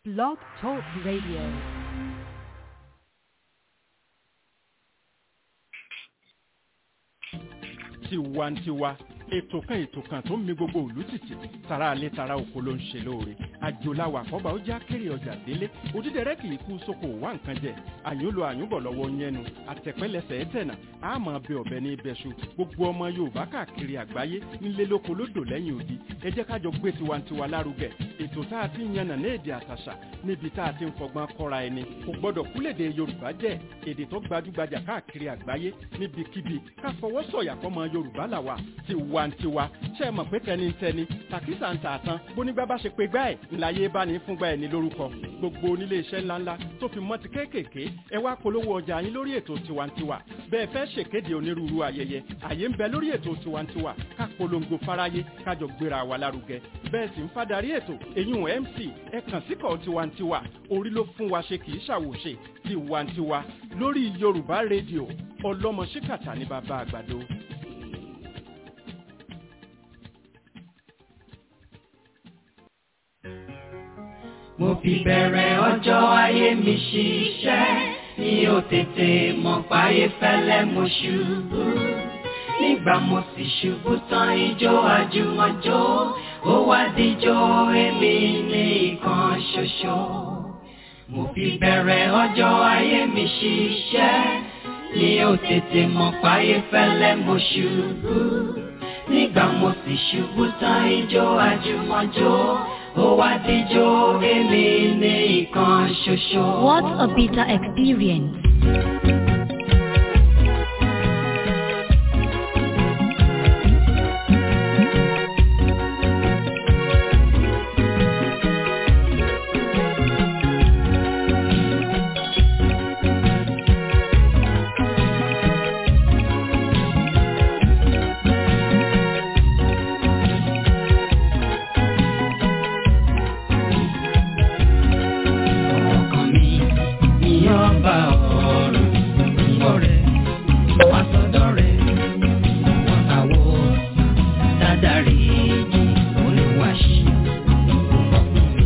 Blog Talk Radio. tiwantiwa ètò kan ètò kan tó ń mi gbogbo òlú tìtì tara alẹ́ tara oko ló ń ṣe lóore àjòláwà àkọ́bà ó já kéré ọjà délé òdídẹrẹ́ kì í kú sóko wá nǹkan jẹ àyùnlò àyùnbọ̀ lọ́wọ́ yẹnu àtẹ̀pẹ́lẹsẹ̀ ẹ̀tẹ̀nà àmọ́ bẹ ọ̀bẹ ní ibẹ̀ṣu gbogbo ọmọ yorùbá káàkiri àgbáyé nílé lóko lódò lẹ́yìn odi ẹ jẹ́ kájọ gbé tiwantiwa lárugẹ ètò tá a ti ń yànnà ní èdè àtàṣà níbi tá a ti ń fọgbọ́n kọ́ra ẹni kò gbọ́dọ̀ kúlèdè yorùbá jẹ́ èdè tó gbajúgbajà káàkiri àgbáyé níbikíbi ká fọwọ́ sọ̀yà fọmọ yorùbá làwà tiwantiwa ṣe é mọ̀ pé tẹnitẹni tàkísà ń tà tán bónígbà bá ṣe pé gbá ẹ̀ ńláyé bá ní fúngbà ẹ̀ ní lórúkọ gbogbo onílé iṣẹ́ ńláńlá tó fi mọ́ ti kéékèèké ẹ wá polówó ọjà yín lórí ètò tiwantiwa bẹ́ẹ̀ fẹ́ ṣèkéde onírúurú ayẹyẹ àyè ń bẹ lórí ètò tiwantiwa ká polongo fáráyé kájọ gbéra wa lárugẹ bẹ́ẹ̀ sì ń fadarí ètò èyún mc ẹ kàn síkọ̀ tiwantiwa orí ló fún wa ṣe kì í ṣàwòṣe tiwantiwa lórí yorùbá rédíò ọlọ́mọ ṣíkàtà ní bàbá àgbàdo. mo fi bẹ̀rẹ̀ ọjọ́ ayé mi ṣiṣẹ́ mi ò tètè mọ̀ páyé fẹ́lẹ́ mo ṣubú nígbà mo sì ṣubú tán ijó àjùmọ̀jó ó wá díjó èmi ní ìkan ṣoṣo mo fi bẹ̀rẹ̀ ọjọ́ ayé mi ṣiṣẹ́ mi ò tètè mọ̀ páyé fẹ́lẹ́ mo ṣubú nígbà mo sì ṣubú tán ijó àjùmọ̀jó ó wá díjó èmi ní ìkan ṣoṣo. What a bitter experience. ọkàn mi ní ọba ọ̀run ńgbọ́ rẹ̀ wá sọ́dọ̀ rẹ̀ wọ́n àwọ̀ dáadáa olùwàṣí ọkàn mi.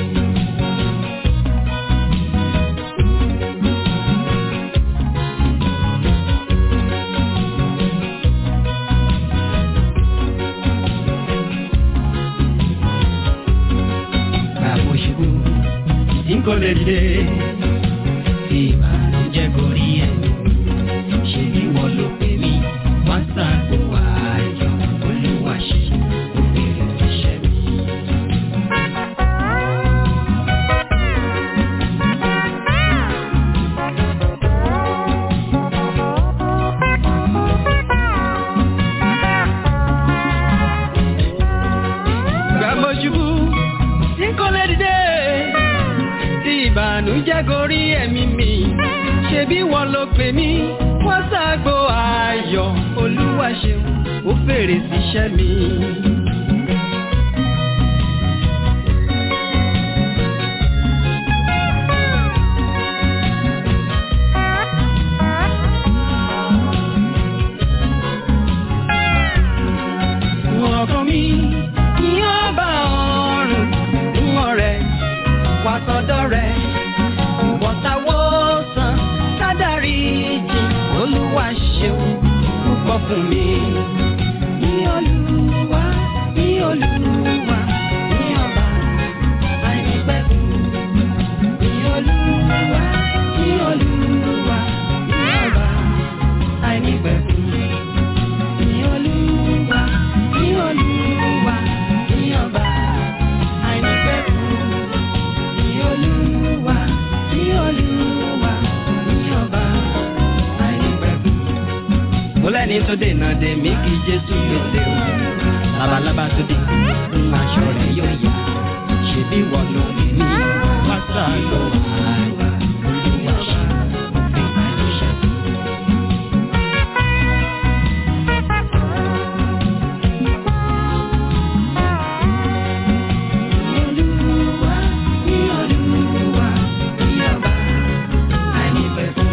Bàbá òṣùwò tí kò lè dìde tí ìbànújẹ́ kò rí ẹ̀. Ṣé bí wọ́n ló pè mí wá sáàgbó ayọ̀ olúwa ṣe òbèrè iṣẹ́ mi. Bàbá òṣùwò tí kò lè dìde tí ìbànújẹ́ gorí ẹ̀mí mi ṣe bí wọ́n ló pè mí wọ́n ṣàgbo ayọ̀ olúwa ṣeun ó fèrè síṣẹ́ mi. ọkàn mi ní ọba ọ̀run ń ọ̀rẹ́ wá sọ́dọ̀ rẹ̀ ìwọ̀ntàwọ̀ sàn sádàrí jì olúwa ṣeun púpọ̀ fún mi. ní olúwa ní olúwa ní ọba àìnípẹ̀kun. ní olúwa ní olúwa ní ọba àìnípẹ̀kun. ní olúwa ní olúwa ní ọba àìnípẹ̀kun ní olúwa ní olúwa ní ọba àìnípẹ̀kun. mo lẹ́ni tó dènà dè mí kí jésù gbèsè o labalábá tó dé ń aṣọ rẹ̀ yóò yá ṣebí wọ́n ló ní ní pásá ló wà olúwa ṣe òfin àìníṣẹ́. Olúwa ní olúwa ní ọba àìnípẹ̀kun.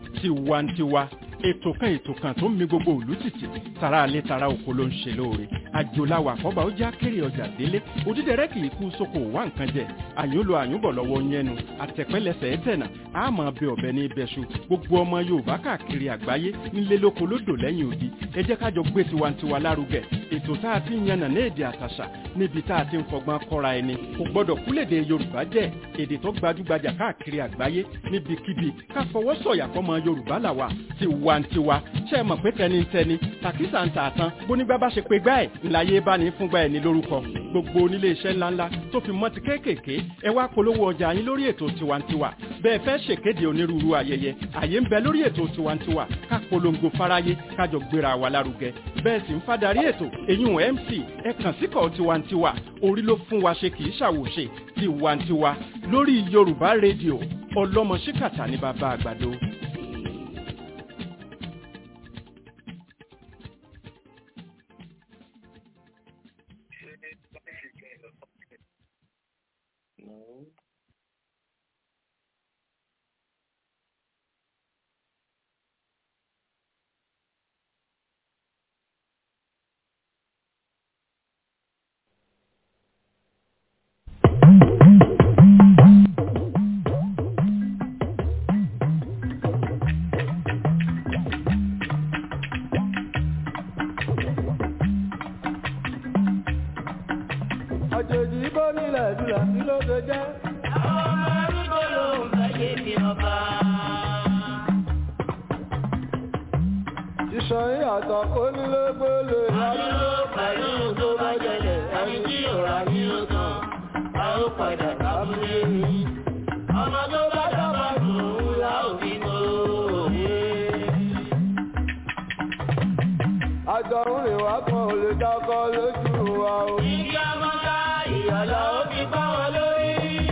tiwantiwa ètò kan ètò kan tó ń mi gbogbo òlú tìtì tara alẹ́ tara oko ló ń ṣe lóore àjòláwà àkọ́bà ó já kéré ọjà délé òdídẹrẹ́ kì í kú sóko wá nǹkan jẹ àyúnlo àyúnbọ̀ lọ́wọ́ yẹnu àtẹ̀pẹ́lẹsẹ̀ ẹ̀tẹ̀nà àmọ́ bẹ ọ̀bẹ ní ibẹ̀ṣu gbogbo ọmọ yorùbá káàkiri àgbáyé nílé lóko lódò lẹ́yìn odi ẹ jẹ́ ká jọ gbé tiwantiwa lárugẹ ètò tá a ti ń yànnà ní èdè àtàṣà níbi tá a ti ń fọgbọ́n kọ́ra ẹni kò gbọ́dọ̀ kúlèdè yorùbá jẹ́ èdè tó gbajúgbajà káàkiri àgbáyé níbikíbi ká fọwọ́ sọ̀yà fọmọ yorùbá làwà tiwantiwa ṣe é mọ̀ pé tẹnitẹni tàkísà ń tà tán bónígbà bá ṣe pé gbá ẹ̀ ńláyé bá ní fúngbà ẹ̀ ní lórúkọ gbogbo onílé iṣẹ́ ńláńlá tó fi mọ́ ti kéékèèké ẹ wá polówó ọjà yín lórí ètò tiwantiwa bẹ́ẹ̀ fẹ́ ṣèkéde onírúurú ayẹyẹ àyè ń bẹ lórí ètò tiwantiwa ká polongo fáráyé kájọ gbéra wa lárugẹ bẹ́ẹ̀ sì ń fadarí ètò èyún mc ẹ kàn síkọ̀ tiwantiwa orí ló fún wa ṣe kì í ṣàwòṣe tiwantiwa lórí yorùbá rédíò ọlọ́mọ ṣíkàtà ní bàbá àgbàdo. àjèjì bó nílẹ̀ jùlọ kí ló ṣe jẹ́. àwọn ọmọ arúgbó ló ń fàyè bí ọba. ìṣàn ìyàtọ̀ kó nílé gbélé àdúró pẹ̀lú tó bá jẹlẹ̀ ẹni tí ò rà ní ó tán a ó padà sábúlé mi. ọmọ tó bá dábàá dùn ún la ò fi mọ òwe. àjọ ń rìn wá kan ò lè dákọ lójú wa o. Igi amọ́lá ìyàlá ó fi bá wọn lórí.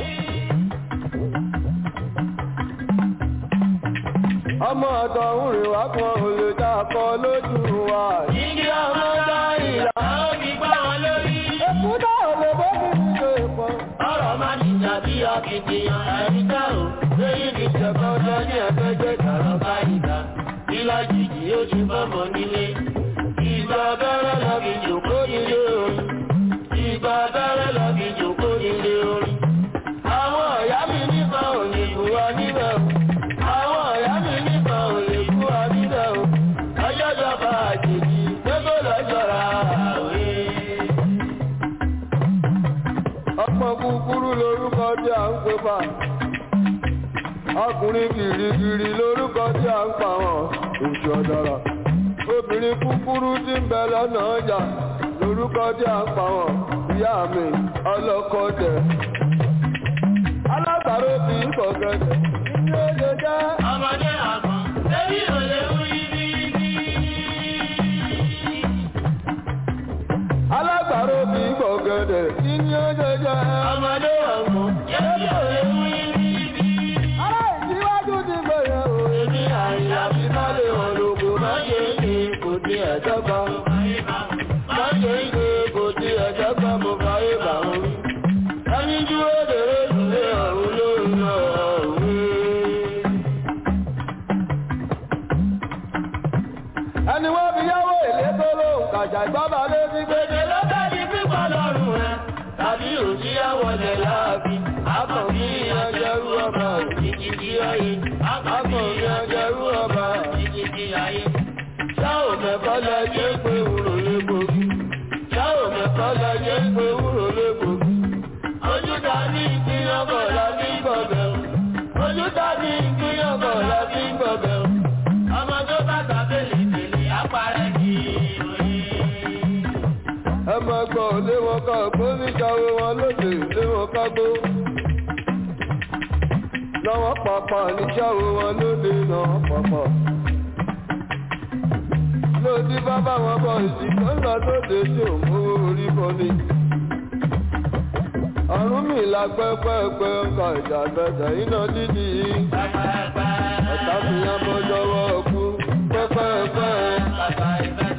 ọmọ ọ̀dọ̀ ń rìn wá kan ò lè dákọ lójú wa. Igi amọ́lá ìyàlá ó fi bá wọn lórí. èkú náà lè bó kí n ṣe pọ̀. Ọ̀rọ̀ máa ní tàbí akitiyan ẹni tá ò lóyún ní ìjẹ̀kọ́ ọjọ́ ní ẹgbẹ́jẹ́ ìdàrọ̀ bá ìgbà. Ìlà jìjì ó ti bọ́mọ nílé. Ìgbà abẹ́rẹ́ lọ fi jòkó nílé orin. Ìgbà abẹ́rẹ́ lọ fi jòkó nílé orin. Àwọn ọ̀yá mi nípa ò lè kú wa níbẹ̀ o. Àwọn ọ̀yá mi nípa ò lè kú wa níbẹ̀ o. Ọjọ́ jọba àjèjì gbogbo lọ́jọ́ra òye. ọpọ́n kúkúrú lórúkọ tí a ń pè fà. ọkùnrin gìrìgìrì lórúkọ tí a ń pa wọn oṣù ọ̀dàrà. obìnrin kúkúrú tí ń bẹ lọ́nà ọjà lórúkọ tí a ń pa wọn ìyá mi ọlọ́kọ̀dẹ̀. alábàárò kì í fọ̀gẹ̀dẹ̀ ní ó lè jẹ́. Ọmọdé àgbọ̀n, lórí òlé wú ibi ní. alábàárò kì í fọ̀gẹ̀dẹ̀ ní ó lè jẹ́. Ọmọdé àgbọ̀n, lórí òlé wú ibi ní. ará ìsíwájú ti bẹ̀rẹ̀ o. Èmi àyà fi má lè wọ̀n lóko, má ṣe é ṣe kò di ẹ̀jọ́ kan. Má ṣe é ṣe kò di ẹ̀jọ́ kan, mo fàyè bà wọ́n wí. Ẹni dúró dèrè lùlé ọ̀run ló ń lọ òwe. ẹni wọ́n fi yáwó èlé tó lóhùn kàjà ìgbọ́ba lé sí pé Gbèdé ló bá di pípọ̀ lọ́rùn rẹ̀, tàbí òsì àwọ̀lẹ̀ láàbí. Akọ̀ kí ìyànjẹ́rú ọba òjijì di ayé. Akọ̀ kí ìyànjẹ́rú ọba òjijì di ayé. Ṣá ò mẹ́kọ́ lọ jẹ́ pé wúrò légbòógì. Ṣá ò mẹ́kọ́ lọ jẹ́ pé wúrò légbòógì. Ojú ta ní ìpínyàn bọ̀ la fi ń gbọ̀bẹ̀ o. Ojú ta ní ìpínyàn bọ̀ la fi ń gbọ̀bẹ̀ o. Ọmọ tó bá tàbílì tèlè apárẹ́ kì í ròyìn. ẹ máa gbọ́ lé wọn ká gbó níjàwé wọn lóde lé wọn ká gbó. lọ́wọ́ pàpà níjàwé wọn lóde lọ́wọ́ pàpà. lòdì bàbá wọn bọ̀ ìsìnkú ńlá lóde tí ò mú orí bọ́ ni. ọ̀run mi la pẹ́pẹ́pẹ́ ọkọ̀ ìdàgbẹ́sẹ̀ iná dídì yìí. ọ̀tá mi yá bọ́ lọ́wọ́ kú pẹ́pẹ́pẹ́.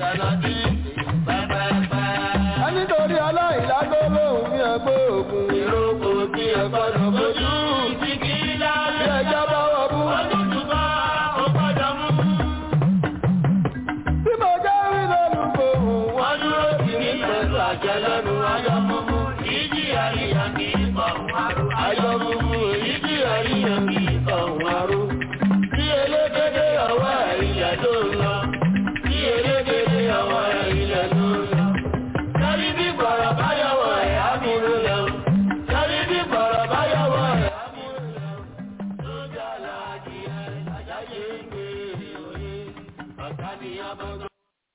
ẹni torí aláìlá tó lóhùn ní ẹgbẹ́ òkun. Ìrókò tí ẹ gbọ́dọ̀ bójú ti kí bí láàrin. ẹja bá wọ bú. Ojútùbá ó gbọ́dọ̀ mú. bí mo jẹ́ rí lólùkọ́ òun wá. Wọ́n dúró sí ní pẹ̀ bàjẹ́ lẹ́nu ayọ́ mímú. Ìdí àríyàn kì í kọ̀ òun aró. Ayọ́ mímú èyí tí àríyàn kì í kọ̀ òun aró. Bí elégédé ọwọ́ ilẹ̀ ló ń lọ. Bí elégédé ọwọ́ ilẹ̀ ló ń lọ. Sẹ́rí bí bọ̀rọ̀ bá yọwọ́ ẹ̀ á múlò lọ. Sẹ́rí bí bọ̀rọ̀ bá yọwọ́ ẹ̀ á múlò lọ. Sójà làájì ẹ̀ àjáyé ń gbèrè òye. Ọ̀tá ni abọ́gbọ́n.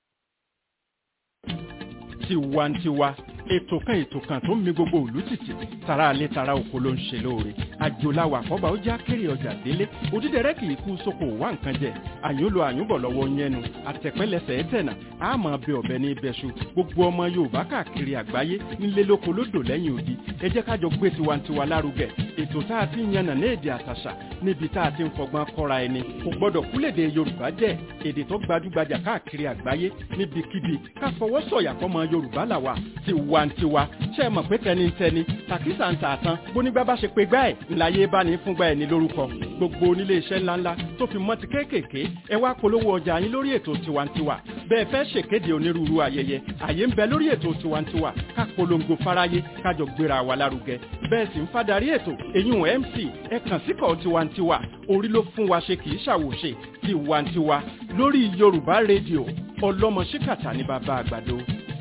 tiwantiwa ètò kan ètò kan tó ń mi gbogbo òlú tìtì tara alẹ́ tara oko ló ń ṣe lóore àjòláwà àkọ́bà ó já kéré ọjà délé òdídẹrẹ́ kì í kú sóko wá nǹkan jẹ àyúnlo àyúnbọ̀ lọ́wọ́ yẹnu àtẹ̀pẹ́lẹsẹ̀ ẹ̀tẹ̀nà àmọ́ ọbẹ̀ ọ̀bẹ ní ibẹ̀ṣu gbogbo ọmọ yorùbá káàkiri àgbáyé nílé lóko lódò lẹ́yìn odi ẹ jẹ́ kájọ gbé tiwantiwa lárugẹ ètò tá a ti ń yànnà ní èdè àtàṣà níbi tá a ti ń fọgbọ́n kọ́ra ẹni kò gbọ́dọ̀ kúlèdè yorùbá jẹ́ èdè tó gbajúgbajà káàkiri àgbáyé níbikíbi ká fọwọ́ sọ̀yà fọmọ yorùbá làwà tiwantiwa ṣe é mọ̀ pé tẹnitẹni tàkísà ń tà tán bónígbà bá ṣe pé gbá ẹ̀ ńláyé bá ní fúngbà ẹ̀ ní lórúkọ gbogbo onílé iṣẹ́ ńláńlá tó fi mọ́ ti kéékèèké ẹ wá polówó ọjà yín lórí ètò tiwantiwa bẹ́ẹ̀ fẹ́ ṣèkéde onírúurú ayẹyẹ àyè ń bẹ lórí ètò tiwantiwa ká polongo fáráyé kájọ gbéra wa lárugẹ bẹ́ẹ̀ sì ń fadarí ètò èyún mc ẹ kàn síkọ̀ tiwantiwa orí ló fún wa ṣe kì í ṣàwòṣe tiwantiwa lórí yorùbá rédíò ọlọ́mọ ṣíkàtà ní bàbá àgbàdo.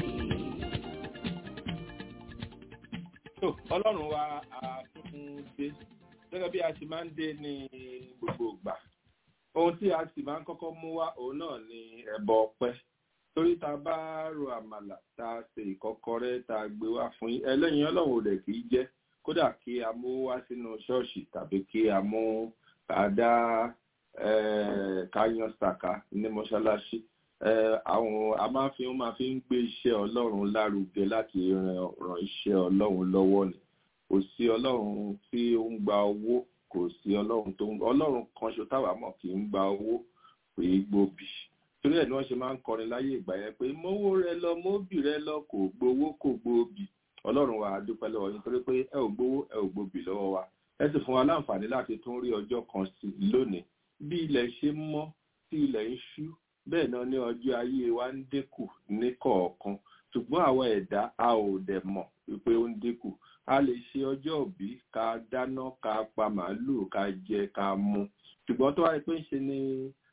tó ọlọ́run wa àtúntún dé gẹ́gẹ́ bí a ṣe máa ń dé ní gbogbo ìgbà ohun tí a sì máa ń kọ́kọ́ mú wá òun náà ni ẹ̀bọ ọpẹ́ torí tá a bá ro àmàlà tá a ṣe ìkọ́kọrẹ́ tá a gbé wá fún yín ẹlẹ́yin ọlọ́run ò lè kì í jẹ́ kódà kí a mú wá sínú ṣọ́ọ̀ṣì tàbí kí a mú ká dá ká yan sàkà ní mọ́ṣáláṣí àwọn a máa fi máa fi ń gbé iṣẹ́ ọlọ́run lárugẹ láti ran iṣẹ́ ọlọ́run lọ́wọ́ ni kò sí ọlọ́run tí ó ń gba owó kò sí ọlọ́run tó ń ọlọ́run kan ṣo táwa mọ̀ kì í gba owó pé gbòbì torí ẹ̀ ni wọ́n ṣe máa ń kọrin láyé ìgbà yẹn pé mówó rẹ lọ móbì rẹ lọ kò gbowó kò gbòbì ọlọ́run wa dúpẹ́ lọ́wọ́ yín torí pé ẹ ò gbowó ẹ ò gbòbì lọ́wọ́ wa ẹ sì fún wa láǹfààní láti tún rí ọjọ́ kan sí lónìí bí ilẹ̀ ṣe mọ́ tí ilẹ̀ ń ṣú bẹ́ẹ̀ náà ní ọjọ́ ayé wa ń dínkù ní kọ̀ọ̀kan ṣùgbọ́n àwọn ẹ̀dá a ò dẹ̀ mọ̀ wípé ó ń dínkù a lè ṣe ọjọ́ òbí ká dáná ká pa màálùú ká jẹ ká mu ṣùgbọ́n tó wáyé pé ń ṣe ni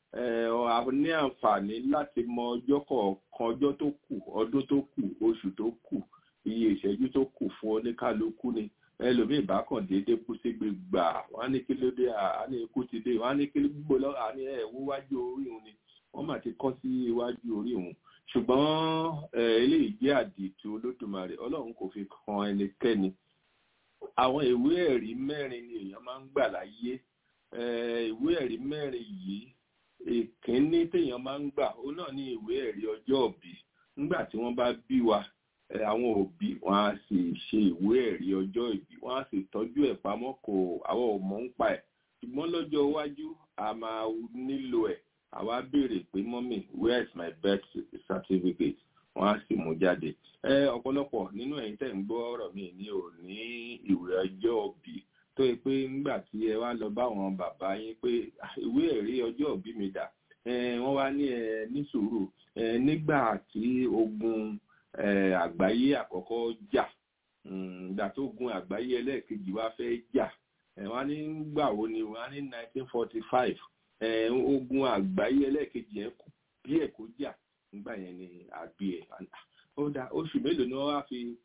ní àǹfààní láti mọ ọjọ́ kọ̀ọ̀kan ọjọ́ tó kù ọdún tó kù oṣù tó kù iye ìṣẹ́jú tó kù fún oníkálukú ni ẹlòmíì bá kàn déédéé kú sí gbégbà wọn á ní kí ló dé à ní ikú ti dé wọn á ní kí ló gbogbo lọ à ní ẹ wíwájú orí òun ni wọ́n mà ti kọ́ sí iwájú orí òun ṣùgbọ́n eléyìí jẹ́ àdìtú olódùmarè ọlọ́run kò fi kan ẹnikẹ́ni àwọn ìwé ẹ̀rí mẹ́rin ni èèyàn máa ń gbà láyé ìwé ẹ̀rí mẹ́rin yìí ìkíní téèyàn máa ń gbà ó náà ní ìwé ẹ̀rí ọjọ́ òbí nígbà tí wọ́n bá bí wa àwọn òbí wọn á sì ṣe ìwé ẹ̀rí ọjọ́ ìbí wọn á sì tọ́jú ẹ̀ pamọ́ kò àwọn ò mọ̀ ń pa ẹ̀ ṣùgbọ́n lọ́jọ́ iwájú a máa nílò ẹ̀ àwa béèrè pé mọ́mì where is my birth certificate wọ́n á sì mú jáde. ẹ ọ̀pọ̀lọpọ̀ nínú ẹ̀yin tẹ̀ ń gbọ́ ọ̀rọ̀ mi ní ò ní ìwé ọjọ́ òbí tó yẹ pé nígbà tí ẹ wá lọ bá àwọn bàbá yín pé ìwé ẹ̀rí ọjọ́ òbí mi dà wọ́n wá ní ẹ ní sùúrù nígbà tí ogun àgbáyé àkọ́kọ́ jà ìgbà tó ogun àgbáyé ẹlẹ́ẹ̀kejì wá fẹ́ jà wọ́n ní gbà wo ni wọ́n ní 1945 ogun àgbáyé ẹlẹ́ẹ̀kejì yẹn kù bí ẹ̀ kó jà nígbà yẹn ni àbí ẹ̀ ó dá oṣù mélòó ni wọ́n wá fi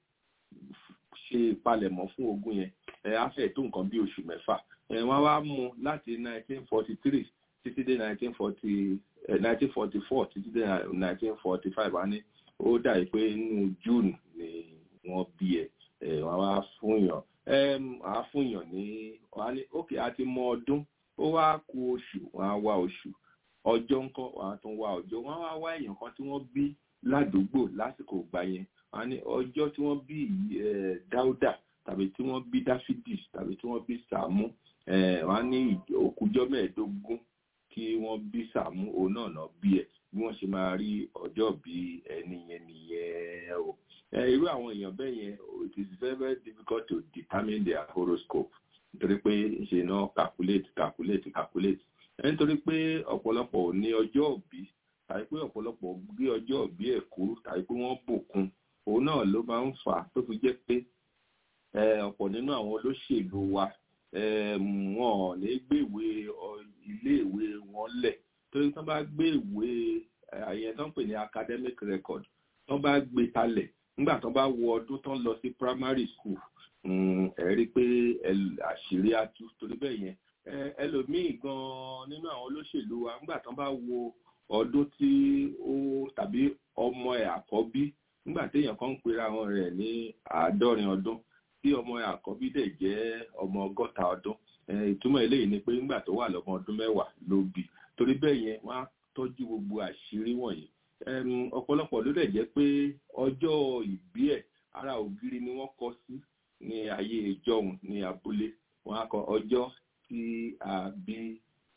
ṣe ìpalẹ̀mọ́ fún ogun yẹn ẹ̀ á fẹ́ tó nǹkan bí oṣù mẹ́fà ẹ̀ wọ́n wá mú láti 1943 títí dé 1940 1944 títí dé 1945 wọ́n ní ó dàbí pé nínú June ni wọ́n bí ẹ̀ wọ́n wá fúnyàn àá fúnyàn ní wọ́n á ní ókè àti mọ ọdún ó wá ku oṣù wọn á wá oṣù ọjọ́ ńkọ́ wọn á tún wá ọjọ́ wọn á wá wá èèyàn kan tí wọ́n bí ládùúgbò lásìkò ìgbà yẹn wọn á ní ọjọ́ tí wọ́n bí dáúdà tàbí tí wọ́n bí dáfídì tàbí tí wọ́n bí sàmú wọn á ní òkújọ́ mẹ́ẹ̀ẹ́dógún kí wọ́n bí sàmú òun náà náà bí ẹ̀ bí wọ́n ṣe máa rí ọjọ́ bí ẹni yẹn nìyẹn o irú àwọn èèyàn bẹ́ẹ̀ yẹn it is very very difficult to determine their horoscope nítorí pé ṣe náà calculate calculate calculate nítorí pé ọ̀pọ̀lọpọ̀ ò ní ọjọ́ òbí tàbí pé ọ̀pọ̀lọpọ̀ gbé ọjọ́ òbí ẹ̀ kú tàbí pé wọ́n bùkún ó òun náà ló máa ń fà á tó fi jẹ́ pé ọ̀pọ̀ nínú àwọn olóṣèlú wa wọn ò ní gbéwé iléèwé wọn lẹ̀ torí tán bá gbé ìwé àyẹn tán pè ní academic record tán bá gbé kalẹ̀ nígbà tán bá wọ ọdún tán lọ sí primary school ẹ rí i pé àṣírí á tú torí bẹ́ẹ̀ yẹn ẹlòmíì gan-an nínú àwọn olóṣèlú wa nígbà tán bá wo ọdún tí ó tàbí ọmọ ẹ̀ àkọ́bí nígbà téèyàn kan ń pera wọn rẹ̀ ní àádọ́rin ọdún tí ọmọ ẹ̀ àkọ́bí dẹ̀ jẹ́ ọmọ ọgọ́ta ọdún ìtumọ̀ eléyìí ni pé nígbà tó wà lọ́mọ ọdún mẹ́wàá ló bí torí bẹ́ẹ̀ yẹn wọ́n á tọ́jú gbogbo àṣírí wọ̀nyí ọ̀pọ̀lọpọ̀ ló dẹ̀ jẹ́ pé ọjọ́ ìbí ẹ̀ ara ògiri ni wọ́n kọ sí ní ayé ìjọhun ní abúlé wọ́n á kọ ọjọ́ tí a bí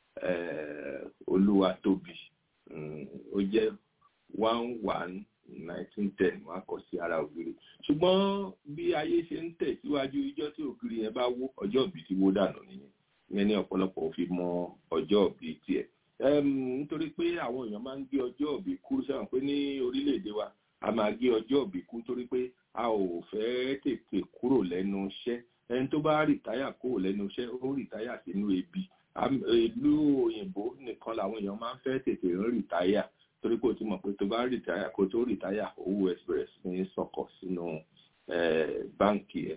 olúwa tóbi ó jẹ́ one one nineteen ten wọ́n á kọ sí ara ògiri ṣùgbọ́n bí ayé ṣe ń tẹ̀ síwájú ijọ́ tí ògiri yẹn bá wó ọjọ́ ìbí tí wó dànù nìyẹn ìyẹn ní ọ̀pọ̀lọpọ̀ ò fi mọ ọjọ́ ìbí tiẹ̀ nítorí pé àwọn èèyàn máa ń gbé ọjọ́ ìbí kú sẹ́wọ̀n pé ní orílẹ̀-èdè wa a máa gbé ọjọ́ ìbí kú torí pé a ò fẹ́ tètè kúrò lẹ́nu iṣẹ́ ẹni tó bá rìtáyà kúrò lẹ́nu iṣẹ́ ó rìtáyà sínú ebi ìlú òyìnbó nìkan làwọn èèyàn máa ń fẹ́ tètè ń rìtáyà torí kò tí mọ̀ pé tó bá rìtáyà kó tó rìtáyà owó express ní sọ̀kọ̀ sínú báǹkì ẹ̀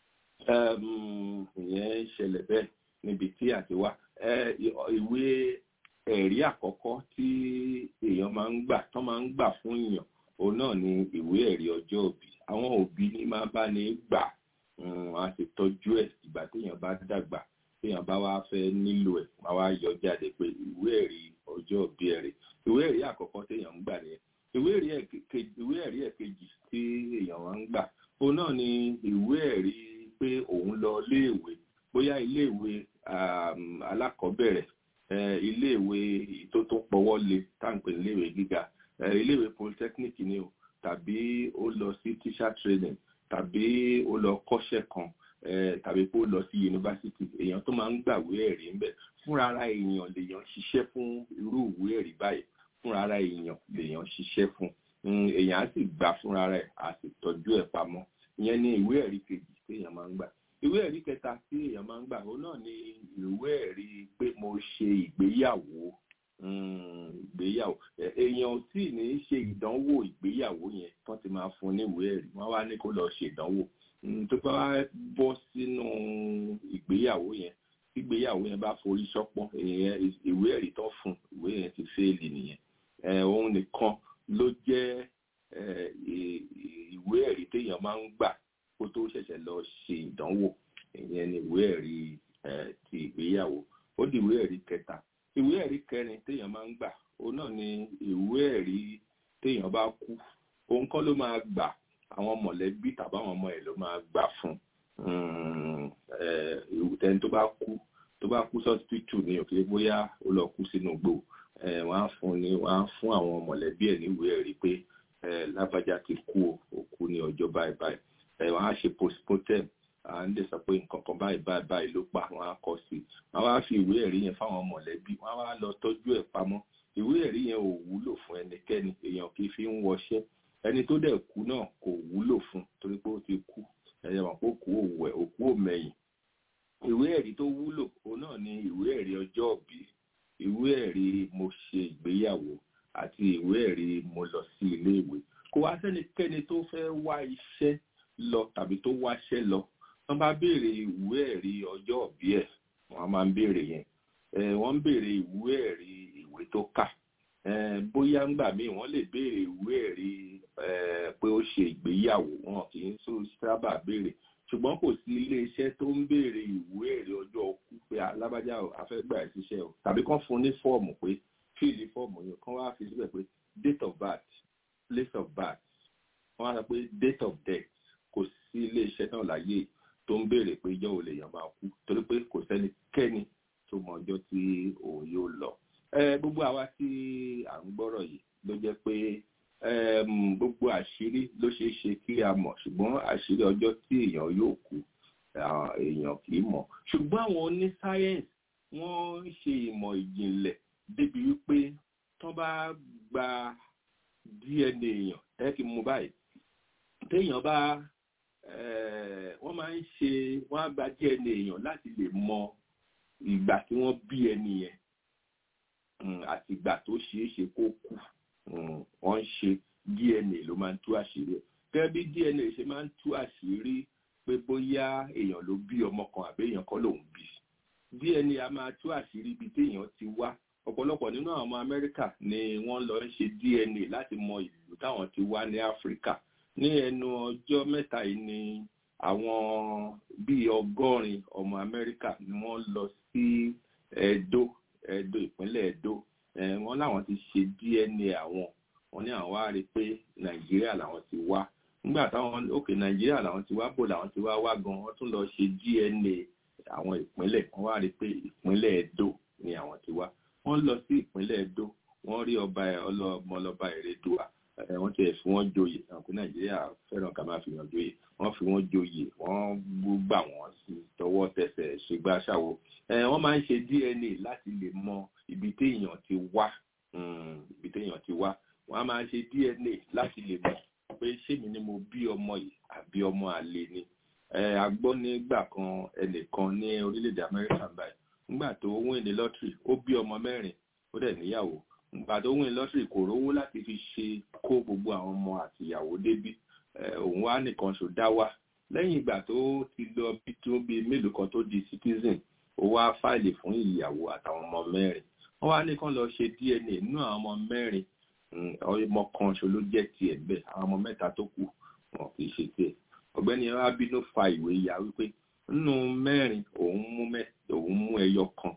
ìyẹn ṣẹlẹ̀ bẹ́ẹ̀ níbi tí àti wá ìwé ẹ̀rí àkọ́kọ́ tí èèyàn máa ń gbà tán máa ń gbà fún èèyàn òun náà ni ìwé ẹ̀rí ọjọ́ òbí àwọn òbí ní máa bá ní gbà á sì tọ́jú ẹ̀ ìgbà téèyàn bá dàgbà téèyàn bá wá fẹ́ nílò ẹ̀ máa wá yọ jáde pé ìwé ẹ̀rí ọjọ́ òbí ẹ̀rí ìwé ẹ̀rí àkọ́kọ́ téèyàn ń gbà nìyẹn ìwé ẹ̀rí ẹ̀kejì tí èèyàn máa ń gbà òun náà ni ìwé ẹ̀rí pé òun lọ iléèwé bóyá iléèwé alákọ̀ọ́bẹ̀rẹ̀ iléèwé tó tó pọwọ́ le táǹpẹ̀ iléèwé gíga iléèwé polytechnic ni o tàbí ó lọ sí teacher training tàbí ó lọ kọ́ṣẹ́ kan tàbí pé ó lọ sí yunifásitì èèyàn tó máa ń gbàwé ẹ̀rí ńbẹ̀ fúnra ara èèyàn lèèyàn ṣiṣẹ́ fún irú ìwé ẹ̀rí báyìí fúnra ara èèyàn lèèyàn ṣiṣẹ́ fún èèyàn á sì gbà fúnra rẹ̀ á sì tọ́jú ẹ̀ pamọ́ ìyẹn ni ìwé ẹ̀rí kejì téèyàn máa ń gbà ìwé ẹ̀rí kẹta tí èèyàn máa ń gbà òun náà ni ìwé ẹ̀rí pé mo ṣe ìgbéyàwó ìgbéyàwó èèyàn ò tí ì ní ṣe ìdánwò ìgbéyàwó yẹn tán ti máa fún ní ìwé ẹ̀rí wọ́n wá ní kó lọ ṣe ìdánwò tó bá bọ́ sínú ìgbéyàwó yẹn tí ìgbéyàwó yẹn bá forí ṣọpọ́n ìwé ẹ̀rí tó fún ìwé yẹn ti fẹ́ẹ̀lì nìyẹn òun nìkan ló jẹ́ ìwé ẹ̀rí téèyàn máa ń gbà kó tó ṣẹ̀ṣẹ̀ lọ ṣe ìdánwò ìyẹn ni ìwé ẹ̀rí ti ìgbéyàwó ó di ìwé ẹ̀rí kẹta ìwé ẹ̀rí kẹrin téèyàn máa ń gbà òun náà ni ìwé ẹ̀rí téèyàn bá kú òun kọ́ ló máa gbà àwọn mọ̀lẹ́bí tàbáwọn ọmọ ẹ̀ ló máa gbà fún ẹni tó bá kú tó bá kú sọ́sítítù ní òkè bóyá ó lọ kú sínú igbó wọ́n á fún ní wọ́n á fún àwọn mọ̀lẹ́bí ẹ̀ níwèé ẹ̀rí pé lábájá ti kú o ó kú ní ọjọ́ báyìí báyìí wọ́n á ṣe postmortem à ń lè sọ pé nǹkan kan báyìí báyìí báyìí ló pa wọ́n á kọ sí wọ́n wá fi ìwé ẹ̀rí yẹn fáwọn mọ̀lẹ́bí wọ́n wá lọ tọ́jú ẹ̀ pamọ́ ìwé ẹ̀rí yẹn ò wúlò fún ẹnikẹ́ni èèyàn kì í fi ń wọṣẹ́ ẹni tó dẹ̀ kú náà kò wúlò fún torí pé ó ti kú ẹ̀yẹ mọ̀ pé òkú òwẹ̀ òkú òmẹ̀yìn ìwé ẹ̀rí tó wúlò òun náà ni ìwé ẹ̀rí ọjọ́ òbí ìwé ẹ̀rí mo ṣe ìgbéyàwó àti ìwé ẹ̀rí mo lọ sí ilé ìwé kò wá sẹ́nikẹ́ni tó fẹ́ wá iṣẹ́ lọ tàbí tó wáṣẹ́ lọ wọ́n bá béèrè ìwé ẹ̀rí ọjọ́ òbí ẹ̀ wọ́n máa ń béèrè yẹn wọ́n ń béèrè ìwé ẹ̀rí ìwé tó kà bóyá ńgbà míì wọ́n lè béèrè ìwé ẹ̀rí pé ó ṣe ìgbéyàwó wọn kì í sábà béèrè ṣùgbọ́n kò sí ilé iṣẹ́ tó ń béèrè ìwé ẹ̀rí ọjọ́ ọkú pé alábàjá afẹ́gbà ìṣiṣẹ́ o tàbí kán fún ní fọ́ọ̀mù pé fíìlì fọ́ọ̀mù yẹn kán wá fi síbẹ̀ pé date of birth place of birth wọ́n á sọ pé date of death kò sí ilé iṣẹ́ náà láyé tó ń béèrè pé ìjọ́ wo lèèyàn máa kú torí pé kò sẹ́nikẹ́ni tó mọ ọjọ́ tí òun yóò lọ. gbogbo àwa tí à ń gbọ́rọ̀ yìí ló jẹ́ pé gbogbo àṣírí ló ṣeé ṣe kí a mọ̀ ṣùgbọ́n àṣírí ọjọ́ tí èèyàn yóò kú èèyàn kì í mọ̀ ṣùgbọ́n àwọn onísáyẹ́ǹsì wọ́n ń ṣe ìmọ̀ ìjìnlẹ̀ débi wípé tán bá gba DNA èèyàn ẹ kí n mú báyìí téèyàn bá wọ́n máa ń ṣe wọ́n á gba DNA èèyàn láti lè mọ ìgbà tí wọ́n bí ẹni yẹn àti ìgbà tó ṣeé ṣe kó kú wọ́n ń ṣe DNA ló máa ń tú àṣírí ẹ̀ gẹ́gẹ́ bí DNA ṣe máa ń tú àṣírí pé bóyá èèyàn ló bí ọmọ kan àbí èèyàn kọ́ lòun bí DNA a máa tú àṣírí ibi téèyàn ti wá ọ̀pọ̀lọpọ̀ nínú àwọn ọmọ Amẹ́ríkà ni wọ́n lọ ń ṣe DNA láti mọ ìlú táwọn ti wá ní Áfíríkà ní ẹnu ọjọ́ mẹ́ta yìí ni àwọn bíi ọgọ́rin ọmọ Amẹ́ríkà ni wọ́n lọ sí Ẹdó Ẹdó ìpínlẹ̀ Ẹdó wọ́n láwọn ti ṣe DNA àwọn wọ́n ní àwọn wá rí i pé Nàìjíríà làwọn ti wá nígbà táwọn òkè Nàìjíríà làwọn ti wá bò làwọn ti wá wá gan wọ́n tún lọ ṣe DNA àwọn ìpínlẹ̀ wọ́n wá rí i pé ìpínlẹ̀ Ẹdó ni àwọn ti wá wọ́n lọ sí ìpínlẹ̀ Ẹdó wọ́n rí ọba ọlọ́mọlọ́ba Ẹ̀rẹ́dùà wọ́n ti fi wọ́n joyè àpò nàìjíríà fẹ́ràn ká máa fi hàn joyè wọ́n fi wọ́n joyè wọ́n gbà wọ́n sí tọwọ́ tẹsẹ̀ ṣègbà ṣàwò wọ́n máa ń ṣe DNA láti lè mọ ibi téèyàn ti wá ibi téèyàn ti wá wọ́n á máa ṣe DNA láti lè mọ̀ pé ṣémi ni mo bí ọmọ yìí àbí ọmọ àlè ni a gbọ́ nígbà kan ẹnìkan ní orílẹ̀-èdè Amẹ́ríkà báyìí nígbà tó win ní lọ́tìrì ó bí ọmọ mẹ́rin ó dẹ̀ níyàwó ìgbà tó win lọ́tìrì kò rówó láti fi ṣe kó gbogbo àwọn ọmọ àtìyàwó débí òun wá nìkan ṣò dá wá lẹ́yìn ìgbà tó ti lọ bí tó bí mélòó kan tó di citizen ó wá fáìlì fún ìyàwó àtàwọn ọmọ mẹ́rin wọ́n wá nìkan lọ ṣe DNA nínú àwọn ọmọ mẹ́rin ọmọ kan ṣo ló jẹ́ tiẹ̀ bẹ́ẹ̀ àwọn ọmọ mẹ́ta tó kù wọn kì í ṣe tiẹ̀ ọ̀gbẹ́ni wa bínú fa ìwé ya wípé nínú mẹ́rin òun mú òun mú ẹyọ kan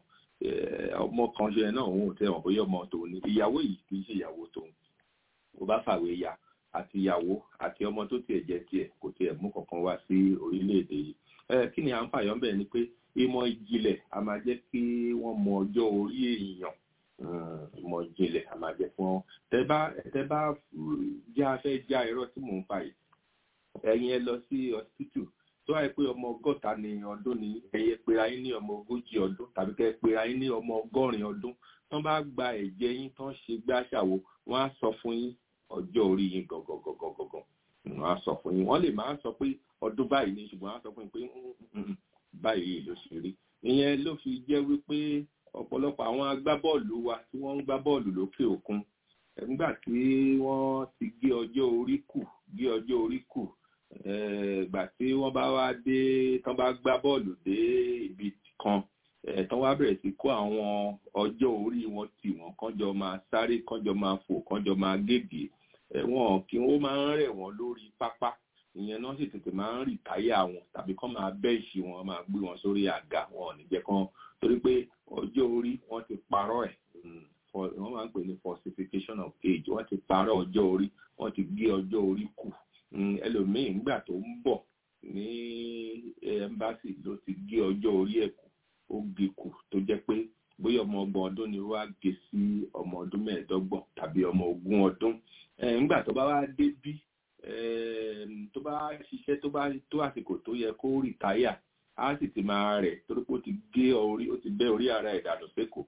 ọmọ kan ṣe náà òun ò tẹ̀wọ̀n bóyá ọmọ tòun ni ìyàwó yìí kì í ṣe ìyàwó tòun ó bá fàwé ya àti ìyàwó àti ọmọ tó tiẹ̀ jẹ́ tiẹ̀ kò tiẹ̀ mú kankan wá sí orílẹ̀-èdè yìí kí ni à ń fàyọ́ bẹ́ẹ̀ ni pé ìmọ̀ ìjìnlẹ̀ a máa jẹ́ kí wọ́n mọ ọjọ́ orí èèyàn ìmọ̀ ìjìnlẹ̀ a máa jẹ́ fún wọn tẹ́ bá tẹ́ bá já fẹ́ já irọ́ tí mò ń fa yìí ẹ̀yin ẹ lọ sí hospital tó wáyé pé ọmọ ọgọ́ta ni ọdún ni ẹ̀yẹ pera yín ní ọmọ ogójì ọdún tàbí kẹ́ pera yín ní ọmọ ọgọ́rin ọdún tán bá gba ẹ̀jẹ̀ yín tán ṣe gbáṣàwò wọ́n á sọ fún yín ọjọ́ orí yín gọ̀gọ̀gọ̀gọ̀gọ̀ wọ́n á sọ fún yín wọ́n lè máa sọ pé ọdún báyìí ni ṣùgbọ́n wọ́n á sọ fún yín pé báyìí ló ṣe rí ìyẹn ló fi jẹ́ wípé ọ̀pọ̀lọpọ̀ àwọn agbábọ́ọ̀lù wa tí wọ́n ń gbá bọ́ọ̀lù lókè òkun nígbà tí wọ́n ti gé ọjọ́ orí kù gé ọjọ́ orí kù ìgbà tí wọ́n bá wá dé tán bá gbá bọ́ọ̀lù dé ibi kan tán wá bẹ̀rẹ̀ sí kó àwọn ọjọ́ orí wọn tì wọ́n kánjọ máa sáré kánjọ máa fò kánjọ máa gègé wọn kí wọ́n máa ń rẹ̀ wọ́n lórí pápá ìyẹn náà sì tètè máa ń rì táyà wọn tàbí kán máa bẹ́ẹ̀ṣì wọn máa gbé wọn sórí àga wọn ò ní jẹ́ kán torí pé ọjọ́ orí wọ́n ti parọ́ ẹ̀ wọ́n máa ń pè ní falsification of age wọ́n ti parọ́ ọjọ́ orí wọ́n ti gé ọjọ́ orí kù ẹlòmíín nígbà tó ń bọ̀ ní ẹmbásì ló ti gé ọjọ́ orí ẹ̀ kù ó gé kù tó jẹ́ pé bóyá ọmọ ọgbọ̀n ọdún ni wọ́n á gé sí ọmọ ọdún mẹ́ẹ̀ẹ́dọ́gbọ̀n tàbí ọmọ ogún ọdún nígbà tó bá wá dé bí tó bá ṣiṣẹ́ tó bá tó àsìkò tó yẹ kó rìtáyà á sì ti máa rẹ̀ torí pé ó ti gé orí ó ti bẹ́ orí ara ẹ̀ dànù sékò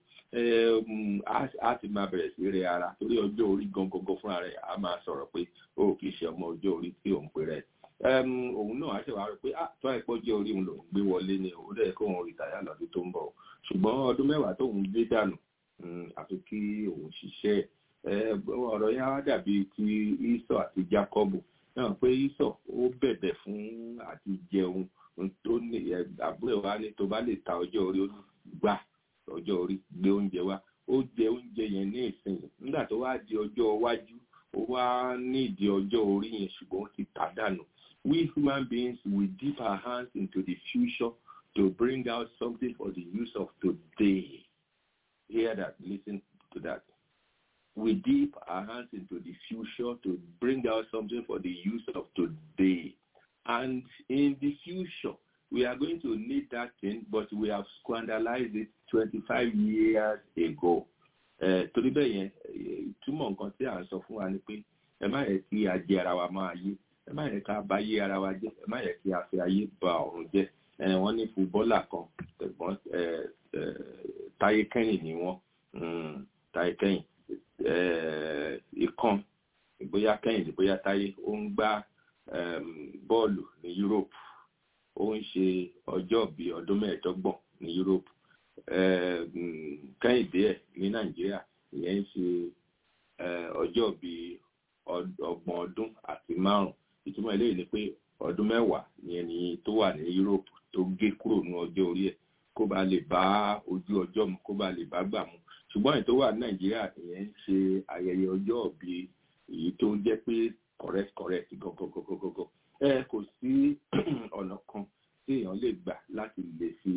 á sì máa bẹ̀rẹ̀ sí rẹ̀ ara torí ọjọ́ orí gangan fúnra rẹ̀ á máa sọ̀rọ̀ pé ó kì í ṣe ọmọ ọjọ́ orí tí òun pè rẹ̀ òun náà á ṣe wá rẹ̀ pé tó àìpọ́ jẹ́ orí òun lòún gbé wọlé ni òun dẹ̀ kó òun rìtáyà lọ́dún tó ń bọ̀ ṣùgbọ́n ọdún mẹ́wàá tóun gbé dànù àfi kí òun ṣiṣẹ́ ọ̀rọ̀ yẹn á dàbí ti Ísọ̀ àti Jákọ́bù náà pé Ísọ̀ ó bẹ̀bẹ̀ fún àti jẹun tó ní àbúrò wa ní tó bá lè ta ọjọ́ orí ó gbà ọjọ́ orí gbé oúnjẹ wá ó jẹ oúnjẹ yẹn ní ìsìn nígbà tó wá di ọjọ́ iwájú ó wá nídìí ọjọ́ orí yẹn ṣùgbọ́n ó ti tà dànù we human beings we dip our hands into the future to bring out something for the use of today hear that listen to that we dip our hands into the future to bring out something for the use of today. And in the future, we are going to need that thing, but we have squanderized it 25 years ago. Torí bẹ́ẹ̀ yẹn, ìtumọ̀ nǹkan tí à ń sọ fún wa ni pé ẹ má yẹ kí a jẹ ara wa máa yé, ẹ má yẹ ká bá yé ara wa jẹ́, ẹ má yẹ kí a fi ayé ba ọ̀run jẹ́. Wọ́n ní fúbọ́là kan, tẹ̀gbọ́n Táyé Kẹ́yìn ni wọ́n, Táyé Kẹ́yìn ìkan bóyá kẹ́yìn bóyá táyé ó ń gbá bọ́ọ̀lù ní Europe ó ń ṣe ọjọ́ bíi ọdún mẹ́ẹ̀ẹ́dọ́gbọ̀n ní Europe kẹ́hìndé ẹ̀ ní Nàìjíríà ìyẹn ń ṣe ọjọ́ bíi ọgbọ̀n ọdún àti márùn ìtumọ̀ eléyìí ni pé ọdún mẹ́wàá ìyẹn ni tó wà ní Europe tó gé kúrò ní ọjọ́ orí ẹ̀ kó ba lè bá ojú ọjọ́ mu kó ba lè bá gbà mu ṣùgbọ́n èyí tó wà ní Nàìjíríà ìyẹn ń ṣe ayẹyẹ ọjọ́ bíi èyí tó jẹ́ pé correct correct gọgọgọgọgọ ẹ kò sí ọ̀nà kan tí èèyàn lè gbà láti lè fi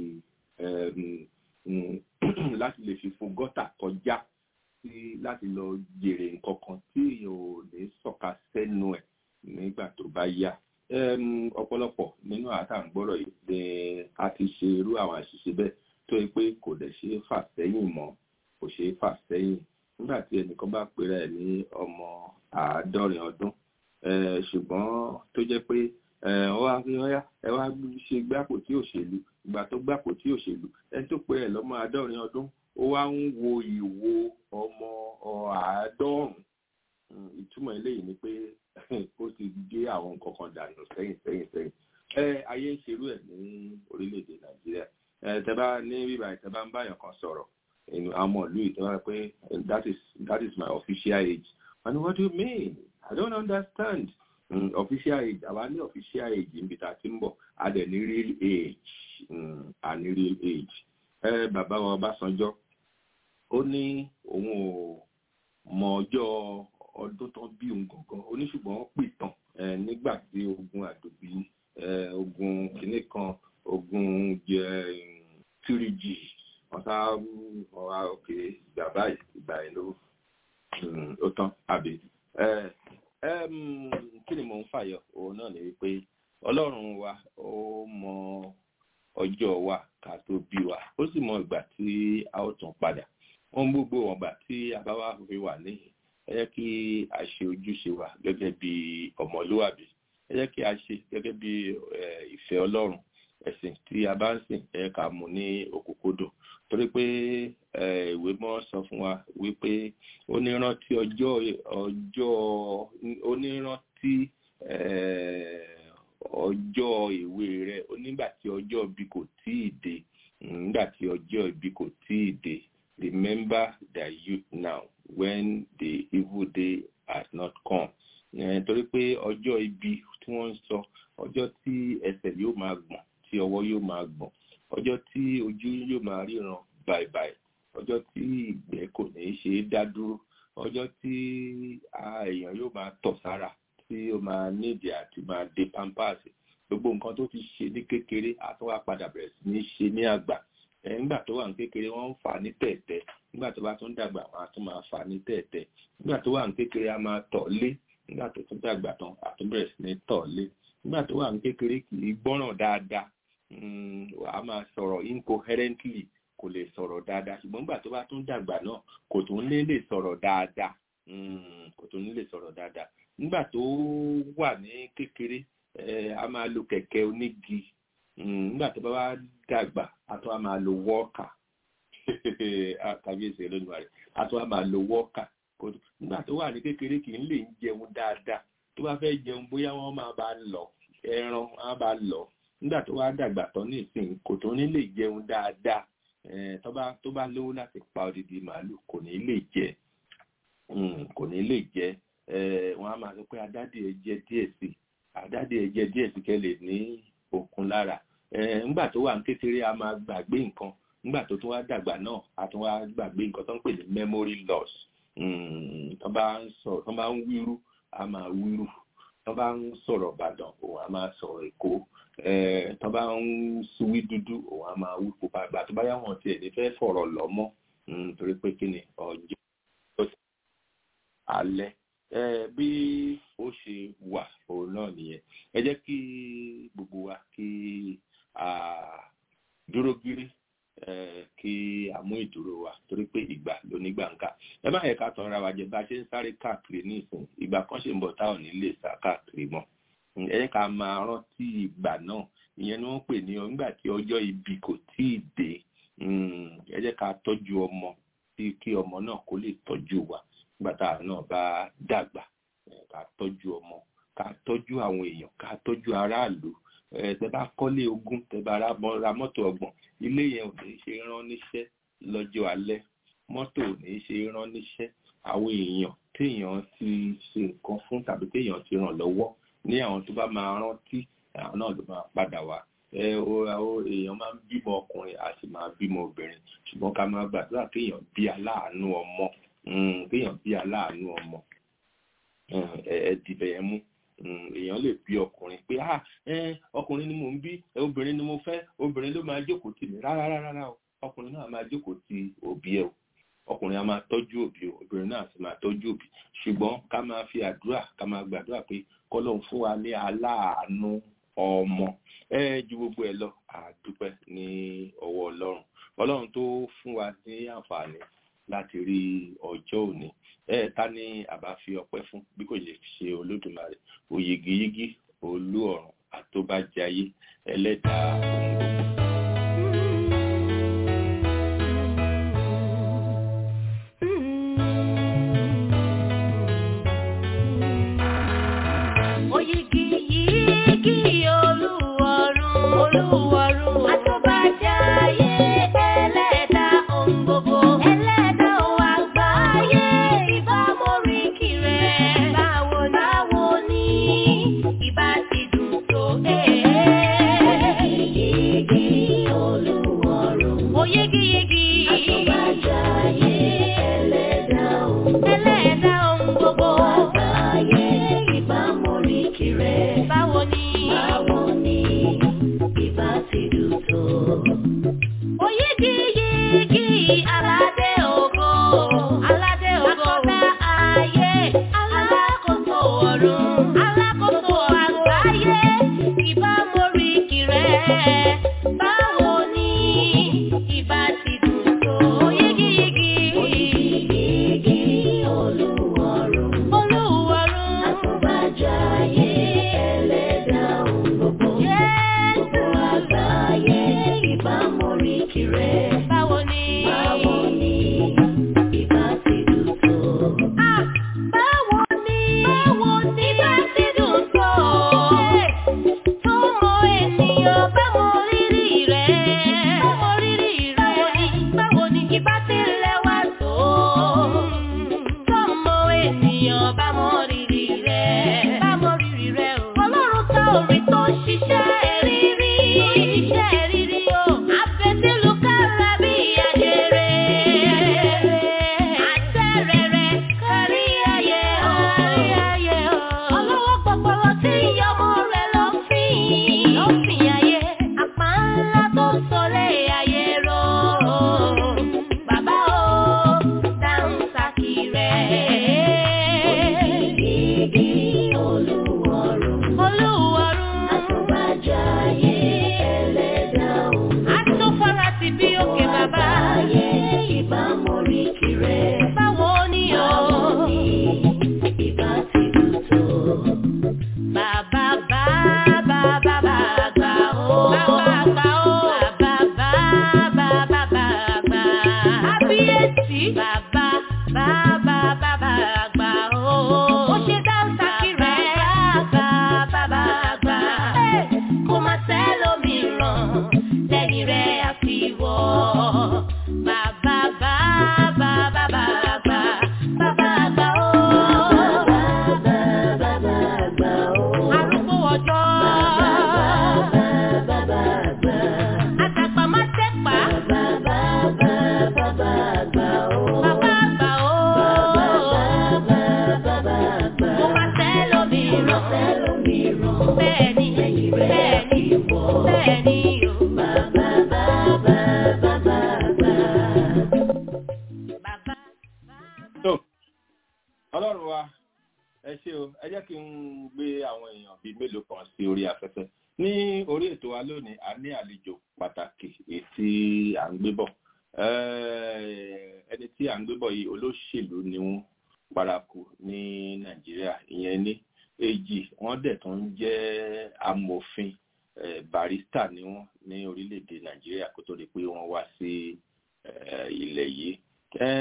láti lè fi fo gọ́tà kọjá sí láti lọ jèrè nǹkan kan tí èèyàn ò ní sọ̀ka sẹ́nu ẹ̀ nígbà tó bá yá ọ̀pọ̀lọpọ̀ nínú àtàǹgbọ́rọ̀ yìí ni a ti ṣe irú àwọn àṣìṣe bẹ́ẹ̀ tó yẹ pé kò dẹ̀ ṣe é fà sẹ́yìn mọ́ kò ṣe é fà sẹ́yìn nígbà tí ẹnìkan bá pèrè ẹ̀ ní ọmọ àádọ́rin ọdún ṣùgbọ́n tó jẹ́ pé ọwọ́ akínyọ́yá ẹ wá ṣe gbápò tí òṣèlú ìgbà tó gbápò tí òṣèlú ẹni tó pèrè ẹ̀ lọ́mọ àádọ́rin ọdún ó wá ń wo ìwo ọmọ àádọ́rùn ìtumọ̀ eléyìí ni pé ó ti gé àwọn nǹkan kan dànù sẹ́yìn sẹ́yìn sẹ́yìn ẹ ayé ń ṣerú ẹ̀ ní orílẹ̀-èdè nàìjíríà ẹ tẹ bá ní bíbá ẹ tẹ bá ń báyàn kan sọ̀rọ̀ inú àmọ́ ìlú yìí tẹ bá pé that is that is my official age and what do you mean i don't understand mm, official age àwa ní official age níbi tá a ti ń bọ̀ a dẹ̀ ní real age mm, a ní real age ẹ bàbá wa Ọbásanjọ́ ó ní òun ò mọ ọjọ́ ọdún tán bí òun gangan oníṣùgbọ́n ó pè tán nígbà tí ogun àdòbí ogun kìnnì kan ogun jẹ tíríjì wọn sá ọwá òkè ìgbà báyìí ìgbà yìí ló ó tán àbí kí ni mò ń fàyọ òun náà ni wípé ọlọ́run wa ó mọ ọjọ́ wa ká tó bí wa ó sì mọ ìgbà tí a ó tún padà wọn gbogbo ọgbà tí a bá wà fi wà níyìn ẹ jẹ́ kí a ṣe ojúṣe wa gẹ́gẹ́ bí ọmọlúwàbí ẹ jẹ́ kí a ṣe gẹ́gẹ́ bí ìfẹ́ ọlọ́run ẹ̀sìn tí a bá ń sìn ẹ ká mú ní òkúkódò torí pé ìwé mọ́ sọ fún wa wípé onírántí ọjọ́ ọjọ́ onírántí ọjọ́ ìwé rẹ nígbà tí ọjọ́ ibi kò tíì dé nígbà tí ọjọ́ ibi kò tíì dé remember thy youth now when the evil day has not come. torí pé ọjọ́ ibi tí wọ́n ń sọ ọjọ́ tí ẹsẹ̀ yóò máa gbọ̀n tí ọwọ́ yóò máa gbọ̀n ọjọ́ tí ojú yóò máa ríran bàìbàì ọjọ́ tí ìgbẹ́ kò ní í ṣe é dá dúró ọjọ́ tí èèyàn yóò máa tọ̀ sára tí ó máa nídìí àti máa de pampers gbogbo nǹkan tó ti ṣe ní kékeré àtúwà padà bẹ̀rẹ̀ sí ní ṣe ní àgbà nígbà tó wà ní kékeré wọ́n ń fà ní tẹ̀tẹ̀ nígbà tó bá tún dàgbà wọ́n á tún máa fà ní tẹ̀tẹ̀ nígbà tó wà ní kékeré a máa tọ̀ lé nígbà tó tún dàgbà tán a tún bẹ̀rẹ̀ sí ní tọ̀ lé nígbà tó wà ní kékeré kì í gbọ́ràn dáadáa a máa sọ̀rọ̀ incoherently kò lè sọ̀rọ̀ dáadáa ṣùgbọ́n nígbà tó bá tún dàgbà náà kò tún lè lè sọ̀rọ̀ dáadáa kò tún lè sọ̀rọ̀ dáadáa nígbà tó wà ní kékeré a máa lo kẹ̀kẹ́ onígi nígbà tó bá wá dàgbà a tún á máa lo wọ́ọ̀kà kábíyèsí lónìí rẹ̀ a tún á máa lo wọ́ọ̀kà nígbà tó wà ní kékeré kì í lè jẹun dáadáa tó bá fẹ́ jẹun bóyá wọ́n máa bá lọ ẹran á bá lọ nígbà tó wá dàgbà tán ní ìsìn kò tó ní lè jẹun dáadáa tó bá tó bá lówó láti pa odidi màálù kò ní lè jẹ kò ní lè jẹ wọn á máa sọ pé adádì ẹ jẹ díẹ̀ sí adádì ẹ jẹ díẹ̀ sí kẹ́ lè ní okun lára nígbà tó wà ní kékeré a máa gbàgbé nǹkan nígbà tó tún wá dàgbà náà a tún wá gbàgbé nǹkan tó ń pè ní memory loss tó bá ń sọ tó bá ń wíru a máa wíru tó bá ń sọ̀rọ̀ Ìbàdàn òun a máa sọ̀rọ̀ Èkó tó bá ń suwí dúdú òun a máa wí pupa àgbà tó bá yá wọn tiẹ̀ ní fẹ́ fọ̀rọ̀ lọ mọ́ torí pé kí ni ọjọ́ alẹ́ bí ó ṣe wà òun náà nìyẹn ẹ jẹ́ kí gbogbo wa kí dúró gírí kí a mú ìdúró wa torí pé ìgbà ló ní gbàǹkà ẹ má yẹ ká tàn ra wa jẹ bá a ṣe ń sáré káàkiri ní ìsìn ìgbà kan ṣe ń bọ̀ táwọn ní lè sá káàkiri mọ́ ẹ yẹ ká máa rántí ìgbà náà ìyẹn ni wọ́n pè ní nígbà tí ọjọ́ ibi kò tíì dé ẹ jẹ́ ká tọ́jú ọmọ kí ọmọ náà kó lè tọ́jú wa nígbà tá a náà bá dàgbà ká tọ́jú ọmọ ká tọ́jú àwọn èèyàn ká tọ́jú aráàlú tẹ bá kọ́lé ogún tẹ bá ra mọ́tò ọgbọ̀n ilé yẹn ò ní ṣe rán níṣẹ́ lọ́jọ́ alẹ́ mọ́tò ò ní ṣe rán níṣẹ́ àwọn èèyàn téèyàn ti ṣe nǹkan fún tàbí téèyàn ti ràn lọ́wọ́ ní àwọn tó bá máa rántí àwọn náà ló máa padà wá èèyàn máa ń bímọ ọkùnrin a sì máa bímọ obìnrin ṣùgbọ́n ká máa gbàdúrà kéèyàn bí aláàánú ọmọ kéèyàn bí aláàánú ọmọ ẹ dìbẹ̀ yẹn mú èèyàn lè bí ọkùnrin pé ah ọkùnrin ni mò ń bí obìnrin ni mo fẹ́ obìnrin ló máa jókòó tì mí rárá rárá o ọkùnrin náà máa jókòó ti òbí ẹ o ọkùnrin á máa tọ́jú òbí o obìnrin náà sì máa tọ́jú òbí ṣùgbọ́n ká máa fi àdúrà ká máa gbàdúrà pé kọ́lọ́hún fún wa ní aláàánú ọmọ ẹ ju gbogbo ẹ lọ àdúpẹ́ ní ọwọ́ ọlọ́run ọlọ́run tó fún wa ní àǹfààní láti rí ọjọ́ òní ẹ ta ni àbá fi ọpẹ́ fún bí kò lè ṣe olódùmarè òyìgìyìgì olú ọ̀run àtọ́bàjáyé ẹlẹ́dàá ohun gbogbo. ọlọ́run wa ẹ ṣé o ẹ jẹ́ kí n gbé àwọn èèyàn bíi mélòó kan sí orí afẹ́fẹ́ ní orí ètò wa lónìí a ní àlejò pàtàkì èyí tí à ń gbé bọ̀ ẹni tí à ń gbé bọ̀ yìí olóṣèlú ni wọ́n paraku ní nàìjíríà ìyẹn ní èjì wọ́n dẹ̀ tún jẹ́ amòfin barista ni wọ́n ní orílẹ̀-èdè nàìjíríà kó tó di pé wọ́n wá sí ilẹ̀ yìí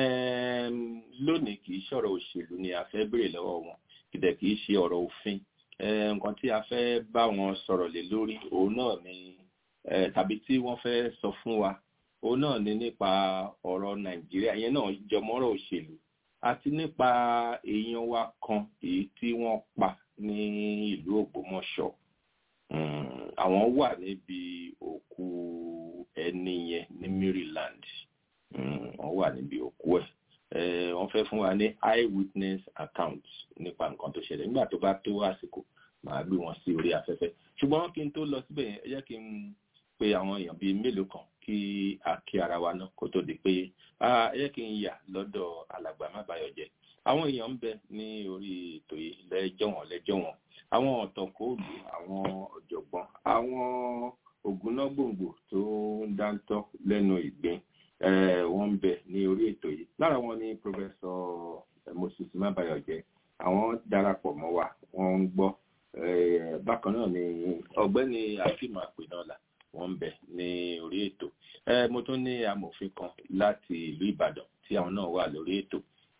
lónìí kì í ṣọ̀rọ̀ òṣèlú ni a fẹ́ béèrè lọ́wọ́ wọn kìdẹ̀ kì í ṣe ọ̀rọ̀ òfin nǹkan tí a fẹ́ bá wọn sọ̀rọ̀ lé lórí òun náà ni tàbí tí wọ́n fẹ́ sọ fún wa òun náà ni nípa ọ̀rọ̀ nàìjíríà yẹn náà jọmọ́rọ̀ òṣèlú àti nípa èèyàn wa kan èyí tí wọ́n pa ní ìlú ògbómọ̀ṣọ́ àwọn wà níbi òkú ẹni yẹn ní maryland wọ́n wà níbi òkú ẹ̀ wọ́n fẹ́ fún wa ní eye witness account nípa nǹkan tó ṣẹlẹ̀ nígbà tó bá tó àsìkò màá gbé wọn sí orí afẹ́fẹ́ ṣùgbọ́n kí n tó lọ síbẹ̀ yẹn ẹ jẹ́ kí n pe àwọn èèyàn bíi mélòó kan kí a kí ara wa náà kó tó di pé ẹ jẹ́ kí n yà lọ́dọ̀ alàgbà má bàyọ̀ jẹ́ àwọn èèyàn ń bẹ ní orí ètò yìí lẹ́jọ́ wọn lẹ́jọ́ wọn àwọn ọ̀tọ̀kóòlù àwọn ọ̀jọ̀gbọ́n àwọn ògúnnágbòǹgbò tó ń dáńtọ́ lẹ́nu ìgbín wọ́n ń bẹ ní orí ètò yìí lára wọn ni pọfẹsọ moses mabayọjẹ àwọn darapọ̀ mọ́ wa wọ́n ń gbọ́ bákan náà ni ọ̀gbẹ́ni akeem apẹnọlá wọ́n ń bẹ ní orí ètò mo tún ní amòfin kan láti ìlú ìbàdàn tí àwọn náà wà lórí ètò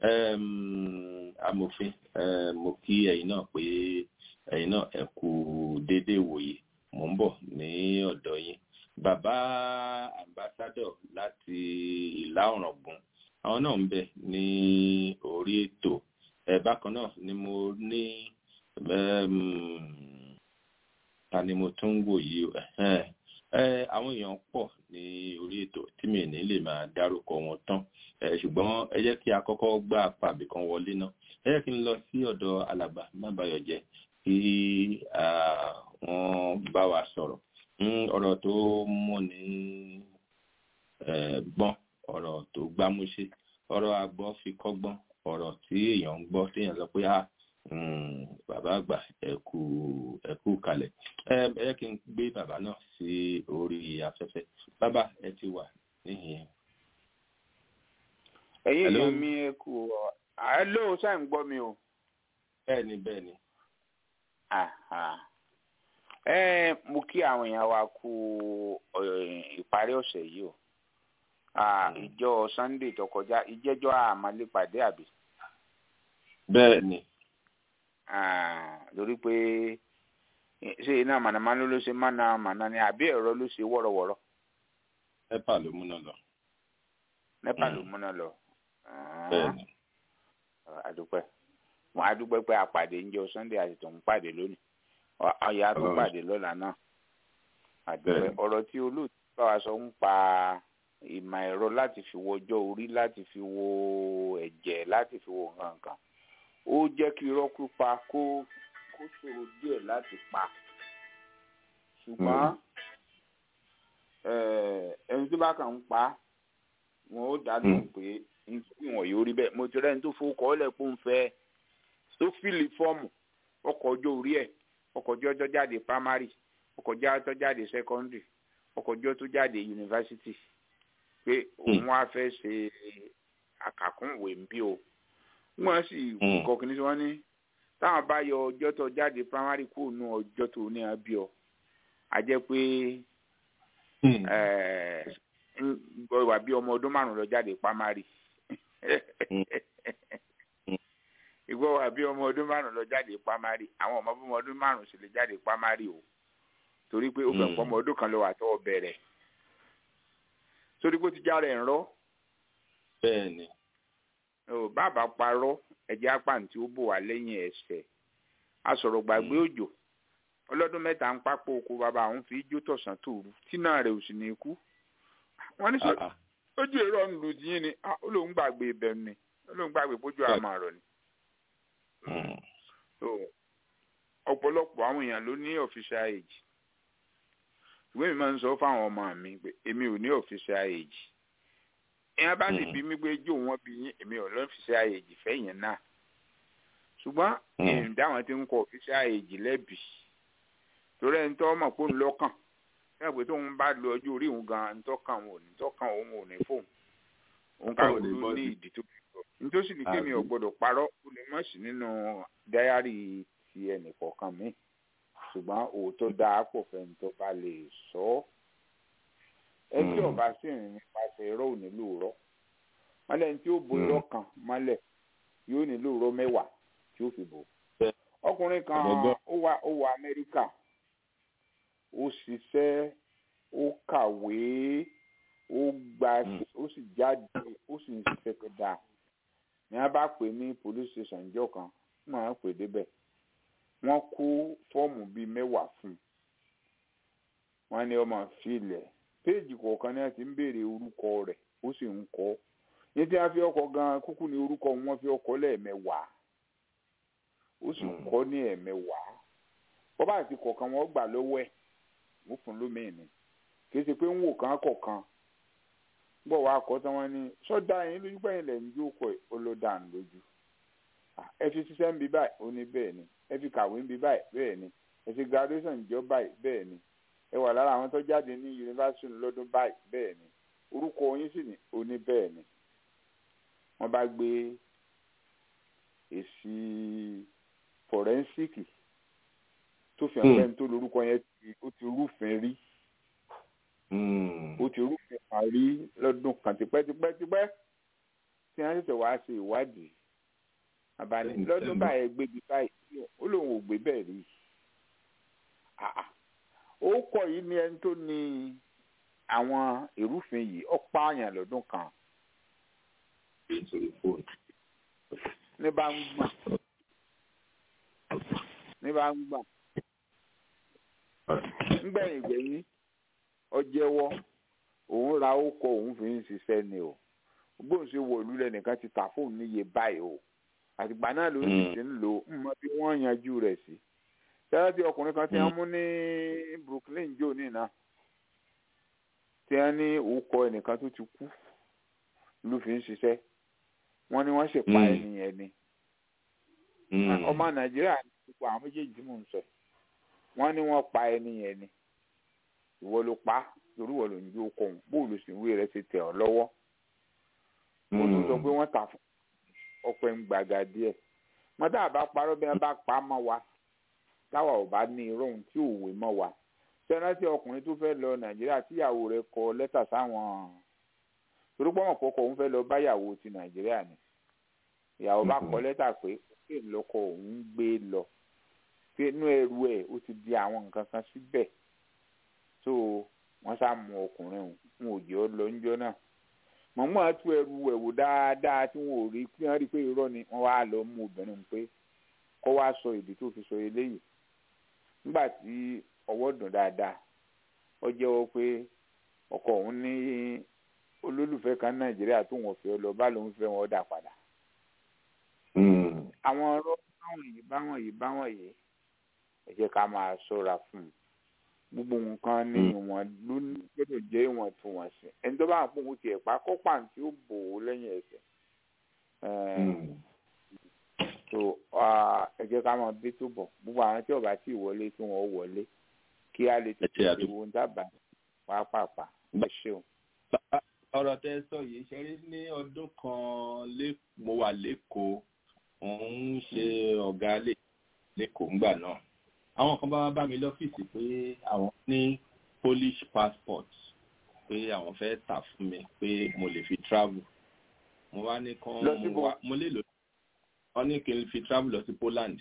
amòfin mo kí ẹ̀yin náà pé ẹ̀yin náà ẹ kú déédéé wòye mò ń bọ̀ ní ọ̀dọ̀ yín bàbá ambassadọ láti ìlà ọ̀ràngún àwọn náà ń bẹ ní orí ètò ẹ bákan náà ni mo ní ta ni mo tún ń wò yìí ẹ àwọn èèyàn pọ̀ ní orí ètò tí mi ní lè máa dárúkọ wọn tán ṣùgbọ́n ẹ jẹ́ kí a kọ́kọ́ gbá apàbí kan wọlé náà ẹ jẹ́ kí n lọ sí ọ̀dọ̀ alàgbà mábàyọ̀jẹ́ kí wọ́n bá wa sọ̀rọ̀ ọ̀rọ̀ tó múni gbọ́n ọ̀rọ̀ tó gbámúṣé ọ̀rọ̀ àgbọ̀ fi kọ́gbọ́n ọ̀rọ̀ tí èèyàn ń gbọ́ téèyàn sọ pé ah bàbá àgbà ẹ̀kú ẹ̀kú kalẹ̀ ẹ ẹ kí n gbé bàbá náà sí orí afẹ́fẹ́ bàbá ẹ ti wà níhìn. ẹ̀yin èèyàn mi ẹ kú ọ ẹ lóò ṣáà ń gbọ́ mi o. bẹ́ẹ̀ni bẹ́ẹ̀ni. ẹ mú kí àwọn èèyàn wa kú ìparí ọ̀sẹ̀ yìí o ìjọ sunday tó kọjá ìjẹ́jọ́ àmàlẹ́pàdé àbí. bẹ́ẹ̀ni lórí pé ṣé iná mànàmáná ló ṣe máná màná ni àbí ẹ̀rọ ló ṣe wọ́rọ̀wọ́rọ̀. nepa ló múná lọ. nepa ló múná lọ. bẹ́ẹ̀ni. àdúpẹ́ wọn àdúpẹ́ pé àpàdé ń jọ sunday àti tó ń pàdé lónìí ọ̀yà tó pàdé lọ́la náà. àdúpẹ́ ọ̀rọ̀ tí olóòtú bá wa sọ ń pa ìmọ̀ ẹ̀rọ láti fi wo ọjọ́ orí láti fi wo ẹ̀jẹ̀ láti fi wo nǹkan kan ó jẹ́ kí irọ́ pípa kó kó ṣòro díẹ̀ láti pa ṣùgbọ́n ẹni tó bá kàn ń pa wọn ó dá lóhùn pé nítorí wọn yóò rí bẹ́ẹ̀ mo ti rẹ́ni tó fowókọ́ ọ́lẹ̀ pé ń fẹ́ tó fìlì fọ́ọ̀mù ọkọ̀ ọjọ́ orí ẹ̀ ọkọ̀ ọjọ́ tó jáde primary ọkọ̀ ọjọ́ tó jáde secondary ọkọ̀ ọjọ́ tó jáde university pé òun wá fẹ́ ṣe àkàkùnwé ń bí o wọ́n sì kọkìnní wọn ní táwọn bá yọ ọjọ́ tó jáde primary kúrò nù ọjọ́ tó ní abí ọ a jẹ́ pé wà bí ọmọ ọdún márùn lọ jáde primary ìgbọ́ wà bí ọmọ ọdún márùn lọ jáde primary àwọn ọmọ ọmọ ọdún márùn sì lè jáde primary o torí pé ó fẹ́ pọ́ ọmọ ọdún kan lọ wà tó bẹ̀rẹ̀ torí pé ó ti jára ẹ̀ ń rọ́. bẹ́ẹ̀ni ò bàbá parọ́ ẹ̀jẹ̀ apàǹtí ó bò wá lẹ́yìn ẹsẹ̀ asọ̀rọ̀ gbàgbé òjò ọlọ́dún mẹ́ta ń pápá oko bàbá àwọn fi jó tọ̀sán tòru tínà rẹ̀ ò sì ní kú wọ́n ní sójú èrò ọ̀nùlù tìyín ni ó lóun gbàgbé ibẹ̀ ni ó lóun gbàgbé bójú àmọ́ ọ̀rọ̀ ni. ọ̀pọ̀lọpọ̀ àwọn èèyàn ló ní official age ìwé mi máa ń sọ fáwọn ọmọ mi pé èmi ò ní official age ìyẹn bá sì bí mi pé jó wọn bí yín èmi ò lọ́fíìsì àyèjì fẹ́yìn náà ṣùgbọ́n èyí dáwọn ti ń kọ ọ̀fíìsì àyèjì lẹ́bi torí ẹni tó mọ̀ pé òun lọ́kàn ẹ pé tóun bá lo ọjọ́ orí òun gan-an ntọ́kàn òun ò ní tọ́kàn òun ò ní fóun òun káwọn ló ní ìdí tó fi sọ nítòsí ní kémi ò gbọ́dọ̀ parọ́ ó lè mọ̀ sí nínú dáyárì ti ẹnì kọ̀ọ̀kan mi ṣùgbọ́n òótọ́ dáa pọ̀ fẹ́ni tó bá lè sọ ọ́ ẹtí ọba sì rìn nípasẹ̀ irọ́ ò nílò rọ́ mọ́lẹ̀ tí ó bo irọ́ kan mọ́lẹ̀ yóò nílò rọ́ mẹ́wàá tí ó fi bò. ọkùnrin kan Àgbọ̀gbọ́. ó wà ó wà amẹ́ríkà ó ṣiṣẹ́ ó kàwé ó gba Mm. ó sì jáde ó sì ń ṣiṣẹ́ tó dáa ní a bá pè ní police station ìjọ kan wọ́n máa ń pè débẹ̀ wọ́n kó fọ́ọ̀mù bíi mẹ́wàá fún un wọ́n ní ọmọ fílẹ̀ péèjì kọ̀ọ̀kan ní a ti ń béèrè orúkọ rẹ̀ ó sì ń kọ́ ní tí a fi ọkọ̀ gan kúkú ní orúkọ wọn fi ọkọ̀ lẹ́ẹ̀mẹ́wàá ó sì Mm. kọ́ ní ẹ̀mẹ́wàá bọ́ bá ti kọ̀ọ̀kan wọn gbà lọ́wọ́ ẹ̀ wọ́n fún lómìn ni kì í ṣe pé ń wò kán kọ̀ọ̀kan gbọ́ wàá kọ́ tán wọ́n ní sọ́dá yín lójú pẹ̀yìn lẹ̀ ń jókòó ẹ̀ ó ló dà ń lójú Ah, ẹ fi ṣiṣẹ́ ń bí báyìí ó ní bẹ́ẹ̀ ni ẹ fi kàwé ń bí báyìí bẹ́ẹ̀ ni ẹ fi graduation jọ báyìí bẹ́ẹ̀ ni ẹ wà lára àwọn tó jáde ní yunifásitì lọ́dún báyìí bẹ́ẹ̀ ni orúkọ yín sì ní ó ní bẹ́ẹ̀ ni wọ́n bá gbé èsì fọ̀rẹ́ńsìkì tó fi hàn Hmm. pé ẹni tó lórúkọ yẹn ti- ó ti rúfin rí Mm. ó ti rúfin kan rí lọ́dún kan tipẹ́tipẹ́tipẹ́ tí wọ́n ṣẹ̀ṣẹ̀ wá ṣe ìwádìí àbáni Bẹ́ẹ̀ni, lọ́dún bẹ́ẹ̀ni. báyẹn gbébi báyìí ó lóun ò gbé bẹ́ẹ̀ rí Ah, ah. ó kọ yìí ní ẹni tó ní àwọn ìrúfin yìí ó pààyàn lọ́dún kan Nítorí fóònù. ní bá ń gbà ní bá ń gbà ńgbẹ̀yìn gbẹ̀yìn ó jẹ́wọ́ òun ra ókọ òun fi ń ṣiṣẹ́ ni o bóun ṣe wọ ìlú lẹ́nìkan ti tà fóun níye báyìí o àtìgbà náà ló sì Mm. ti ń lò ó ń mọ bí wọ́n yanjú rẹ̀ sí tẹ́lẹ̀ tí ọkùnrin kan tí wọ́n mú ní Brooklyn joe ní náà tí wọ́n ní òkọ ẹnìkan tó ti kú ló fi ń ṣiṣẹ́ wọ́n ní wọ́n sì pa Mm. ẹni yẹn ni Mm. ọmọ Nàìjíríà ní gbogbo àwọn méjèèjì tí mò ń sọ wọ́n ní wọ́n pa ẹni yẹn ni ìwọ ló pa á, torí ìwọ ló ń jó kọ̀ọ̀hún bóòlù sì ń wé rẹ ti tẹ̀ ọ́ lọ́wọ́ mo tún sọ pé wọ́n tà fún ọpẹ́ ń gbàgà díẹ̀ wọ́n tá a bá parọ́ bí wọ́n bá pa á mọ́ wa táwa ò bá ní irọ́ ohun tí òwe mọ́ wa sẹ́nẹ́tì ọkùnrin tó fẹ́ lọ Nàìjíríà tíyàwó rẹ̀ kọ lẹ́tà sáwọn torí pé wọn kọ́kọ́ òun fẹ́ lọ báyàwó ti Nàìjíríà ni ìyàwó bá kọ Mhm. lẹ́tà pé kí lọ́kọ òun gbé lọ pé inú ẹrù ẹ̀ ó ti di àwọn nǹkan kan síbẹ̀ tó wọ́n sá mú ọkùnrin òun wọn ò jẹ́ ọ lọ níjọ́ náà mọ̀mọ́ àtú ẹrù ẹ̀ wò dáadáa tí wọn ò rí pé wọ́n rí pé irọ́ ni wọ́n wá lọ mú obìnrin òun pé kó wá sọ ìdí tó fi sọ eléyìí nígbà tí ọwọ́ dùn dáadáa ó jẹ́wọ́ pé ọkọ òun ní olólùfẹ́ kan Nàìjíríà tó wọn fẹ́ lọ bá lòun fẹ́ wọn dà padà Mm. àwọn ọ̀rọ̀ báwọn yìí báwọn yìí báwọn yìí ẹ jẹ́ ká máa ṣọ́ra fún un gbogbo nǹkan ní Mm. ìwọ̀n ló ní gbọ́dọ̀ jẹ́ ìwọ̀ntúnwọ̀nsì ẹni tó bá ń pòun tiẹ̀ pa kó pàǹtí ó bò ó lẹ́yìn ẹsẹ̀ Ẹ̀, Mm. so ah, ẹ jẹ́ ká máa bí tó bọ̀ gbogbo àwọn tí ọba tí wọlé tí wọ́n wọlé kí á lè Ẹ tètè ṣe ṣe àdúgbò. ohun dábàá pàápàá ẹ ṣeun. Bá- ọ̀rọ̀ tẹ́ ẹ sọ yìí ṣe rí ní ọdún kan lé- mo wà lẹ́kọ̀ọ́ òun ń ṣe ọ̀gá lè- lẹ́kọ̀ọ́ ńgbà náà àwọn kan bá wá bá mi lọ́fíìsì pé àwọn ní Polish passport pé àwọn fẹ́ tà fún mi pé mo lè fi travel mo wá ní kán Lọ mo síbo? wá mo lè lò wọ́n ní kí n fi travel lọ sí Poland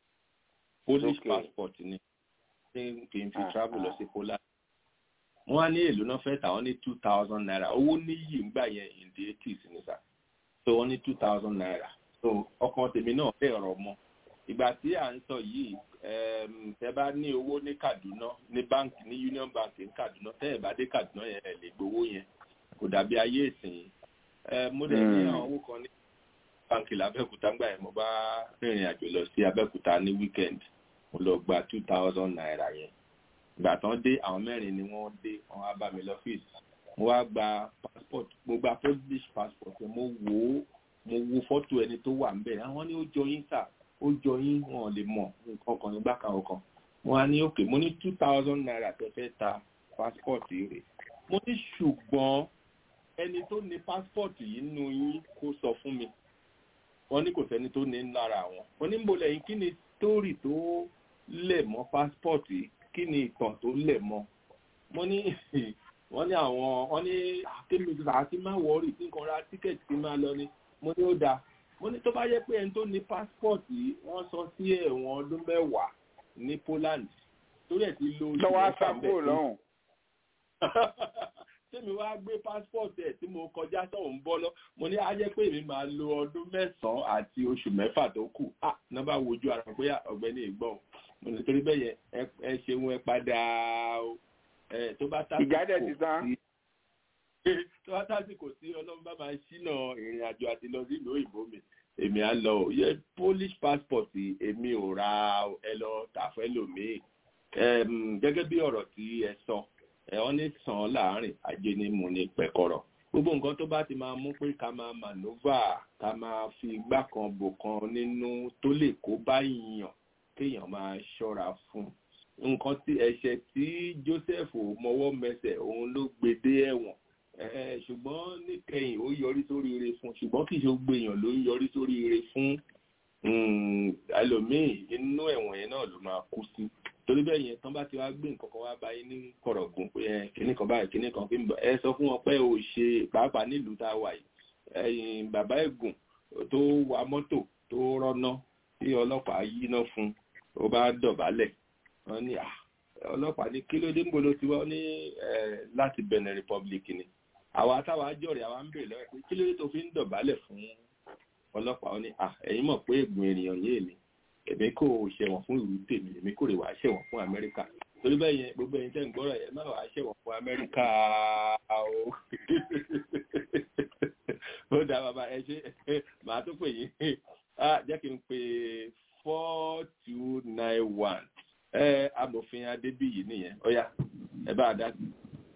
Polish Okay. passport ni kí kí n fi Ah, travel lọ ah. sí Poland wọ́n á ní èlò náà fẹ́ tà wọ́n ní two thousand naira owó níyì ńgbà yẹn in the eighties ní sà so wọ́n ní two thousand naira so ọkàn tèmi náà fẹ́ ọ̀rọ̀ mọ́ ìgbà tí à ń sọ yìí ẹm, tẹ́ bá ní owó ní Kaduna ní báńkì ní Union Bank ní Kaduna tẹ́ ẹ̀ bá dé Kaduna yẹn ẹ̀ lè gbowó yẹn kò dàbí ayé ìsìn ẹ mo dẹ̀ ní Mm. àwọn owó kan ní báńkì lábẹ́òkúta ńgbà yẹn mo bá rìnrìn àjò lọ sí Abẹ́òkúta ní weekend mo lọ gba two thousand naira yẹn ìgbà tán dé àwọn mẹ́rin ni wọ́n dé wọ́n wá bá mi lọ́fíìsì mo wá gba passport mo gba Polish passport yẹn mo wò ó mo wo fọ́tò ẹni tó wà ńbẹ̀ àwọn ní ó jọ yín sà ó jọ yín wọn ò lè mọ̀ nǹkan kan nígbà kan ọkàn mo wá ní òkè mo ní two thousand naira tẹ́ fẹ́ ta passport yìí rè mo ní ṣùgbọ́n ẹni tó ní passport yìí nínú yín kó sọ fún mi wọ́n ní kò sẹ́ni tó ní lára àwọn wọ́n ní mo lẹ́yìn kí ni story tó lẹ̀ mọ́ passport yìí kí ni ìtàn tó lẹ̀ mọ́ mo ní wọ́n ní àwọn wọ́n ní akémi àti má wọ́ọ̀rì tí nǹkan ra tíkẹ́ẹ̀tì tí máa lọ ni mo ní ó dáa mo ní tó bá yẹ pé ẹni tó ní passport yìí wọ́n sọ sí ẹ̀wọ̀n ọdún mẹ́wàá ní Poland torí ẹ̀ ti lo oṣù lọ́wọ́ mẹ́fà àṣàkó bẹ́ẹ̀ lọ́hùn. tèmi wá gbé passport ẹ̀ tí mo kọjá sọ̀hún bọ́ lọ mo ní á jẹ́ pé èmi máa lo ọdún mẹ́sàn-án àti oṣù mẹ́fà tó kù ah nọ́mbà wojú ara pé ọ̀gbẹ́ni ìgbọ́n mo ní torí bẹ́ẹ̀ yẹn ẹ- ẹ ṣeun ẹ padà o ẹ tó bá tásìkò Ìjà dẹ̀ ti tán. sí- tó bá tásìkò sí ọlọ́run bá máa ṣínà ìrìn àjò àti lọ sí ìlú òyìnbó mi èmi á lọ o yẹ Polish passport èmi ò ra o, ẹ lọ tàfẹ́ lòmíì Em, gẹ́gẹ́ bí ọ̀rọ̀ tí ẹ sọ ẹ wọ́n ní sàn án láàárín ajé ní mu ní pẹ̀kọ̀rọ̀ gbogbo nǹkan tó bá ti máa mú pé ká máa manova ká máa fi igbá kan bò kan nínú tó lè kó bá yíyàn kéèyàn máa ṣọ́ra fún nǹkan tí ẹ̀ṣẹ̀ tí Joseph ò mọwọ́ mẹsẹ̀ òun ló gbé dé ẹ̀wọ̀n Eh, ṣùgbọ́n níkẹyìn ó yọrí sórí ire fún ṣùgbọ́n kì í ṣe gbogbo èèyàn ló ń yọrí sórí ire fún mm, ẹlòmíì inú ẹ̀wọ̀n yẹn náà ló máa kú sí torí bẹ́ẹ̀ yẹn tán bá ti wá gbé nǹkan kan wá bá yín ní kọ̀rọ̀gùn pé ẹ kíní kan báyìí kíní kan kí n bọ̀ ẹ sọ fún wọn pé ò ṣe pàápàá nílùú tá a wà yìí ẹ̀yin bàbá ẹ̀gùn tó wa mọ́tò tó rọ́nà tí ọlọ́pàá yíná fún ó bá dọ̀bálẹ̀ wọ́n ní à ọlọ́pàá ní kí ló dé ń bolo tiwa ó ní ẹ, láti Benin Republic ni àwa táwa jọ̀rẹ̀ àwa ń bèrè lọ́wọ́ pé kí ló dé tó fi ń dọ̀bálẹ̀ fún ọlọ́pàá ó ní à ẹ̀yin mọ̀ pé ègùn ènìyàn yé mi èmi kò ṣẹ̀wọ̀n fún ìlú tèmi èmi kò lè wá ṣẹ̀wọ̀n fún Amẹ́ríkà torí bẹ́ẹ̀ yẹn gbogbo ẹ̀yin tẹ́ ń gbọ́rọ̀ yẹn má wàá ṣẹ̀wọ̀n fún Amẹ́ríkà o ó dá bàbá ẹ ṣe màá tó pè yín Ah, jẹ́ kí n pè four two nine one ẹ amòfin Adébíyì nìyẹn ó yá ẹ bá a dá sí.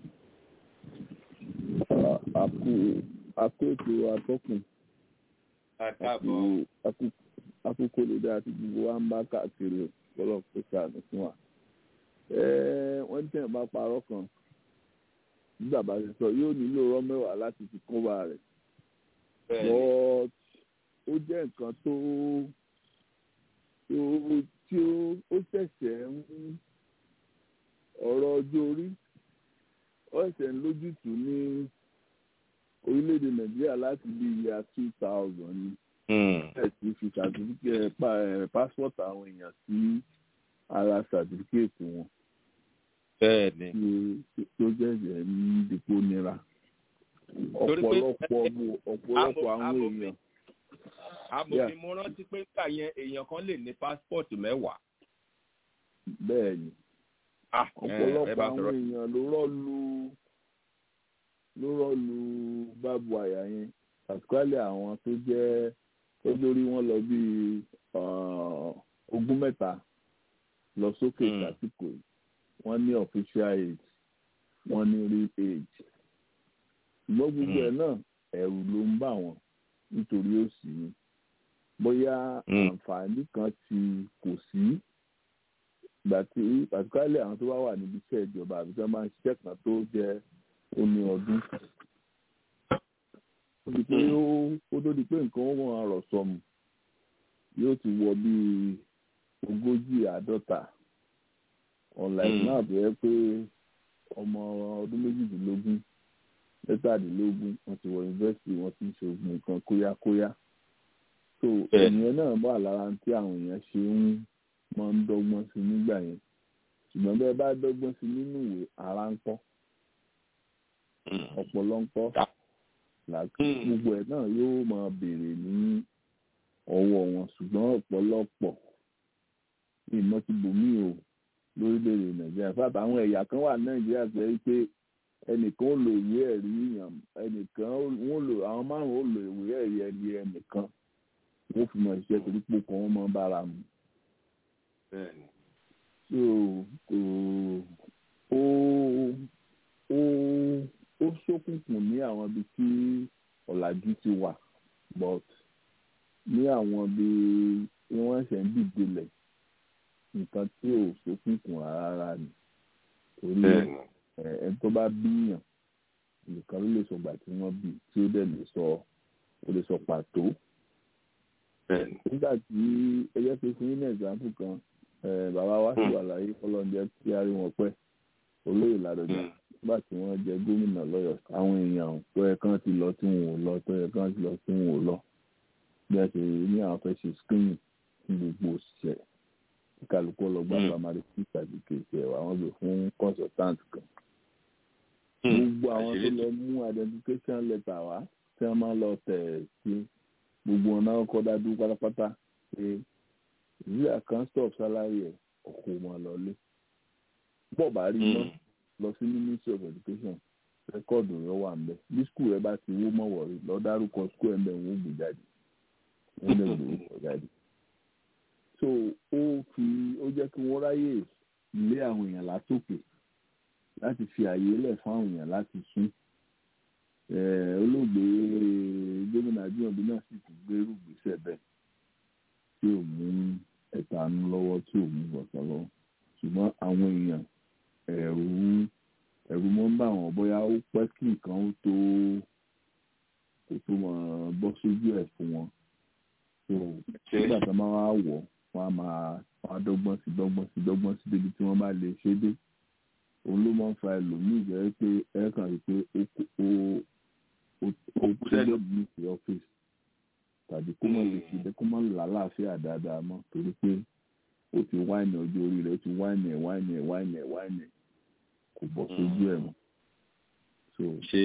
àkú àkú ètò atọ́kùn káàbọ̀ àti àkókò lè dá àti gbogbo wa ń bá káàkiri lọ́lọ́ pé sàánú fún wa. Ẹ́, wọ́n tẹ̀ bá parọ́ kan bí bàbá ṣe sọ yóò nílò ọ̀rọ̀ mẹ́wàá láti fi kún wa rẹ̀. bẹ́ẹ̀ ni. but ó jẹ́ nǹkan tó tó tí ó ó ṣẹ̀ṣẹ̀ ń ọ̀rọ̀ ọjọ́ orí ó ṣẹ̀ṣẹ̀ ń lójútùú ní orílẹ̀-èdè nàìjíríà láti bí ìyá two thousand ni ẹ̀ ti fi certificate pa ẹ̀ passport àwọn èèyàn sí ara certificate wọn bẹ́ẹ̀ ni. tí ó jẹ́jẹ́ ní dípò nira Torí pé- ọ̀pọ̀lọpọ̀ ọ̀pọ̀lọpọ̀ àwọn amòfin- èèyàn amòfin mo rántí pé nígbà yẹn èèyàn kan lè ní passport mẹ́wàá. bẹ́ẹ̀ ni Ah, ẹ- ẹ ọ̀pọ̀lọpọ̀ bá àwọn sọ̀rọ̀. èèyàn ló rọ́ọ̀lù ló rọ́ọ̀lù bábu àyà yẹn pàtíkálì àwọn tó jẹ́ tó lórí wọn lọ bíi ah, ogún mẹ́ta lọ sókè Mm. sásìkò yìí wọ́n ní official age wọ́n ní real age ṣùgbọ́n gbogbo ẹ̀ náà ẹ̀rù ló ń bà wọ́n nítorí òṣì ni bóyá Mm. àǹfààní kan ti kò sí ìgbà tí pàtíkálì àwọn tó bá wà níbi iṣẹ́ ìjọba àbí tí wọ́n máa ń ṣiṣẹ́ kan tó jẹ́ oní ọdún ó di pé ó ó tó di pé nǹkan ó máa rọ̀ sọmù yóò ti wọ bíi ogójì àádọ́ta ọ̀nlàìn Mm. náà tó yẹ pé ọmọ ọdún méjìdínlógún mẹ́tàdínlógún wọ́n ti wọ yunifásitì wọ́n ti ń ṣe oògùn nǹkan kóyákóyá so Bẹ́ẹ̀ni. ènìyàn náà wà lára tí àwọn èèyàn ṣe ń máa ń dọ́gbọ́n sí nígbà yẹn ṣùgbọ́n bẹ́ẹ̀ bá dọ́gbọ́n sí nínú ìwé ara ń kọ́ ọpọlọ ń kọ́ Ta- làákì Mm. gbogbo ẹ̀ náà yóò máa béèrè ní ọwọ́ wọn ṣùgbọ́n ọ̀pọ̀lọpọ̀ ìmọ̀ ti bòmí o lórílẹ̀‐èdè nàìjíríà fáta àwọn ẹ̀yà kan wà nàìjíríà tó yẹ pé ẹnìkan ó lo ìwé ẹ̀rí yàn ẹnìkan ó lo àwọn márùn-ún ó lo ìwé ẹ̀rí ẹni ẹnìkan wọ́n fi mọ̀ ṣiṣẹ́ torí pé kan wọ́n mọ́ bára mu bẹ́ẹ̀ ni. so kò ó ó ó ṣókùnkùn ní àwọn ibi tí ọ̀làjú ti wà but ní àwọn ibi tí wọ́n ṣẹ̀ ń dìde lẹ̀ nǹkan tí ò ṣókùnkùn rárá ni torí bẹ́ẹ̀ ni. ẹ ẹ tó bá bíyàn nìkan ló lè sọ ìgbà tí wọ́n bí tí ó dẹ̀ lè sọ ó lè sọ pàtó bẹ́ẹ̀ ni. nígbà tí ẹjẹ́ fi fún yín ní ẹ̀gbáǹpù kan eh, bàbá wa sì wà láyé kọ́lọ́njẹ́ tí a rí wọn pẹ́ olóyè ládọjà Mm. nígbà tí wọ́n jẹ gómìnà lọ́yọ̀ àwọn èèyàn tó yẹ kán ti lọ tí wọn ò lọ tó yẹ kán ti lọ tí wọn ò lọ bí a ṣe ní àwọn fẹ́ ṣe screening fún gbogbo òṣìṣẹ́ kí kálukú ọlọ́gbà primary school certificate ẹ̀ àwọn gbé fún consultant kan gbogbo àwọn tó lọ mú identification letter wá tí wọ́n máa lọ tẹ̀ sí gbogbo ọ̀nà ọkọ̀ dájú pátápátá pé ìyá kan stop salary ẹ̀ ọkọ̀ wọn lọlé bọ́ọ̀ bá rí iná lọ sí ministry of education rẹ́kọ̀dù rẹ̀ wà ń bẹ̀ bí skul rẹ̀ bá ti wó mọ̀wọ́ rí lọ dárúkọ skul ẹ̀ ń bẹ̀ wọ́n gbé jáde wọ́n lè gbé wọ́n jáde so ó fi ó jẹ́ kí wọ́n ráyè lé àwọn èèyàn látòkè láti fi àyè lẹ̀ fún àwọn èèyàn láti sún olóògbé gómìnà adéyànbí náà sì tún gbérù gbèsè bẹ́ẹ̀ tí ò mú ẹ̀tanú lọ́wọ́ tí ò mú bọ̀tán lọ́wọ́ ṣùgbọ́n àwọn èèyàn ẹ̀rù ẹ̀rù mọ́ ń bà wọ́n bóyá ó pẹ́ kí nǹkan ó tó kó tó mọ̀ bọ́ sójú ẹ̀ fún wọn so nígbà tó máa wá wọ̀ wọ́n á máa wọ́n á dọ́gbọ́n sí dọ́gbọ́n sí dọ́gbọ́n sí débi tí wọ́n bá lè ṣe dé òun ló máa ń fa ẹlòmíì jẹ́ pé ẹ kàn rí pé ó ó ó kúrẹ́ ní ti ọ́fíìsì tàbí kó mọ̀ lè ṣe kó mọ̀ lálàáfíà dáadáa mọ́ torí pé ó ti wáìnì ọjọ́ orí rẹ̀ ó ti wáìnì ẹ̀ wáìnì ẹ̀ wáìnì ẹ̀ wáìnì ẹ̀ kò bọ́ sójú ẹ̀ mọ́. so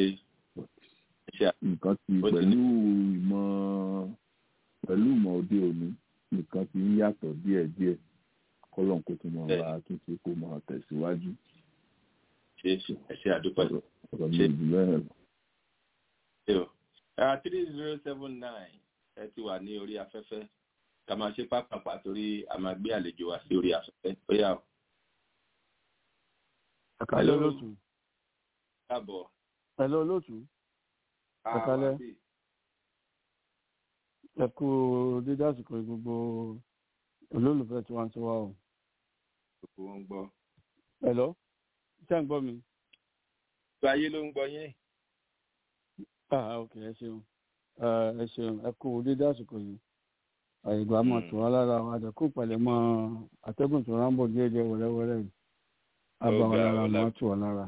nǹkan ti pẹ̀lú ìmọ̀ pẹ̀lú ìmọ̀ òde òní nǹkan ti ń yàtọ̀ díẹ̀díẹ̀ kọ́lọ́n kó tó máa ra àtúnṣe kó máa tẹ̀síwájú. ṣe ẹ ṣe àdúpẹ́ ọ̀rọ̀ mi ò jù bẹ́ẹ̀ lọ. three zero seven nine ẹ ti wà ní orí afẹ́fẹ́ ká máa ṣe pápápá torí a máa gbé àlejò wa sí orí afẹ́fẹ́ ó yà ó. Ẹ̀kálẹ́ olóòtú. Káàbọ̀. Ẹ̀lẹ́ olóòtú. Ẹ̀kálẹ́. Ẹ kú dídá àsìkò gbogbo olólùfẹ́ tí wọ́n ti wá o. Gbogbo wọn ń gbọ́. Ẹ̀lọ́, ṣé ń gbọ́ mi? Gbogbo ayé ló ń gbọ́ yín. Ah, ok, ẹ ṣeun. Ẹ ṣeun, ẹ kú dídá àsìkò yìí. Àyìnbá mọ̀ tó wá lára àwọn àdẹ̀kù pẹ̀lẹ́ mọ́ atẹ́gùn tó rámbọ̀ díẹ̀díẹ̀ wẹ́rẹ́wẹ́rẹ́ yìí agbára lára máa tù ọ lára.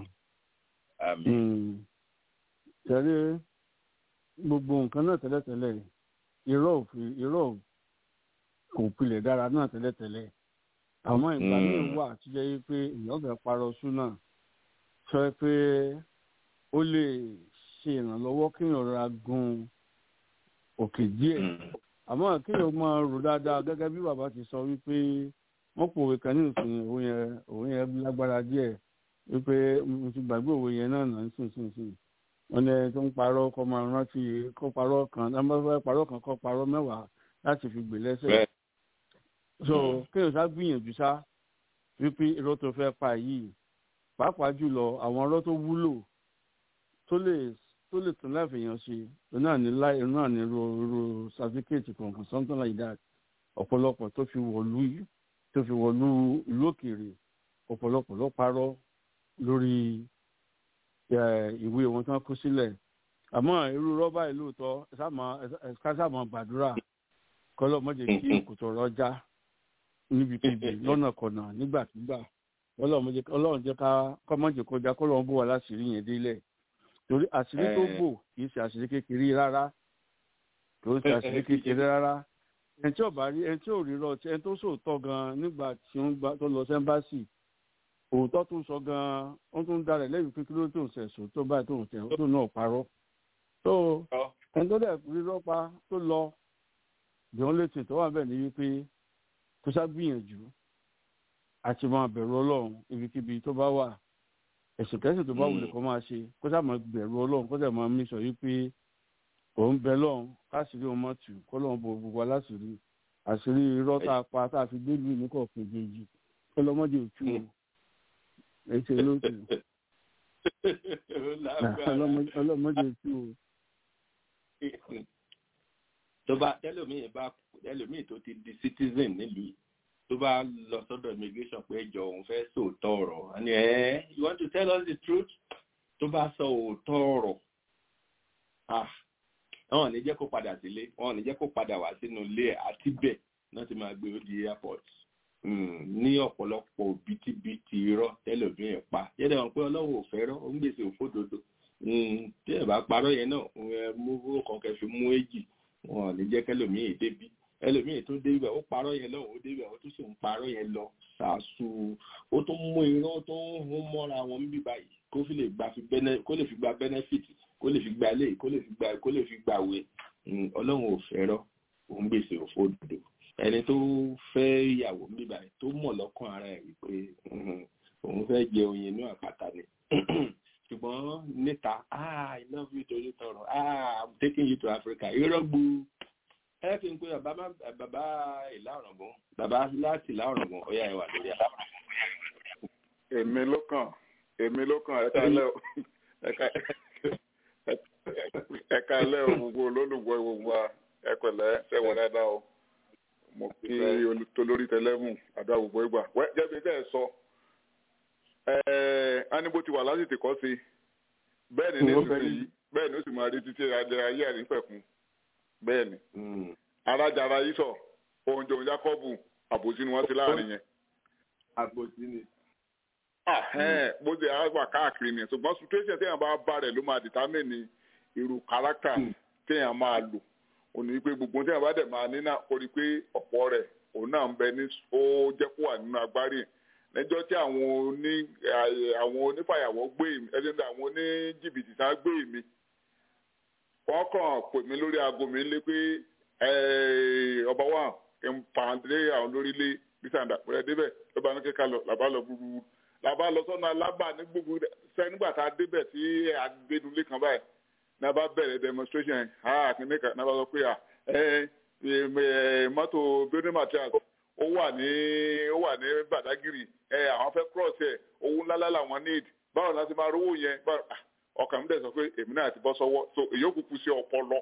Ṣẹ̀rí gbogbo nǹkan náà tẹ́lẹ̀tẹ́lẹ̀ irọ́ òfin irọ́ kò pilẹ̀ dára náà tẹ́lẹ̀tẹ́lẹ̀. Àmọ́ ìgbà míì wà tó jẹ́ pé èèyàn fẹ́ parọ́ súnà sọ pé ó lè ṣe ìrànlọ́wọ́ kéèyàn ra gun òkè díẹ̀. Àmọ́ kéèyàn máa rò dáadáa gẹ́gẹ́ bí bàbá ti sọ wípé wọ́n pòwe kan ní ìsìn òun yẹn òun yẹn lágbára díẹ̀ wípé mo ti gbàgbé òwe yẹn náà náà sìn sìn sìn wọ́n ní ẹni tó ń parọ́ kó máa rántí kó parọ́ kan náà bá fẹ́ parọ́ kan kó parọ́ mẹ́wàá láti fi gbè lẹ́sẹ̀ so kéèyàn sá gbìyànjú sá wípé irọ́ tó fẹ́ pa yìí pàápàá jùlọ àwọn ọ̀rọ̀ tó wúlò tó lè tó lè tún láìfẹ́ yẹn ṣe náà ní láì náà ní ro ro certificate kankan something like that ọ̀pọ̀lọpọ̀ tó fi wọ̀lú yìí tó fi wọlú ìlú òkèèrè ọ̀pọ̀lọpọ̀ ló parọ́ lórí ìwé wọn tán kó sílẹ̀ àmọ́ irú rọ́bà ìlú tọ́ kásámọ̀ gbàdúrà kọ́lọ́ mọ́jẹ kí kòtò ọ̀rọ̀ já níbikíbi lọ́nà kọ̀nà nígbàkigbà ọlọ́run jẹ́ ká kọ́mọ́jẹ kọjá kọ́lọ́run bó wa láṣìírí yẹn délẹ̀ torí àṣírí tó bò kì í ṣe àṣírí kékeré rárá kì í ṣe àṣírí kékeré rárá ẹni tí ò bá rí ẹni tí ò rí rọ ẹni tó sòótọ́ gan nígbà tí ó ń gbà tó lọ sẹ́ńbàṣì òótọ́ tó ń sọ gan ó tún darẹ̀ lẹ́yìn pé kí ló tó ń sẹ̀sọ̀ tó báyìí tó ń tẹ̀ ó tó náà parọ́ tó ẹni tó dẹ̀ rí rọ́pa tó lọ bí wọ́n lè tètè wà bẹ́ẹ̀ ni wípé kó sá gbìyànjú àti máa bẹ̀rù ọlọ́run ibikíbi tó bá wà ẹ̀sìn kẹ́sìn tó bá wulẹ̀ kó máa ṣe kó sá máa bẹ̀rù ọlọ́run kó sá máa mí sọ wípé òun bẹ lọ́hùn káṣírí ọmọ tù kó lọ́hùn bo gbogbo aláṣírí àṣírí irọ́ tá a pa tá a fi gbé lù ní kọ̀ọ̀kan ìjèjì kó lọ́mọdé òtú o ẹsẹ̀ lóòtù ọlọ́mọdé òtú o. tó bá tẹlómiì bá tẹlómiì tó ti di citizen nílùú tó bá lọ sọ́dọ̀ immigration pé ìjọ òun fẹ́ sòótọ́ ọ̀rọ̀ àní ẹ you want to tell us the truth tó bá sọ òótọ́ ọ̀rọ̀ ah wọn ò ní jẹ́ kó padà sílé wọn ò ní jẹ́ kó padà wá sínú ilé ẹ̀ àti bẹ́ẹ̀ náà ti máa gbé ó di airport ní ọ̀pọ̀lọpọ̀ bítíbitì irọ́ tẹ́lẹ̀bí ẹ̀ pa yẹ́dẹ̀ wọn pé ọlọ́run ò fẹ́ rọ́ ó ń gbèsè òfódodo tí ẹ̀ bá parọ́ yẹn náà ẹ mú owó kan kẹ́ fi mú èjì wọn ò ní jẹ́ kẹlòmíì débi ẹlòmíì tó dé ibẹ̀ ó parọ́ yẹn lọ́wọ́ ó dé ibẹ̀ ó tún sì ń parọ́ yẹn lọ ṣàṣù ó tún mú irọ́ ó tún ń hún mọ́ra wọn ń bí báyìí kó fi lè gba fi bene- kó lè fi gba benefit kó lè fi gba ilé kó lè fi gba kó lè fi gba ìwé Mm, ọlọ́run ò fẹ́rọ́ òun gbèsè òfò dòdò ẹni tó fẹ́ ìyàwó ń bí báyìí tó mọ̀ lọ́kàn ara ẹ̀ wípé mm, òun fẹ́ jẹ oyin inú àpáta ni ṣùgbọ́n níta ah i love you torí tọrọ ah i'm taking you to africa irọ́ gbu ẹ kí n pé bàbá má- bàbá ìlà ọ̀rọ̀gbọ̀n bàbá láti ìlà ọ̀rọ̀gbọ̀n ọ̀yà ẹ̀wà lórí àlá. èmi ló kàn èmi ló kàn ẹ̀ka lẹ́ o ẹ̀ka ẹ̀ka lẹ́ o gbogbo olólùgbọ́ gbogbo wa ẹ pẹ̀lẹ́ ṣẹ̀wọ̀n dáadáa o mo kí olùtolórí tẹlẹ́mù àdúrà gbogbo ìgbà wẹ́ jẹ́bi tẹ́ ẹ sọ ẹ̀ẹ́ ánibó ti wà lásìkò kọ́ sí bẹ́ẹ̀ ni ní Ó sísè bẹ́ẹ̀ ni. yìí bẹ́ẹ̀ ni ó sì máa rí títí ajẹ́ ayé àrífẹ̀kún bẹ́ẹ̀ ni arájàra yìí sọ ohun jòun jákọ́bù àbòsí ni wọ́n ti láàrin yẹn àgbòsí ni. ahẹ́n bó ṣe àgbà káàkiri ni ṣùgbọ́n situation téèyàn bá bá rẹ̀ ló máa determine irú kárátà téèyàn máa lò òní pé gbogbo téèyàn bá dẹ̀ máa ní náà kó rí i pé ọ̀pọ̀ rẹ̀ òun náà ń bẹ ní ó jẹ́ kó wà nínú agbárí ẹ̀ lẹ́jọ́ tí àwọn oní àyè- àwọn onífàyàwọ́ gbé mi ẹni tí àwọn oníjìbìtì tá gbé mi wọ́n kàn pè mí lórí aago mi lé pé eh, ọba wa kí n pàǹdé àwọn lórílẹ̀ bísàndà pẹ̀lẹ́ débẹ̀ ló bá ní kíkà lọ làbá lọ gbúgbúrú làbá lọ sọ́nà alábà ní gbogbo sẹ́ nígbà tá a débẹ̀ tí agbẹnulé kan báyìí ní a bá bẹ̀rẹ̀ demonstration yẹn ha kìíní kan ní a bá sọ pé à ẹ ẹ mọ́tò building materials ó wà ní ó wà ní Badagry ẹ àwọn fẹ́ cross ẹ owó ńláńlá làwọn need báwo la ti máa rówó yẹn báwo ah, ọkàn mi dẹ̀ sọ pé èmi náà ti bọ́ sọ́wọ́ so èyí ó kúkú sí ọpọlọ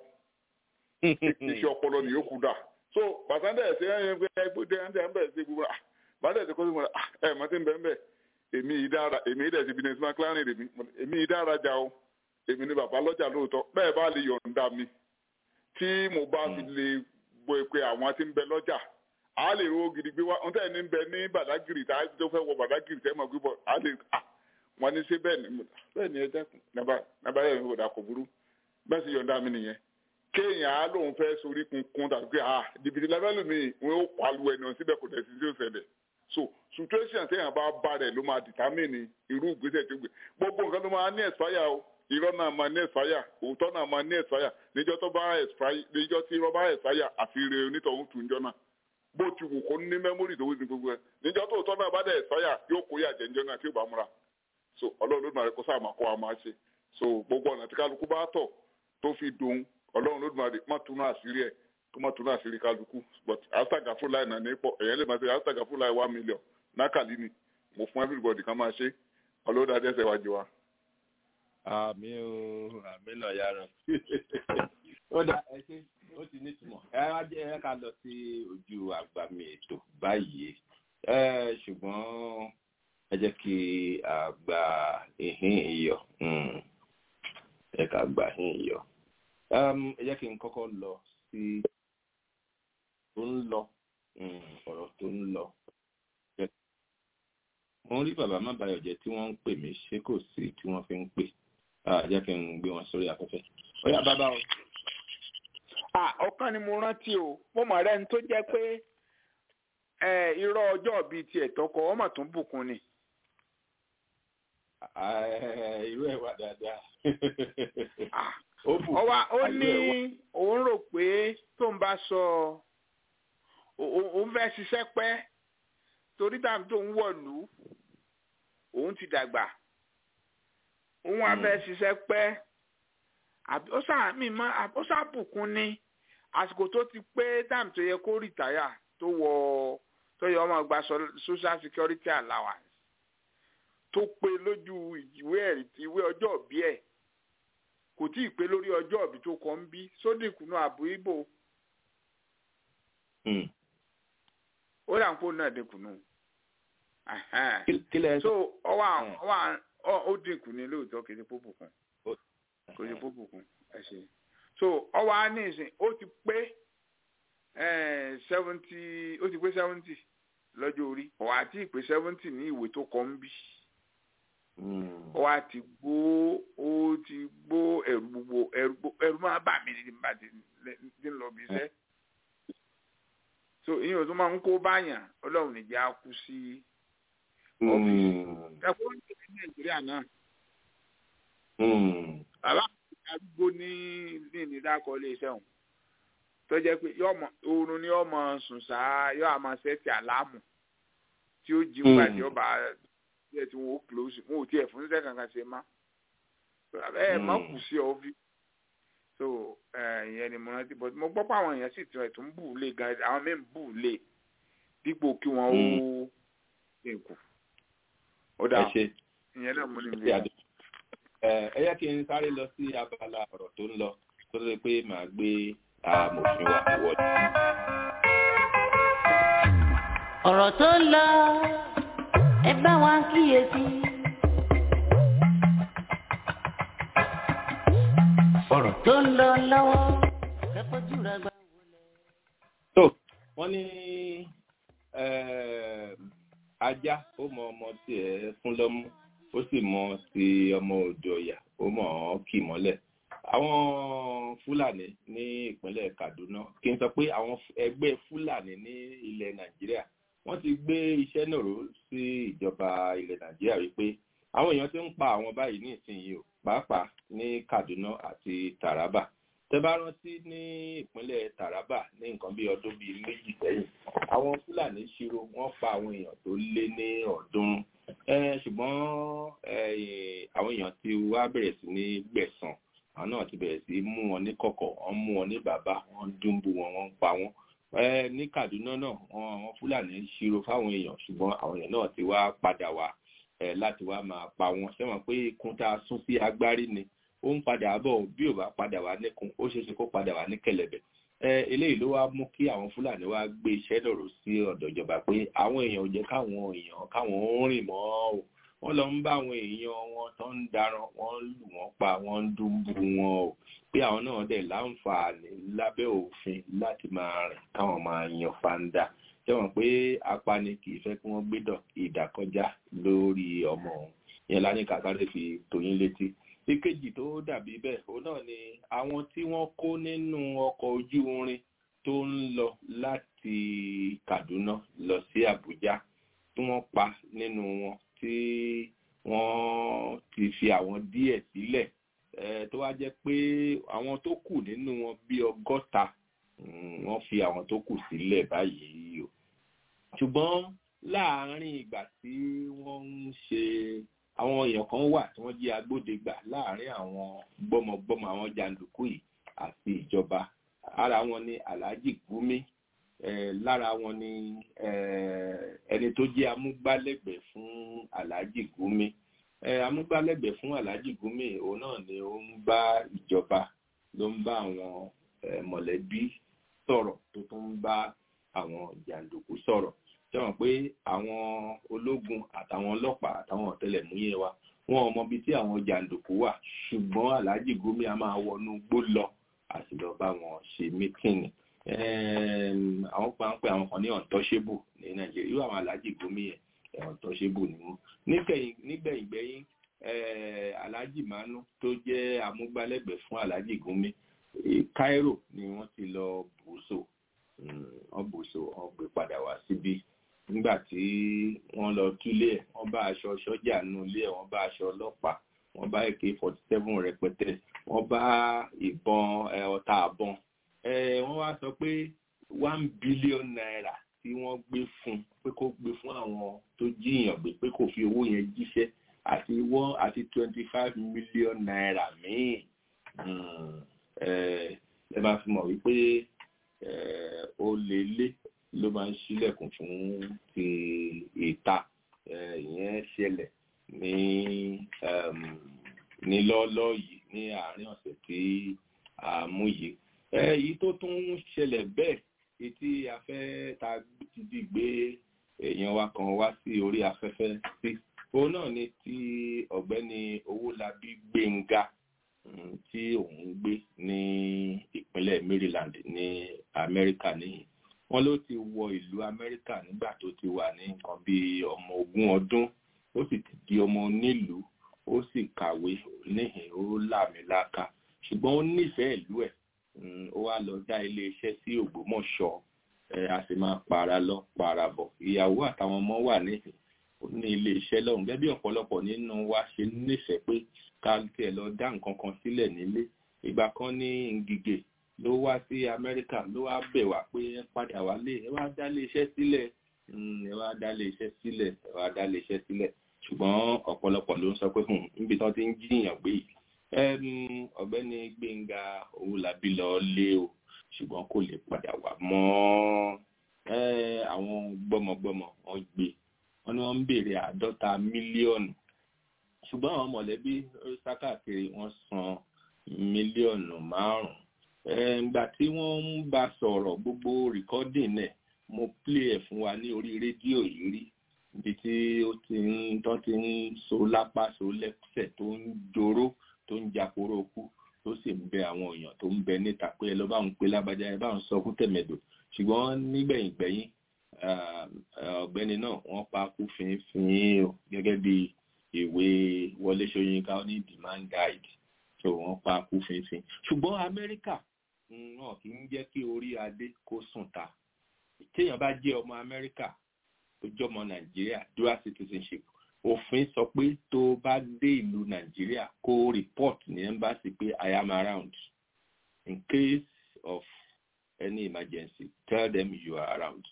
iṣẹ́ ọpọlọ ni yóò kú dà so bàtà ń dẹ̀ ṣe ẹ̀ ẹ̀ ẹ̀ gbọ́dọ̀ ẹ̀ ń dẹ̀ ń bẹ̀ ṣe gbogbo ah bàtà ẹ̀ ṣe kó sí wọn ah ẹ̀ mọ̀ tí ń bẹ̀ ń bẹ̀ èmi yìí dára èmi yìí dẹ̀ ṣe business man clan èmi èmi yìí dára jà o èmi ni bàbá lọ́jà lóòótọ́ bẹ́ẹ̀ bá lè yọ̀ǹda mi tí mo bá fi lè gbọ́ pé àwọn tí ń bẹ lọ́jà a lè rówó gidi gbé wá ohun tẹ́ ẹ̀ ní ń bẹ ní Badagry tá a tó fẹ́ wọ Badagry tẹ́ mọ̀ gbé bọ̀ a lè ah wọn ní ṣe bẹ́ẹ̀ ni bẹ́ẹ̀ ni ẹ dẹ́kun nàbà yẹn ò dà kò burú bẹ́ẹ̀ sì yọ̀ǹda mi nìyẹn kéèyàn á lóun fẹ́ sórí kunkun tàbí pé ah jìbìtì lẹ́fẹ̀lú mi wọn ó palu ẹni ọ̀hún síbẹ̀ kò dẹ̀ sí sí òṣèlè so situation téèyàn bá bá rẹ̀ ló máa determine irú ìgbésẹ̀ tó gbé gbogbo nǹkan ló máa ní expire o irọ́ náà máa ní expire òótọ́ náà máa ní expire níjọ́ tó bá expire níjọ́ tí irọ́ bá expire àfihàn onítọ̀hún tún jọ náà bó ti wù kó ní memory tó wù ní gbogbo ẹ̀ níjọ́ tó òótọ́ náà bá dẹ̀ expire yóò kó yà jẹ́njẹ́ náà tí ó bá múra so ọlọ́run ló máa rẹ kó sáà máa kó wa máa ṣe so gbogbo ọ̀nà tí kálukú bá tọ̀ tó fi dùn ọlọ́run ló máa rẹ má tún náà àṣírí ẹ̀ kó má tún náà àṣírí kálukú but astaga fún láì náà ní pọ̀ èyàn lè máa ṣe astaga fún láì one million nákàlí ni mo fún everybody kan máa ṣe ọlọ́run adé ẹsẹ̀ wájú wa. àmì o àmì náà yára ó dá ẹ ṣe ó ti nítumọ̀ ẹ wá jẹ́ ẹ ká lọ sí ojú àgbàmì ètò báyìí ẹ ṣùgbọ́n ẹ jẹ́ kí a gba ìhín iyọ̀ mm, ẹ ká gba ìhín iyọ̀ Um, ẹ jẹ́ kí n kọ́kọ́ lọ sí tó ń lọ mm, ọ̀rọ̀ tó ń lọ. mo ń rí bàbá má bayọ̀ jẹ́ tí wọ́n ń pè mí ṣé kò sí tí wọ́n fi ń pè á jẹ́ kí n gbé wọn sórí afẹ́fẹ́. ó yá bàbá o. Ah, ọ̀kan ni mo rántí o mo mọ̀ rẹ́ni tó jẹ́ pé ẹ, irọ́ ọjọ́ bíi tiẹ̀ tọkọ ọmọ tó ń bùkún ni. Ah, irú ẹ̀ wà dáadáa. Ah, ó bù ó wá ó irú ní ẹ̀ wà. òun rò pé tó ń bá sọ ó- ó- òun fẹ́ ṣiṣẹ́ pẹ́ torí dáàbò tó ń wọ̀lú òun ti dàgbà òun á fẹ́ ṣiṣẹ́ pẹ́ àbí ó sàmì mọ́ àbí ó sàbùkún ní àsìkò tó ti pé dáàbò tó yẹ kó rìtáyà tó wọ tó yẹ ọmọ gba so- social security allowance tó pé lójú ìwé ẹ̀rí ìwé ọjọ́ òbí ẹ̀ kò tí ì pé lórí ọjọ́ òbí tó kọ́ ń bí sódìkùnú àbú ibo Mm. ó dà ń pò náà dínkùnú Kí- kí lẹ so ọwọ́ Mm. ọwọ́ ó dínkù ní lóòótọ́ kì í ṣe pópùkún Ó- kò ṣe pópùkún ẹ ṣe so ọwọ́ á ní ìsìn ó ti pé seventy ó ti pé seventy lọ́jọ́ orí ọ̀wá àti ìpè seventy ní ìwé tó kọ́ ń bí ó wá ti gbó ó ti gbó ẹ̀rù gbogbo ẹ̀rù gbogbo ẹ̀rù máa bà mí ní bá ti ti ń lọ bí iṣẹ́ so ìyẹn ò tún máa ń kó báyàn ọlọ́run nìjà kú sí ọ́fíìsì ẹ̀kọ́ ní nàìjíríà náà bàbá arúgbó ní ní ìdákọ̀ ilé iṣẹ́ òun tó jẹ́ pé yọmọ oorun ni ọmọ sùn sáá yọ àmọ́ sẹ́ẹ̀tì àlámù tí ó jí nígbà tí ọba ẹ̀ tí wọ́n ó close wọn ò tiẹ̀ fún iṣẹ́ kankan ṣe má ẹ má kù sí ọ́fí so ìyẹn ni mo rántí but mo gbọ́ pé àwọn èèyàn sì tún ẹ̀ tún bù lé gan àwọn mẹ́rin bù lé dípò kí wọ́n ó dínkù ó dáa ìyẹn náà mo ní mi ẹ yẹ kí n sáré lọ sí abala ọ̀rọ̀ tó ń lọ tó lè pé màá gbé amòfin wa wọlé. ọ̀rọ̀ tó ń lọ ẹ bá wa kíyèsí. ọ̀rọ̀ tó ń lọ lọ́wọ́ ẹ fojú rẹ gbà wọlé. tó wọ́n ní ajá ó mọ ọmọ tí ẹ fún lọ́mú ó sì mọ ti ọmọ òjò ọ̀yà ó mọ̀ ọ́n kì mọ́lẹ̀ àwọn fúlàní ní ìpínlẹ̀ kaduna kí n sọ pé àwọn ẹgbẹ́ fúlàní ní ilẹ̀ nàìjíríà wọ́n ti gbé iṣẹ́ náà ró sí ìjọba ilẹ̀ nàìjíríà wípé àwọn èèyàn ti ń pa àwọn báyìí ní ìsinyìí o pàápàá ní kaduna àti taraba tẹ bá rántí ní ìpínlẹ̀ taraba ní nǹkan bí ọdún bíi méjì sẹ́yìn àwọn fúlàní ṣírò wọ́n pa àwọn èèyàn tó lé ní ọ̀ọ́dúnrún ṣùgbọ́n àwọn èèyàn ti wá bẹ̀rẹ̀ sí ní gbẹ̀sán àwọn náà ti bẹ̀rẹ̀ sí mú wọn ní kọ̀kọ̀ wọ́n mú wọn ní bàbá wọ́n dúnbù wọn wọ́n pa wọ́n ní kaduna náà àwọn fúlàní ṣírò fáwọn èèyàn ṣùgbọ́n àwọn èèyàn náà ti wá padà wá láti wá máa pa wọn ṣẹ́wọ̀n pé ikún tá a sún sí agbárí ni ó ń padà bọ̀ bí ò bá padà wá níkun ó ṣeé ṣe kó padà wá ní kẹ̀lẹ̀bẹ̀ eléyìí ló wá mú kí àwọn fúlàní wá gbé iṣẹ́ lọ́rọ̀ sí ọ̀dọ̀ ìjọba pé àwọn èèyàn ò jẹ́ káwọn èèyàn káwọn ń rìn mọ́ o wọ́n lọ ń bá àwọn èèyàn wọn tó ń daran wọ́n ń lù wọ́n pa wọ́n ń dúnbù wọn o pé àwọn náà dẹ̀ láǹfààní lábẹ́ òfin láti máa rìn káwọn máa yan fanda jẹ́wọ̀n pé apani kì í fẹ́ kí wọ́n gbé ìdàkọjá lórí ọmọ òun yẹn lání kàkàrẹ́ fi tòyín létí ìkejì tó dàbí bẹ́ẹ̀ òun náà ni àwọn tí wọ́n kó nínú ọkọ̀ ojú irin tó ń lọ láti kaduna lọ sí abuja tí wọ́n pa nínú wọn tí wọ́n ti fi àwọn díẹ̀ sílẹ̀ tó wá jẹ́ pé àwọn tó kù nínú wọn bí ọgọ́ta wọ́n fi àwọn tó kù sílẹ̀ báyìí o ṣùgbọ́n láàárín ìgbà tí wọ́n ń ṣe àwọn èèyàn kan wà tí wọ́n jẹ́ agbódegbà láàárín àwọn gbọ́mọgbọ́mọ àwọn jàǹdùkú yìí àti ìjọba ara wọn ni alhaji gumi lára wọn ni ẹni tó jẹ́ amúgbálẹ́gbẹ̀ẹ́ fún alhaji gumi amúgbálẹ́gbẹ̀ẹ́ fún alhaji gumi òun náà ni ó ń bá ìjọba ló ń bá àwọn mọ̀lẹ́bí sọ̀rọ̀ tó tún ń bá àwọn jàǹdùkú sọ̀rọ̀ sẹ́wọ̀n pé àwọn ológun àtàwọn ọlọ́pàá àtàwọn ọ̀tẹlẹ̀múyẹ́ wa wọn ò mọbi tí àwọn jàǹdùkú wà ṣùgbọ́n alhaji gumi a máa wọnú gbó lọ àti lọ bá wọn ṣe mítìnì àwọn pa ń pè àwọn kan ní ọ̀ntọ́ṣébù ní nàìjíríà irú àwọn alhaji gumi yẹn ọ̀ntọ́ṣébù ni wọn nígbẹ̀yìngbẹ̀yìn alhaji manu tó jẹ́ amúgbálẹ́gbẹ̀ẹ́ fún alhaji gumi cairo ni wọ́n ti lọ bùsọ̀ wọ́n bùsọ̀ wọ́n gbé padà wá síbí nígbà tí wọ́n lọ túlé ẹ̀ wọ́n bá aṣọ sọ́jà nù ilé ẹ̀ wọ́n bá aṣọ ọlọ́pàá wọ́n bá ak forty seven rẹpẹtẹ wọ́n bá ìbọn ọta àbọn wọ́n wá sọ pé one billion naira tí wọ́n gbé fún pé kó gbé fún àwọn tó jíyàn gbé pé kò fi owó yẹn jíṣẹ́ àti one àti twenty five million naira míì ẹ máa fi mọ̀ wípé ó lè lé ló máa ń ṣílẹ̀kùn fún ti ìta ìyẹn ṣẹlẹ̀ ní ní lọ́ọ́lọ́ yìí ní àárín ọ̀sẹ̀ tí a mú yìí èyí tó tún ń ṣẹlẹ̀ bẹ́ẹ̀ etí afẹ́ ta ti gbé èèyàn wa kan wá sí orí afẹ́fẹ́ sí òun náà ni ti ọ̀gbẹ́ni owólabí gbẹ̀ngà tí òun gbé ní ìpínlẹ̀ maryland ní amẹ́ríkà nìyí wọ́n ló ti wọ ìlú amẹ́ríkà nígbà tó ti wà ní nǹkan bí ọmọ ogún ọdún ó sì ti di ọmọ onílùú ó sì kàwé níhìn ó làmìlaka ṣùgbọ́n ó nífẹ̀ẹ́ ìlú ẹ̀ ó wá lọ dá iléeṣẹ́ sí Ògbómọ̀ṣọ́ a sì máa para lọ para bọ̀ ìyàwó àtàwọn ọmọ wà níhìn ó ní iléeṣẹ́ lọ́hùn gẹ́gẹ́ bí ọ̀pọ̀lọpọ̀ nínú wa ṣe nífẹ̀ẹ́ pé ká tiẹ̀ lọ dá nǹkan kan sílẹ̀ nílé ìgbà kan ní Ngige ló wá sí Amẹ́ríkà ló wá bẹ̀ wá pé ẹ padà wálé ẹ wá dá iléeṣẹ́ sílẹ̀ ẹ wá dá iléeṣẹ́ sílẹ̀ ẹ wá dá iléeṣẹ́ sílẹ̀ ṣùgbọ́n ọ̀pọ̀lọpọ̀ ló ń sọ pé níbi tán ti ń jiyàn gbé yìí ọ̀gbẹ́ni Gbénga Owólabí lọ lé o ṣùgbọ́n kò lè padà wá mọ́ àwọn gbọ́mọgbọ́mọ wọn gbé wọn ni wọ́n ń béèrè àádọ́ta mílíọ̀nù ṣùgbọ́n àwọn mọ̀lẹ́bí sákàkiri wọ́n san mílíọ̀nù márùn-ún ìgbà tí wọ́n ń bá sọ̀rọ̀ gbogbo rìkọ́dìn ẹ̀ mo play ẹ̀ fún wa ní orí rédíò yìí rí ibi tí ó ti ń tán ti ń so lápá so lẹ́sẹ̀ tó ń joró tó ń jàporó kú tó sì ń bẹ àwọn èèyàn tó ń bẹ níta pé ẹ lọ bá ń pe lábàjá ẹ bá ń sọ fún tẹ̀mẹ̀dò ṣùgbọ́n nígbẹ̀yìn gbẹ̀yìn ọ̀gbẹ́ni náà wọ́n pa kú fínfín o gẹ́gẹ́ bí ìwé Wọlé Ṣóyínká ní demand guide so wọ́n pa kú fínfín ṣùgbọ́n Amẹ́ríkà náà kì í jẹ́ kí orí adé kó sùn ta téèyàn bá jẹ́ ọmọ Amẹ́ríkà tó jọmọ Nàìjíríà dual citizenship òfin sọ pé tó bá dé ìlú Nàìjíríà kó report ní embassy pé I am around in case of any emergency tell them you are around.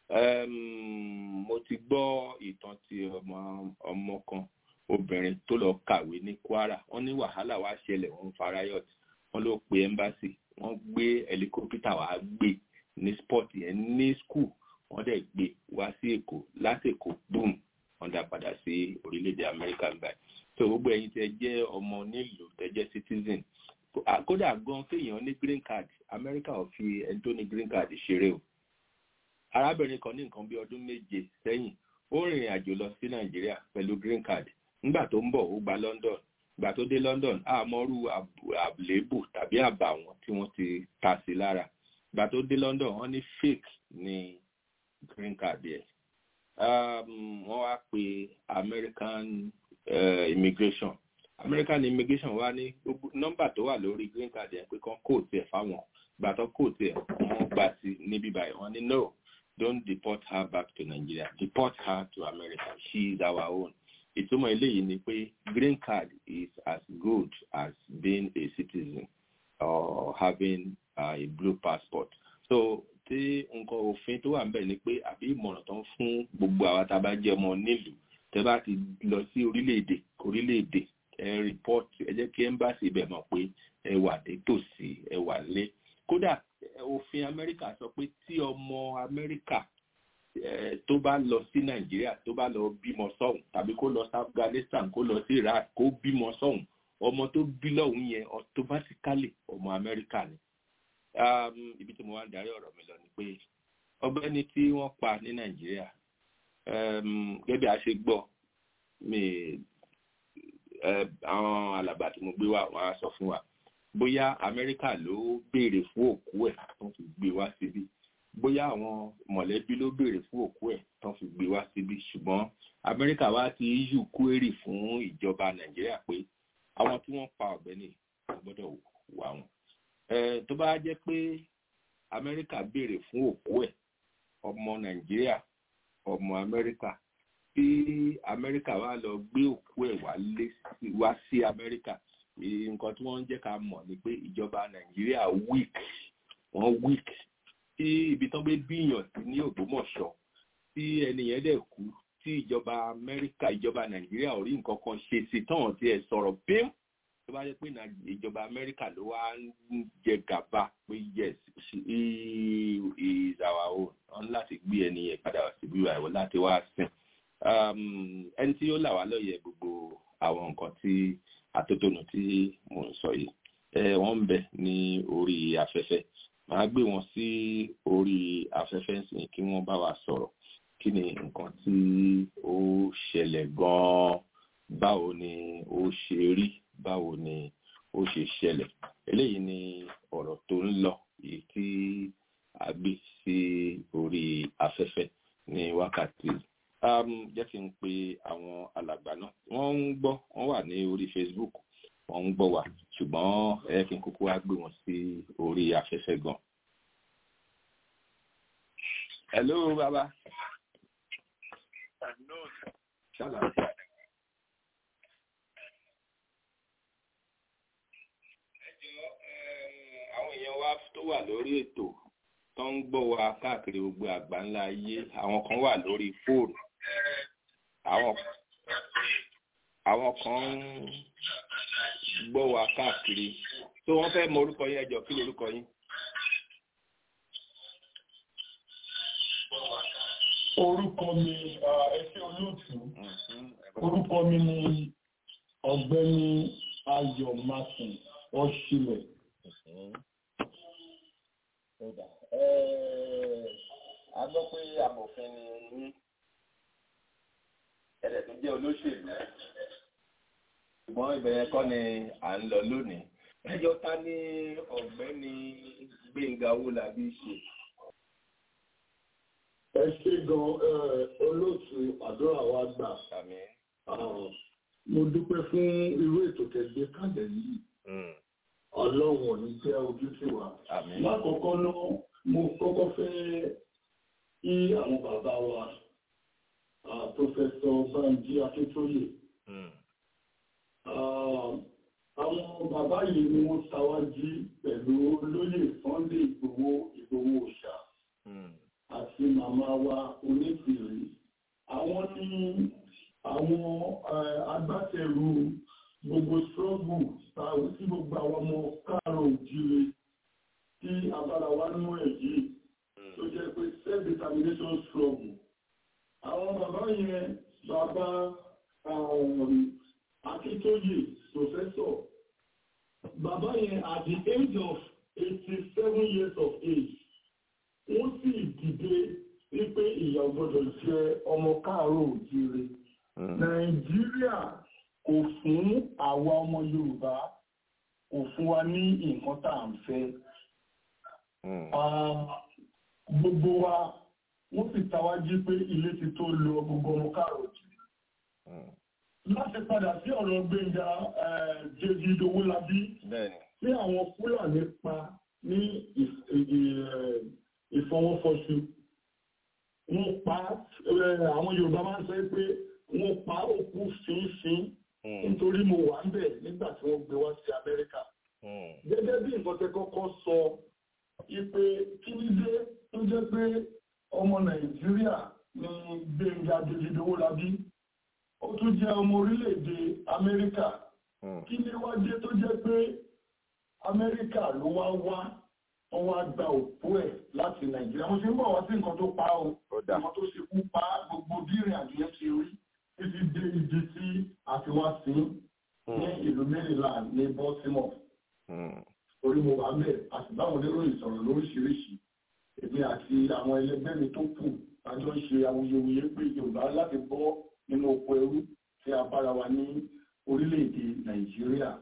Um, mo ti gbọ́ ìtàn ti ọmọ ọmọ kan obìnrin tó lọ kàwé ní Kwara wọ́n ní wàhálà wá ṣẹlẹ̀ wọ́n fa riot wọ́n ló pe embassy wọ́n gbé helicopter wá gbé ní sport yẹn ní school wọ́n dẹ̀ gbé wá sí Èkó láti Èkó boom wọ́n dá padà sí orílẹ̀-èdè Amẹ́ríkà báyìí so gbogbo ẹ̀yin tẹ́ jẹ́ ọmọ nílùú tẹ́ jẹ́ citizen kódà gan kéèyàn ní green card Amẹ́ríkà ò fi ẹni tó ní green card ṣeré o arábìnrin kan ní nǹkan bí ọdún méje sẹ́yìn ó rìnrìn àjò lọ sí Nàìjíríà pẹ̀lú green card nígbà tó ń bọ̀ ó gba London ìgbà tó dé London àmọ́rú àléébù tàbí àbàwọ́n tí wọ́n ti ta sí lára ìgbà tó dé London wọ́n ní fake ní green card yẹn um, wọ́n wá pe American uh, immigration American immigration wá ní gbogbo nọ́mbà tó wà lórí green card yẹn pé kán kóòtù ẹ̀ fáwọn ìgbà tó kóòtù ẹ̀ wọ́n gbà sí níbí báyìí wọ́n ní no don't deport her back to Nigeria deport her to America she is our own ìtumọ̀ eléyìí ni pé green card is as good as being a citizen or having uh, a blue passport so tí nǹkan òfin tó wà níbẹ̀ ni pé àbí ìmọ̀ràn tó ń fún gbogbo àwa tá a bá jẹ́ ọmọ nílùú tẹ́ bá ti lọ sí orílẹ̀-èdè orílẹ̀-èdè ẹ report ẹ jẹ́ kí ẹ́mbáàsì ibẹ̀ mọ̀ pé ẹ wà dé tòsí ẹ wà lé kódà òfin Amẹ́ríkà sọ pé tí ọmọ Amẹ́ríkà tó bá lọ sí Nàìjíríà tó bá lọ bímọ sọ́hùn tàbí kó lọ sí Afghanistan kó lọ sí Iraq kó bímọ sọ́hùn ọmọ tó bí lọ́hùn yẹn automatically ọmọ Amẹ́ríkà ni um, ibi tí mo wá ń darí ọ̀rọ̀ mi lọ ni pé ọ̀gbẹ́ni tí wọ́n pa ní Nàìjíríà um, gẹ́gẹ́ bí a ṣe gbọ́ mi àwọn alàgbà tí mo gbé wá wọn á sọ fún wa bóyá Amẹ́ríkà ló béèrè fún òkú ẹ̀ tó fi gbé wá síbí bóyá àwọn mọ̀lẹ́bí ló béèrè fún òkú ẹ̀ tó fi gbé wá síbí ṣùgbọ́n Amẹ́ríkà wá ti yù kúérì fún ìjọba Nàìjíríà pé àwọn tí wọ́n pa ọ̀gbẹ́ni gbọ́dọ̀ wà wọn tó bá jẹ́ pé amẹ́ríkà béèrè fún òkú ẹ̀ ọmọ nàìjíríà ọmọ amẹ́ríkà tí amẹ́ríkà wá lọ gbé òkú ẹ̀ wá sí amẹ́ríkà nǹkan tí wọ́n ń jẹ́ ká mọ̀ ni pé ìjọba nàìjíríà weak wọ́n weak tí ibi tán gbé bíyàn sí ní ògbómọ̀ṣọ́ tí ẹni yẹn dẹ̀ kú tí ìjọba amẹ́ríkà ìjọba nàìjíríà ò rí nǹkan kan ṣe sí tán tí ẹ sọ̀rọ̀ pim tó bá yẹ pé ìjọba amẹ́ríkà ló wá ń jẹ gàba pé yes she is our own wọn láti gbé ẹni yẹn padà sí bí wàá wọ láti wá sìn ẹni tí ó là wá lóye gbogbo àwọn nǹkan tí atótónu tí mò ń sọ yìí wọ́n ń bẹ ní orí afẹ́fẹ́ màá gbé wọn sí orí afẹ́fẹ́ sìn kí wọ́n bá wa sọ̀rọ̀ kí ni nǹkan tí ó ṣẹlẹ̀ gan-an báwo ni ó ṣe rí báwo ni ó ṣe ṣẹlẹ̀ eléyìí ni ọ̀rọ̀ tó ń lọ èyí tí a gbé sí orí afẹ́fẹ́ ní wákàtí jẹ́ kí n pe àwọn alàgbà náà wọ́n ń gbọ́ wọ́n wà ní orí Facebook wọ́n ń gbọ́ wa ṣùgbọ́n ẹ kí n kúkú wá gbé wọn sí orí afẹ́fẹ́ gan. hello baba. ṣàlàyé. àwọn èèyàn wa tó wà lórí ètò tó ń gbọ́ wa káàkiri gbogbo àgbáńlá ayé àwọn kan wà lórí fóònù àwọn àwọn kan ń gbọ́ wa káàkiri tó wọ́n fẹ́ mọ orúkọ yín ẹjọ́ kí lorúkọ yín. orúkọ mi ẹsẹ olóòtú orúkọ mi ni ọ̀gbẹ́ni ayọ̀ martin ọṣìlẹ̀ a gbọ́ pé amòfin ni yín ẹ̀rẹ̀ tó jẹ́ olóṣèlú ṣùgbọ́n ibẹ̀ yẹn kọ́ ni à ń lọ lónìí ẹjọ́ ta ni ọ̀gbẹ́ni gbẹ̀ngà owólabí ṣe. ẹ ṣe gan olóòtú àdúrà wa gbà mo dúpẹ́ fún irú ètò tẹ̀gbẹ́ kalẹ̀ yìí ọlọ́run ò ní jẹ́ ojú tì wá. lákọ̀ọ́kọ́ náà mo kọ́kọ́ fẹ́ kí àwọn bàbá wa pòfẹ́sọ̀ Bánjí Akíntóyè. àwọn bàbá yìí ni wọ́n ṣàwájí pẹ̀lú olóyè Sunday Ìgbòho Ìgbòho Òòṣà àti màmá wa Onífìrí. àwọn ní àwọn agbátẹrù gbogbo ṣọ́ọ̀bù tààrù tí gbogbo àwọn ọmọ káàrọ̀ òjìrè tí abára wa nú ẹ̀ yìí tó jẹ́ pé self determination struggle. àwọn bàbá yẹn bàbá Akíntóyè professor bàbá yẹn at the age of eighty seven years of age wọ́n sì dìde wípé ìyà gbọ́dọ̀ jẹ ọmọ káàrọ̀ òjìrè. Nàìjíríà kò fún àwa ọmọ Yorùbá kò fún wa ní nǹkan tá à ń fẹ́. Gbogbo wa wọ́n sì tawájí pé ilé ti tó lọ gbogbo ọmọ káàrọ̀ jù. Láti padà sí ọ̀rọ̀ Gbẹ́ngà David Owólabí tí àwọn Fúlàní pa ní ìfọwọ́fọṣu. Wọ́n pa àwọn Yorùbá máa ń sọ pé wọ́n pa òkú fínfín nítorí mo wà ń bẹ̀ nígbà tí wọ́n gbé wá sí Amẹ́ríkà. Gẹ́gẹ́ bí nǹkan tẹ́ kọ́kọ́ sọ ipe kí ní dé tó jẹ́ pé ọmọ Nàìjíríà ní Gbẹ́ngà David Owólabí ó tún jẹ́ ọmọ orílẹ̀-èdè Amẹ́ríkà kí ní wá dé tó jẹ́ pé Amẹ́ríkà ló wá wá wọ́n wá gba òkú ẹ̀ láti Nàìjíríà mo ti ń bọ̀ wá sí nǹkan tó pa ó nǹkan tó ṣekú pa gbogbo bí ìrìn àjò yẹn ṣe rí títí dé ibi tí a fi wá sí ní ìlú Maryland ní Baltimore orí mo wà mẹ́ àti báwọn oníròyìn sọ̀rọ̀ lóríṣiríṣi èmi àti àwọn ẹlẹgbẹ́ mi tó kù àjọ ń ṣe awuyewuye pé Yorùbá láti bọ́ nínú oko ẹrú tí a bára wa ní orílẹ̀-èdè Nàìjíríà.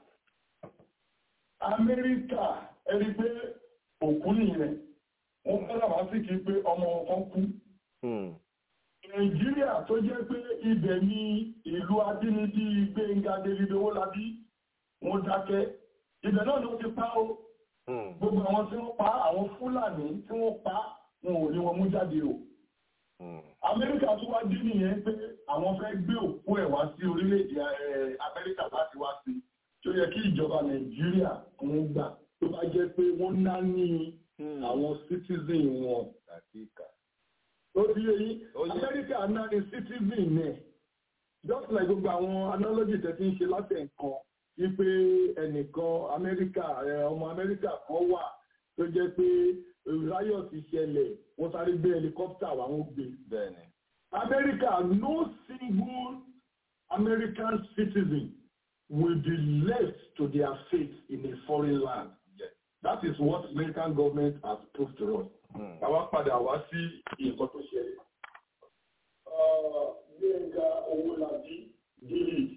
Amẹ́ríkà ẹni pé òkú nìyẹn wọ́n fẹ́ràn wá sí kí pé ọmọ kan kú. Nàìjíríà tó jẹ́ pé ibẹ̀ ni ìlú abínibí Gbẹ́ngà David Owólabí wọ́n dákẹ́ ibẹ̀ náà ló ti pa ó gbogbo àwọn tí wọ́n pa àwọn Fúlàní tí wọ́n pa wọn ò ní wọn mú jáde o. Amẹ́ríkà tó wá dín nìyẹn pé àwọn fẹ́ gbé òkú ẹ̀ wá sí orílẹ̀-èdè Amẹ́ríkà láti wá sí tó yẹ kí ìjọba Nàìjíríà ń gbà tó bá jẹ́ pé wọ́n ná ní àwọn citizen wọn. Ó ti yé yín, Amẹ́ríkà ná ní citizen náà. Just like gbogbo àwọn analogy tẹ́ ti ń ṣe láti ẹ̀kan wípé ẹnìkan Amẹ́ríkà ọmọ Amẹ́ríkà kan wà tó jẹ́ pé riot ṣẹlẹ̀ wọ́n sáré gbé helicopter wá wọ́n gbé. Amẹ́ríkà no single American citizen will be left to their fate in a foreign land. That is what American government has proved to us. Àwa padà wá sí nǹkan tó ṣẹlẹ̀. Gbẹ̀ngà Owólabí David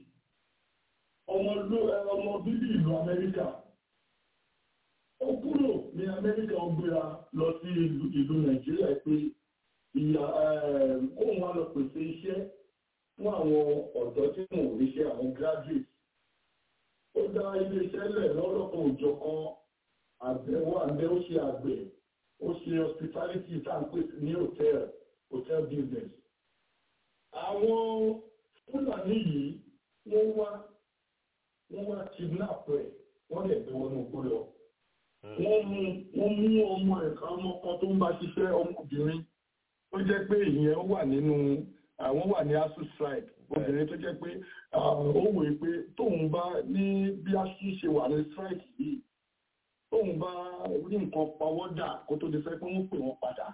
ọmọ bíbí ìlú Amẹ́ríkà. Ó kúrò ní Amẹ́ríkà ó gbéra lọ sí ìlú Nàìjíríà pé ìyà kóun wá lọ pèsè iṣẹ́ fún àwọn ọ̀dọ́ tí wọn ò ríṣẹ́ àwọn graduate ó dá iléeṣẹ́ lẹ̀ lọ́lọ́kan òjọ̀ kan àgbẹ̀ wà ńbẹ̀ ó ṣe àgbẹ̀ ó ṣe hospitality tá à ń pè ní hotel hotel business àwọn fúlàní yìí wọ́n wá wọ́n wá kidnap ẹ̀ wọ́n lè gbé wọnú igbó lọ wọ́n mú wọ́n mú ọmọ ẹ̀ka ọmọ kan tó ń bá ṣiṣẹ́ ọmọbìnrin tó jẹ́ pé ìyẹn wà nínú àwọn wà ní asu strike obìnrin tó jẹ́ pé ó wòye pé tóun bá ní bí asu ṣe wà ní strike yìí tóun bá rí nǹkan pawọ́ dà kó tó di fẹ́ pé wọ́n pè wọ́n padà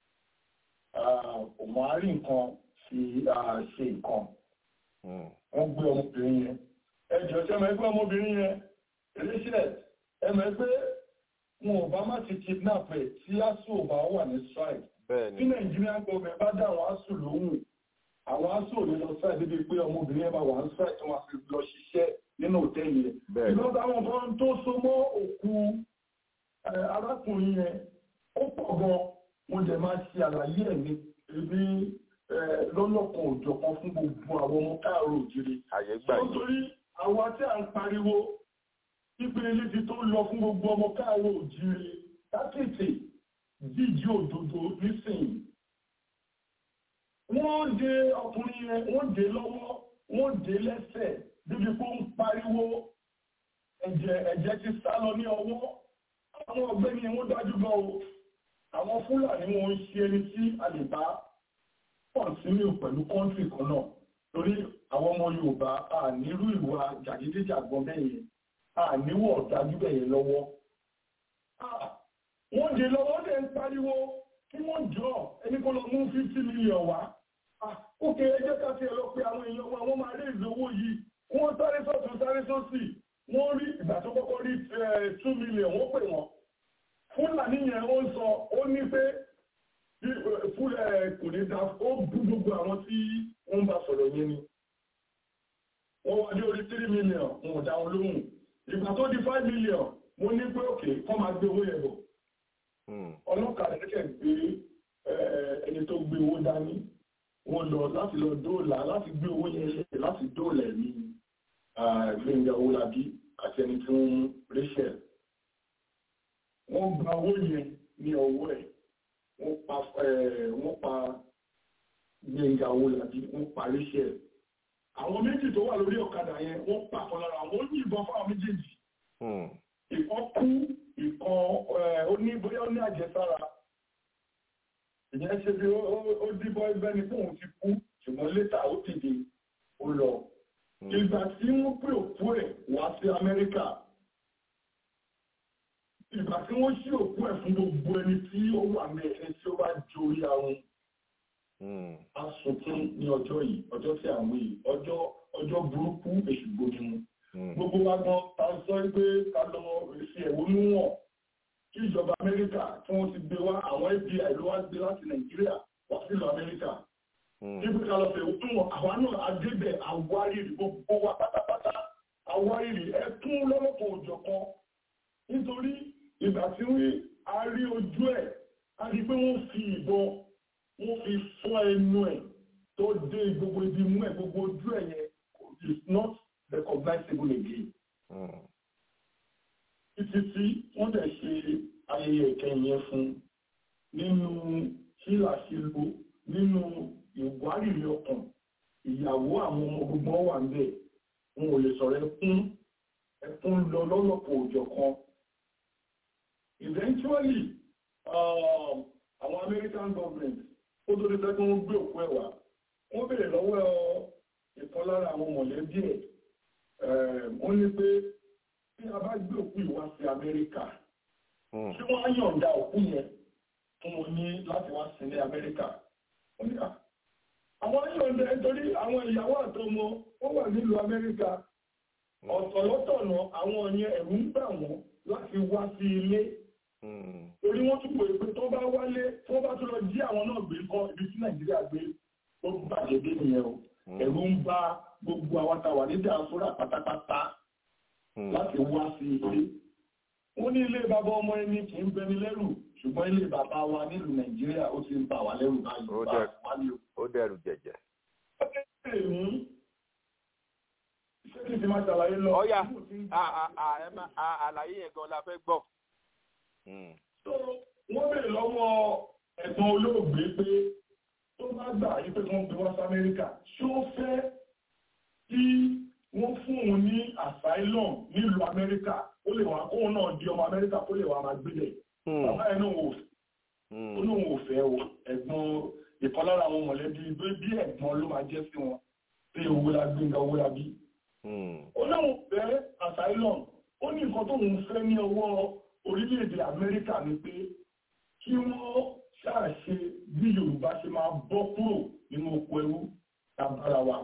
òun á rí nǹkan fi ṣe nǹkan wọ́n gbé ọmọbìnrin yẹn ẹjọ́ tí ọmọ ẹgbẹ́ ọmọbìnrin yẹn elizabeth ẹmọ ẹgbẹ́ wọn ò bá má ti kidnap ẹ̀ tí asu ò bá wà ní strike tí nàìjíríà gọọmẹ̀ bá dá àwọn asu lóhùn àwọn asu ò ní lọ strike débi pé ọmọbìnrin yẹn bá wà ní strike tí wọ́n fi lọ ṣiṣẹ́ nínú òtẹ́ẹ̀lì yẹn ìlọ́ta àwọn kan tó so mọ́ òkú arákùnrin yẹn ó pọ̀ gan mo dẹ̀ máa ṣe àlàyé ẹ̀ ní ibi lọ́lọ́kan òjọ̀kan fún gbogbo àwọn ọmọ káàró òjìrì. nítorí àwa tí à ń pariwo pípé létí tó lọ fún gbogbo ọmọ káàró òjìrì tákìtì jíjí òdodo nísìnyí. wọ́n dé ọkùnrin yẹn wọ́n dé lọ́wọ́ wọ́n dé lẹ́sẹ̀ débi kó ń pariwo ẹ̀jẹ̀ ẹ̀jẹ̀ ti sá lọ ní ọwọ́ àwọn ọ̀gbẹ́ni wọ́n dájú gan o àwọn fúlàní wọn ń ṣe ẹni tí a lè bá kọ̀ǹtínú pẹ̀lú kọ́ńtì kan náà torí àwọn ọmọ yorùbá a nírú ìwà jàgídíjàgbọ́n bẹ́yẹn a níwọ̀ ọ̀dájú bẹ́yẹn lọ́wọ́ wọ́n dé lọ́wọ́ dẹ̀ ń pariwo kí wọ́n jọ ẹni kó lọ mú fifty million wá ó kéré ẹjẹ́ ká tiẹ̀ lọ pé àwọn èèyàn wa wọ́n máa rí ìlówó yìí wọ́n sáré sọ́tún sáré sọ́sì wọ́n rí ìgbà tó kọ́kọ́ rí two million wọ́n pè wọ́n fúlàní yẹn ó ń sọ ó ní pé fúlẹ̀ kò ní da ó bú gbogbo àwọn tí wọ́n bá sọ̀rọ̀ yẹn ni wọ́n wá dé orí three million wọn ò dá wọn lóhùn ìgbà tó di five million mo ní pé òkè kọ́ máa gbé owó yẹn bọ̀ ọlọ́kadà kẹ́kẹ́ gbé ẹni tó gbé owó dání wọ́n lọ láti lọ dóòlà láti gbé owó yẹn ṣe láti dóòlà ní Gbẹ́ngà Owólabí àti ẹni tí wọ́n mú Rachel wọ́n gba owó yẹn ní ọwọ́ ẹ̀ wọ́n pa wọ́n pa Gbẹ́ngà Owólabí wọ́n pa Rachel àwọn méjì tó wà lórí ọ̀kadà yẹn wọ́n pa kan lára àwọn oníbọn fáwọn méjèèjì ìkan kú ìkan ó ní bóyá ó ní àjẹsára ìyẹn ṣe bí ó díbọ́ ẹgbẹ́ ni fóun ti kú ṣùgbọ́n létà ó dìde ó lọ ìgbà tí wọ́n pè òkú ẹ̀ wá sí Amẹ́ríkà ìgbà tí wọ́n ṣí òkú ẹ̀ fún gbogbo ẹni tí ó wà ní ẹni tí ó bá jórí àwọn asòfin ní ọjọ́ yìí ọjọ́ tí à ń wí ọjọ́ ọjọ́ burúkú èṣù gbóni mu gbogbo wa gan ta sọ pé ká lọ ṣe ẹ̀wọ̀nú wọn kí ìjọba Amẹ́ríkà tí wọ́n ti gbé wá àwọn FBI ló wá gbé láti Nàìjíríà wá sí lọ Amẹ́ríkà níbi ká lọ fẹ̀wọ́ fún wọn àwa náà adébẹ̀ àwárìrì gbogbo wa pátápátá àwárìrì ẹkún lọ́lọ́kan òjọ̀ kan nítorí ìgbà tí a rí ojú ẹ̀ a rí pé wọ́n fi ìbọn wọ́n fi fọ́ ẹnu ẹ̀ tó dé gbogbo ibi mú ẹ̀ gbogbo ojú ẹ̀ yẹn is not recognizable again. títí tí wọ́n dẹ̀ ṣe ayẹyẹ ìkẹyìn yẹn fún nínú ṣílàṣílò nínú ìwárìrì ọkàn ìyàwó àwọn ọmọ gbogbo wà ń bẹ̀ wọn ò lè sọ̀rọ̀ ẹkún ẹkún lọ lọ́lọ́pọ̀ òjọ̀ kan eventually àwọn American government ó tó dé sẹ́kún ó gbé òkú ẹ̀ wá wọ́n béèrè lọ́wọ́ ìkan lára àwọn mọ̀lẹ́bí ẹ̀ wọ́n ní pé bí a bá gbé òkú ìwá sí Amẹ́ríkà tí wọ́n á yọ̀ǹda òkú yẹn fún wọn ní láti wá sí ní Amẹ́ríkà àwọn yọ̀ǹda nítorí àwọn ìyàwó àtọmọ wọ́n wà nílùú Amẹ́ríkà ọ̀tọ̀lọ́tọ̀nà àwọn yẹn ẹ̀rù ń bà wọ́n láti wá sí ilé torí wọ́n tún pè pé tó bá wálé tó bá tún lọ jí àwọn náà gbé kọ́ ibi tí Nàìjíríà gbé ó bàjẹ́ dé nìyẹn o ẹ̀rù ń bá gbogbo àwọn tàwà ní diaspora pátápátá láti wá sí ilé wọ́n ní ilé bàbá ọmọ ẹni kì í bẹni lẹ́rù ṣùgbọ́n ilé bàbá wa nílùú nàìjíríà ó ti ń bà wá lẹ́rù báyìí Ó bá dẹ̀- wá ní o. ó dẹrù jẹjẹ. èmi ṣé kí n ti máa ṣàlàyé lọ. ọ̀yà à- à- à- ẹ má- à- àlàyé yẹn gan la fẹ́ gbọ́. So, wọ́n bèèrè lọ́wọ́ ẹ̀gbọ́n olóògbé pé tó bá gbà yí pé wọ́n gbé wá sí amẹ́ríkà ṣó fẹ́ tí wọ́n fún òun ní asylum nílùú amẹ́ríkà ó lè wá kóun náà di ọmọ amẹ́ríkà kó lè wá máa gbélé bàbá ẹ̀ náà wò ó lóun ò fẹ́ o ẹ̀gbọ́n ìkan lára àwọn mọ̀lẹ́bí bí bí ẹ̀gbọ́n ló máa jẹ́ sí wọn pé owó la gbẹ̀ngà owó la bí ó lóun fẹ́ asylum ó ní nǹkan tóun fẹ́ ní ọwọ́ orílẹ̀-èdè amẹ́ríkà ni pé kí wọ́n ṣàṣe bí yorùbá ṣe máa bọ́ kúrò nínú oko ẹrú tàbára wa.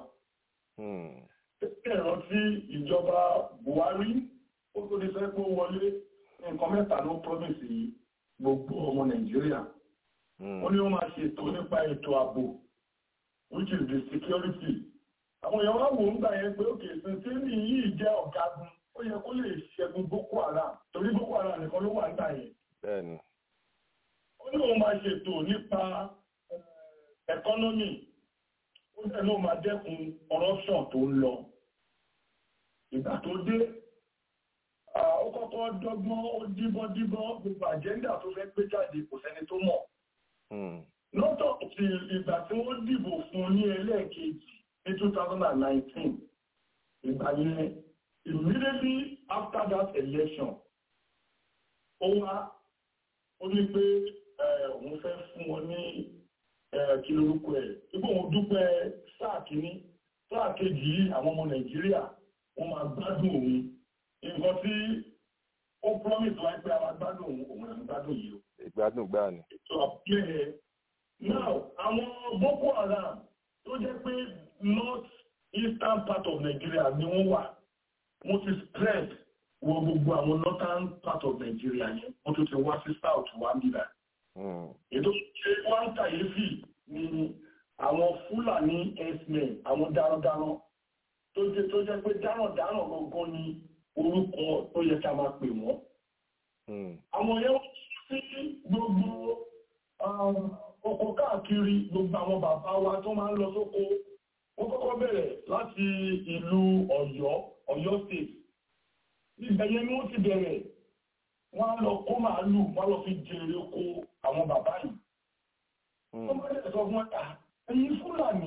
ẹ̀rọ tí ìjọba buhari ó tó di fẹ́ pé ó wọlé nǹkan mẹ́ta ló promise yìí gbogbo ọmọ nàìjíríà. ó ní wọ́n máa ṣètò nípa ètò ààbò which is the security. àwọn èèyàn wá wò ń gbà yẹn pé òkè sísẹ́nì yìí jẹ́ ọ̀gágun ó yẹ kó lè ṣẹ́gun boko haram torí boko haram nìkan ló wà nígbà yẹn bẹ́ẹ̀ni. ó ní òun máa ṣètò nípa ẹkọ́nọ́mì ó dẹ̀ náà máa dẹ́kun corruption tó ń lọ ìgbà tó dé ó kọ́kọ́ dọ́gbọ́n ó díbọ́n díbọ́n gbogbo àjẹ́ndà tó fẹ́ gbé jáde kò sẹ́ni tó mọ̀ lọ́tọ̀ ti ìgbà tí wọ́n dìbò fún ní ẹlẹ́ẹ̀kejì ní 2019 ìgbà yẹn immediately after that election ó wá ó ní pé òun fẹ́ fún wọn ní kí lórúkọ ẹ̀ ipò òun dúpẹ́ sáà kìíní sáà kejì yìí àwọn ọmọ nàìjíríà wọ́n máa gbádùn òun nǹkan tí ó promise wáyé pé a máa gbádùn òun òun là ń gbádùn yìí o. ìgbádùn gbáà ni. ètò àpẹẹrẹ now àwọn boko haram tó jẹ́ pé north eastern part of nigeria ni wọ́n wà wọ́n ti spread wọ gbogbo àwọn northern part of Nigeria yẹn wọ́n tún ti wá sí south wá nílà. ètò ṣe wá ń kàyéfì ni àwọn Fúlàní herdsmen àwọn darandaran tó jẹ́ tó jẹ́ pé darandaran gangan ni orúkọ tó yẹ ká máa pè wọ́n. àwọn yẹn wọ́n sí gbogbo oko káàkiri gbogbo àwọn bàbá wa tó máa ń lọ sóko wọ́n kọ́kọ́ bẹ̀rẹ̀ láti ìlú Ọ̀yọ́ Ọ̀yọ́ state ibẹ̀ yẹn ni wọ́n ti bẹ̀rẹ̀ wọ́n á lọ kó màálù wọ́n lọ fi jèrè oko àwọn bàbá yìí. wọ́n bá dẹ̀ sọ fún wọn ẹ̀yin fúlàní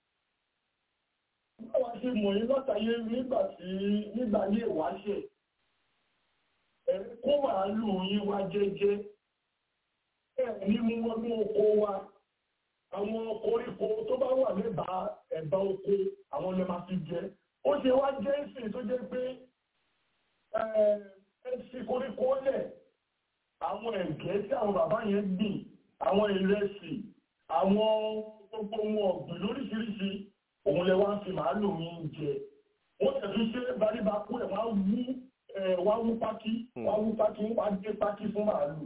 báwa ṣe mọ̀ yín látàyé nígbà tí nígbà yé wáṣẹ̀ ẹ̀ kó màálù yín wá jẹ́jẹ́ ẹ̀ ní mú wọnú oko wa àwọn koríko tó bá wà lẹ́bàá ẹ̀bá oko àwọn lè máa fi jẹ ó ṣe wá jẹ́ ìsìn tó jẹ́ pé ẹ fi koríko lẹ̀ àwọn ẹ̀gẹ́ tí àwọn bàbá yẹn gbìn àwọn ìrẹsì àwọn gbogbo ohun ọ̀gbìn lóríṣiríṣi òun lẹ wá ń fi màálù yín jẹ wọ́n tẹ̀ fi ṣe baríbakú ẹ̀ wá wú wá wú pákí wá wú pákí wá dé pákí fún màálù.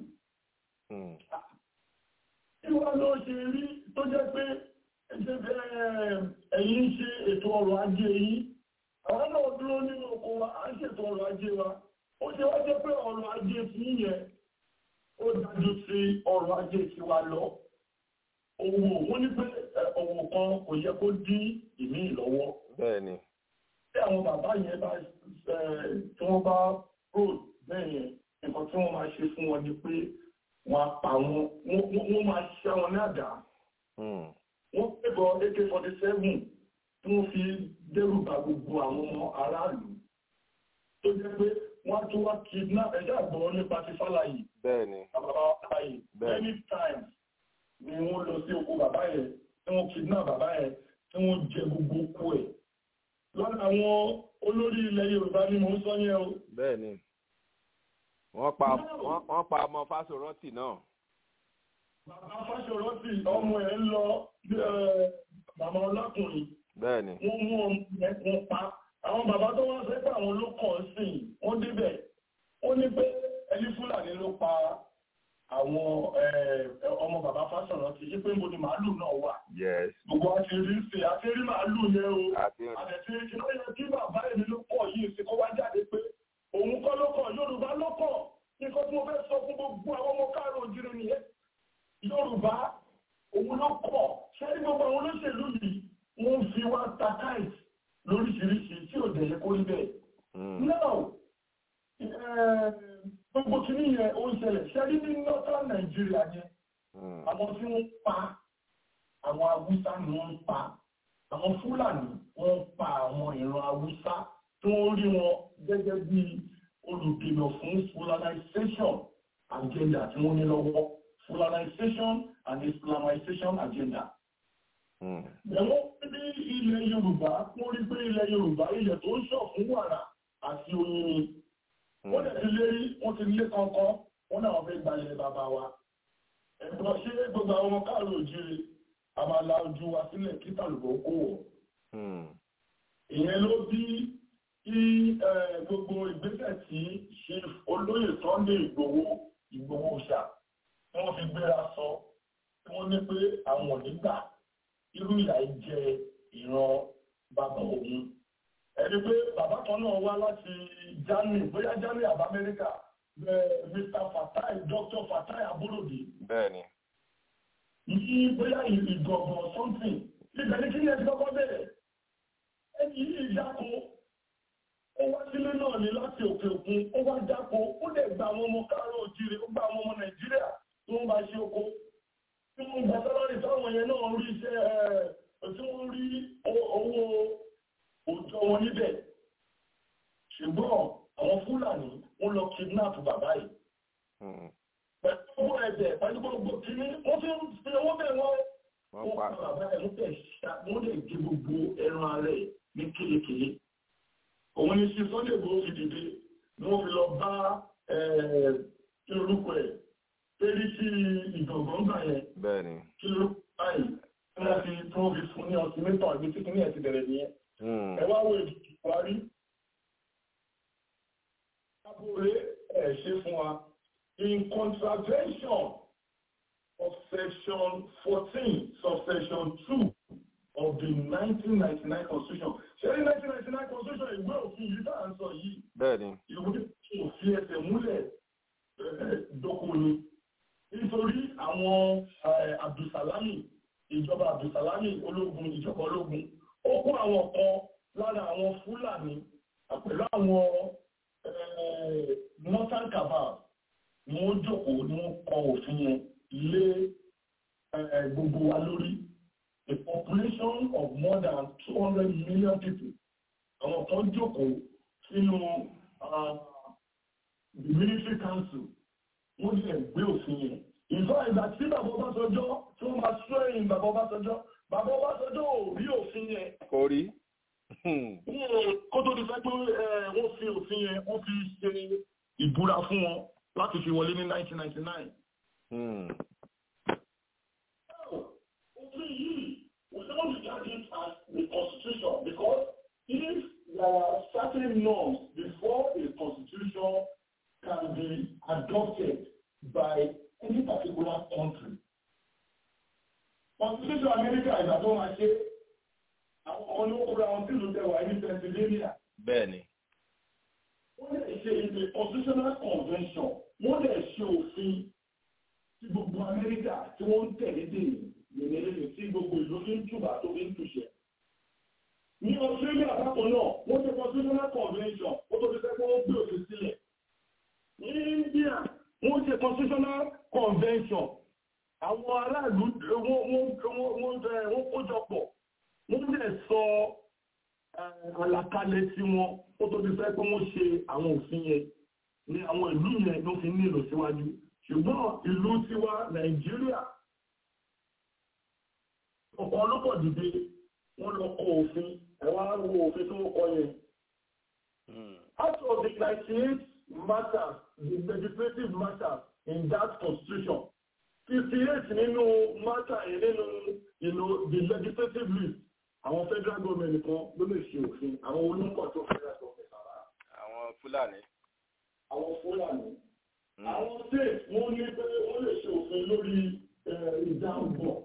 Ìwà ló ṣe rí tó jẹ́ pé ẹ̀yin ń ṣe ètò ọrọ̀ ajé yìí àwọn náà dúró nínú oko wa à ń ṣètò ọrọ̀ ajé wa ó ṣe wá jẹ́ pé ọrọ̀ ajé ti yẹn ó dájú sí ọrọ̀ ajé ti wa lọ owó wọ́n ní pé owó kan kò yẹ kó dín ìmí lọ́wọ́ bẹ́ẹ̀ni tí àwọn bàbá yẹn bá tí wọ́n bá road bẹ́ẹ̀ yẹn nǹkan tí wọ́n máa ṣe fún wọn ni pé wọ́n á pa wọn wọ́n máa ṣá wọn ní àdá wọ́n pẹ̀bọ ak forty seven tí wọ́n fi dẹ́rù bà gbogbo àwọn ọmọ aráàlú tó jẹ́ pé wọ́n tún wá kidnap ẹ̀jẹ̀ àgbọ̀ nípa ti fàlàyé bẹ́ẹ̀ni bàbá fàlàyé many times ni wọ́n lọ sí oko bàbá yẹn tí wọ́n kidnap bàbá yẹn tí wọ́n jẹ gbogbo oko ẹ̀ lọ́nà àwọn olórí ilẹ̀ Yorùbá ni mò ń sọ yẹn o. bẹ́ẹ̀ni wọ́n pa wọ́n pa ọmọ Fáṣọrántì náà. bàbá Fáṣọrántì ọmọ ẹ̀ ń lọ màmá ọlọ́kùnrin bẹ́ẹ̀ni. wọ́n mú ọmọ ẹ̀ wọ́n pa àwọn bàbá tó wá sẹ́pẹ́ àwọn ló kàn sí wọ́n débẹ̀ ó ní pé ẹni Fúlàní ló pa àwọn ọmọ bàbá Fáṣọrántì ṣé pé mo ni màálù náà wà. yes. gbogbo àti rí sí àti rí màálù yẹn o àti àti kí ló yẹ kí bàbá èmi ló pọ̀ yìí sí kó wá jáde pé òun kọ́ ló kọ̀ Yorùbá ló kọ̀ nǹkan tí mo fẹ́ sọ fún gbogbo àwọn ọmọ káàrọ̀ òjìrì rí bẹ́ẹ̀. now gbogbo kìíní yẹn ó ń ṣẹlẹ̀ ṣẹ́rí ní northern Nigeria yẹn àwọn tí wọ́n pa àwọn Haúsá ni wọ́n ń pa àwọn Fúlàní wọ́n ń pa àwọn ìran Haúsá tí wọ́n rí wọn gẹ́gẹ́ bí olùdènà fún Fulanization agenda tí wọ́n ní lọ́wọ́ Fulanization and Islamization agenda. Ẹ̀wọ́n bí ilẹ̀ Yorùbá wọ́n rí pé ilẹ̀ Yorùbá ilẹ̀ tó ń ṣọ̀ fún wàrà àti oyin ni. Wọ́n dẹ̀ ti lérí wọ́n ti lé kankan wọ́n náà wọ́n fẹ́ gbalẹ̀ bàbá wa. Ẹ̀gbọ́n ṣé gbogbo àwọn ọmọ káàró òjìrì a máa la ojú wa sílẹ̀ kí tàlùbọ̀ kó wọ̀. Ìyẹn ló bí kí gbogbo ìgbésẹ̀ tí ṣe olóyè Sunday Ìgbòho Ìgbòho ṣà wọ́n fi gbéra sọ tí wọ́n ní pé àwọn ò ní gbà irú ìyà jẹ ìran bàbá òun ẹni pé bàbá kan náà wá láti Germany bóyá Germany àbá Amẹ́ríkà Mr Fatai Dr Fatai Abolode. bẹ́ẹ̀ni. ní bóyá ìgọ̀gọ̀ something ibẹ̀ ní kí ni ẹ ti kọ́kọ́ bẹ̀rẹ̀ ẹni yìí dáko ó wá sílé náà ní láti òkè òkun ó wá dáko ó lè gba àwọn ọmọ káàárọ̀ òjìrè ó gba àwọn ọmọ Nàìjíríà tó ń bá ṣe oko tí wọ́n gba sálárì táwọn yẹn náà rí iṣẹ́ tí wọ́n rí owó òjò wọn níbẹ̀ ṣùgbọ́n àwọn Fúlàní wọ́n lọ kidnap bàbá yìí pẹ̀lú owó ẹ̀jẹ̀ pẹ̀lú gbogbo kìíní wọ́n fi ń fi owó bẹ̀ wọ́n wọ́n pa bàbá yìí wọ́n tẹ̀ ṣá wọ́n lè gé gbogbo ẹran ara ẹ̀ ní kélékèlé òun ni ṣe Sunday Igboho fi dìde ni wọ́n fi lọ bá kí lorúkọ ẹ̀ Èrí tí ìgbọ̀ngbọ̀n gbà yẹn. Bẹ́ẹ̀ni. Kí ló báyìí tí wọ́n fi tí wọ́n fi fún ní ọtí mẹ́tọ̀ àgbé tí kìíní ẹ̀ ti bẹ̀rẹ̀ nìyẹn. Ẹ wá wo ètùtù Buhari. Abúlé ẹ̀ ṣe fún wa. In contravention of section fourteen subsection two of the nineteen ninety nine constitution. Ṣé ní nineteen ninety nine constitution ìwé òfin yìí tá à ń sọ yìí? Bẹ́ẹ̀ni. Ìwé òfin ẹsẹ̀ múlẹ̀ dókòó ni nítorí àwọn abdulsalami ìjọba abdulsalami ológun ìjọba ológun ó kó àwọn kan lára àwọn fúlàní pẹ̀lú àwọn northern cabal ni wọ́n jókòó ni wọ́n kọ òfin yẹn lé gbogbo wa lórí a population of more than two hundred million people àwọn kan jókòó sínú the military council wọ́n lè gbé òfin yẹn. Ìfọ́ ìgbà tí bàbá Ọbásanjọ́ tí wọ́n máa sọ ẹ̀yìn bàbá Ọbásanjọ́, bàbá Ọbásanjọ́ ò rí òfin yẹn. Kò rí. Kó tó di fẹ́ pé wọ́n fi òfin yẹn, wọ́n fi ṣe ìbúra fún wọn láti fi wọlé ní 1999. Òfin yìí, we don't regard it as the constitution because if there are certain norms before a constitution can be adopted by any particular country. Constitution America ìgbà tó máa ṣe àwọn ọmọ ní ó kúra wọn tí ìlú tẹwàá ní Pennsylvania. Bẹ́ẹ̀ni. Wọ́n lè ṣe ìpè constitutional convention, wọ́n lè ṣe òfin tí gbogbo Amẹ́ríkà tí wọ́n ń tẹ̀lé dè yìnyín tí gbogbo ìlú fi ń túbà tó fi ń túṣẹ̀. Ní Australia bákan náà, wọ́n ṣe constitutional convention, ó tó fi fẹ́ kó wọ́n gbé òfin sílẹ̀ ní India wọ́n ṣe constitutional convention àwọn aráàlú wọ́n kójọpọ̀ wọ́n lè sọ àlàkalẹ̀ tí wọ́n ó tó ti fẹ́ pé wọ́n ṣe àwọn òfin yẹn ní àwọn ìlú yẹn ló fi nílò síwájú ṣùgbọ́n ìlú tiwa Nàìjíríà ọ̀pọ̀ ọlọ́pọ̀ dìde wọ́n lọ kọ òfin ẹ̀wọ̀n á wo òfin tó kọ yẹn. out of the ninety-eight matters, the legislative matters in that constitution. Fifty-eight nínú matter nínú you know, the legislative list. Àwọn federal government nìkan ló lè ṣe òfin. Àwọn onímọ̀ tó federal government sára. Àwọn Fúlàní. Àwọn Fúlàní. Àwọn state wọ́n ní pé wọ́n lè ṣe òfin lórí ìdáhùnbọ̀.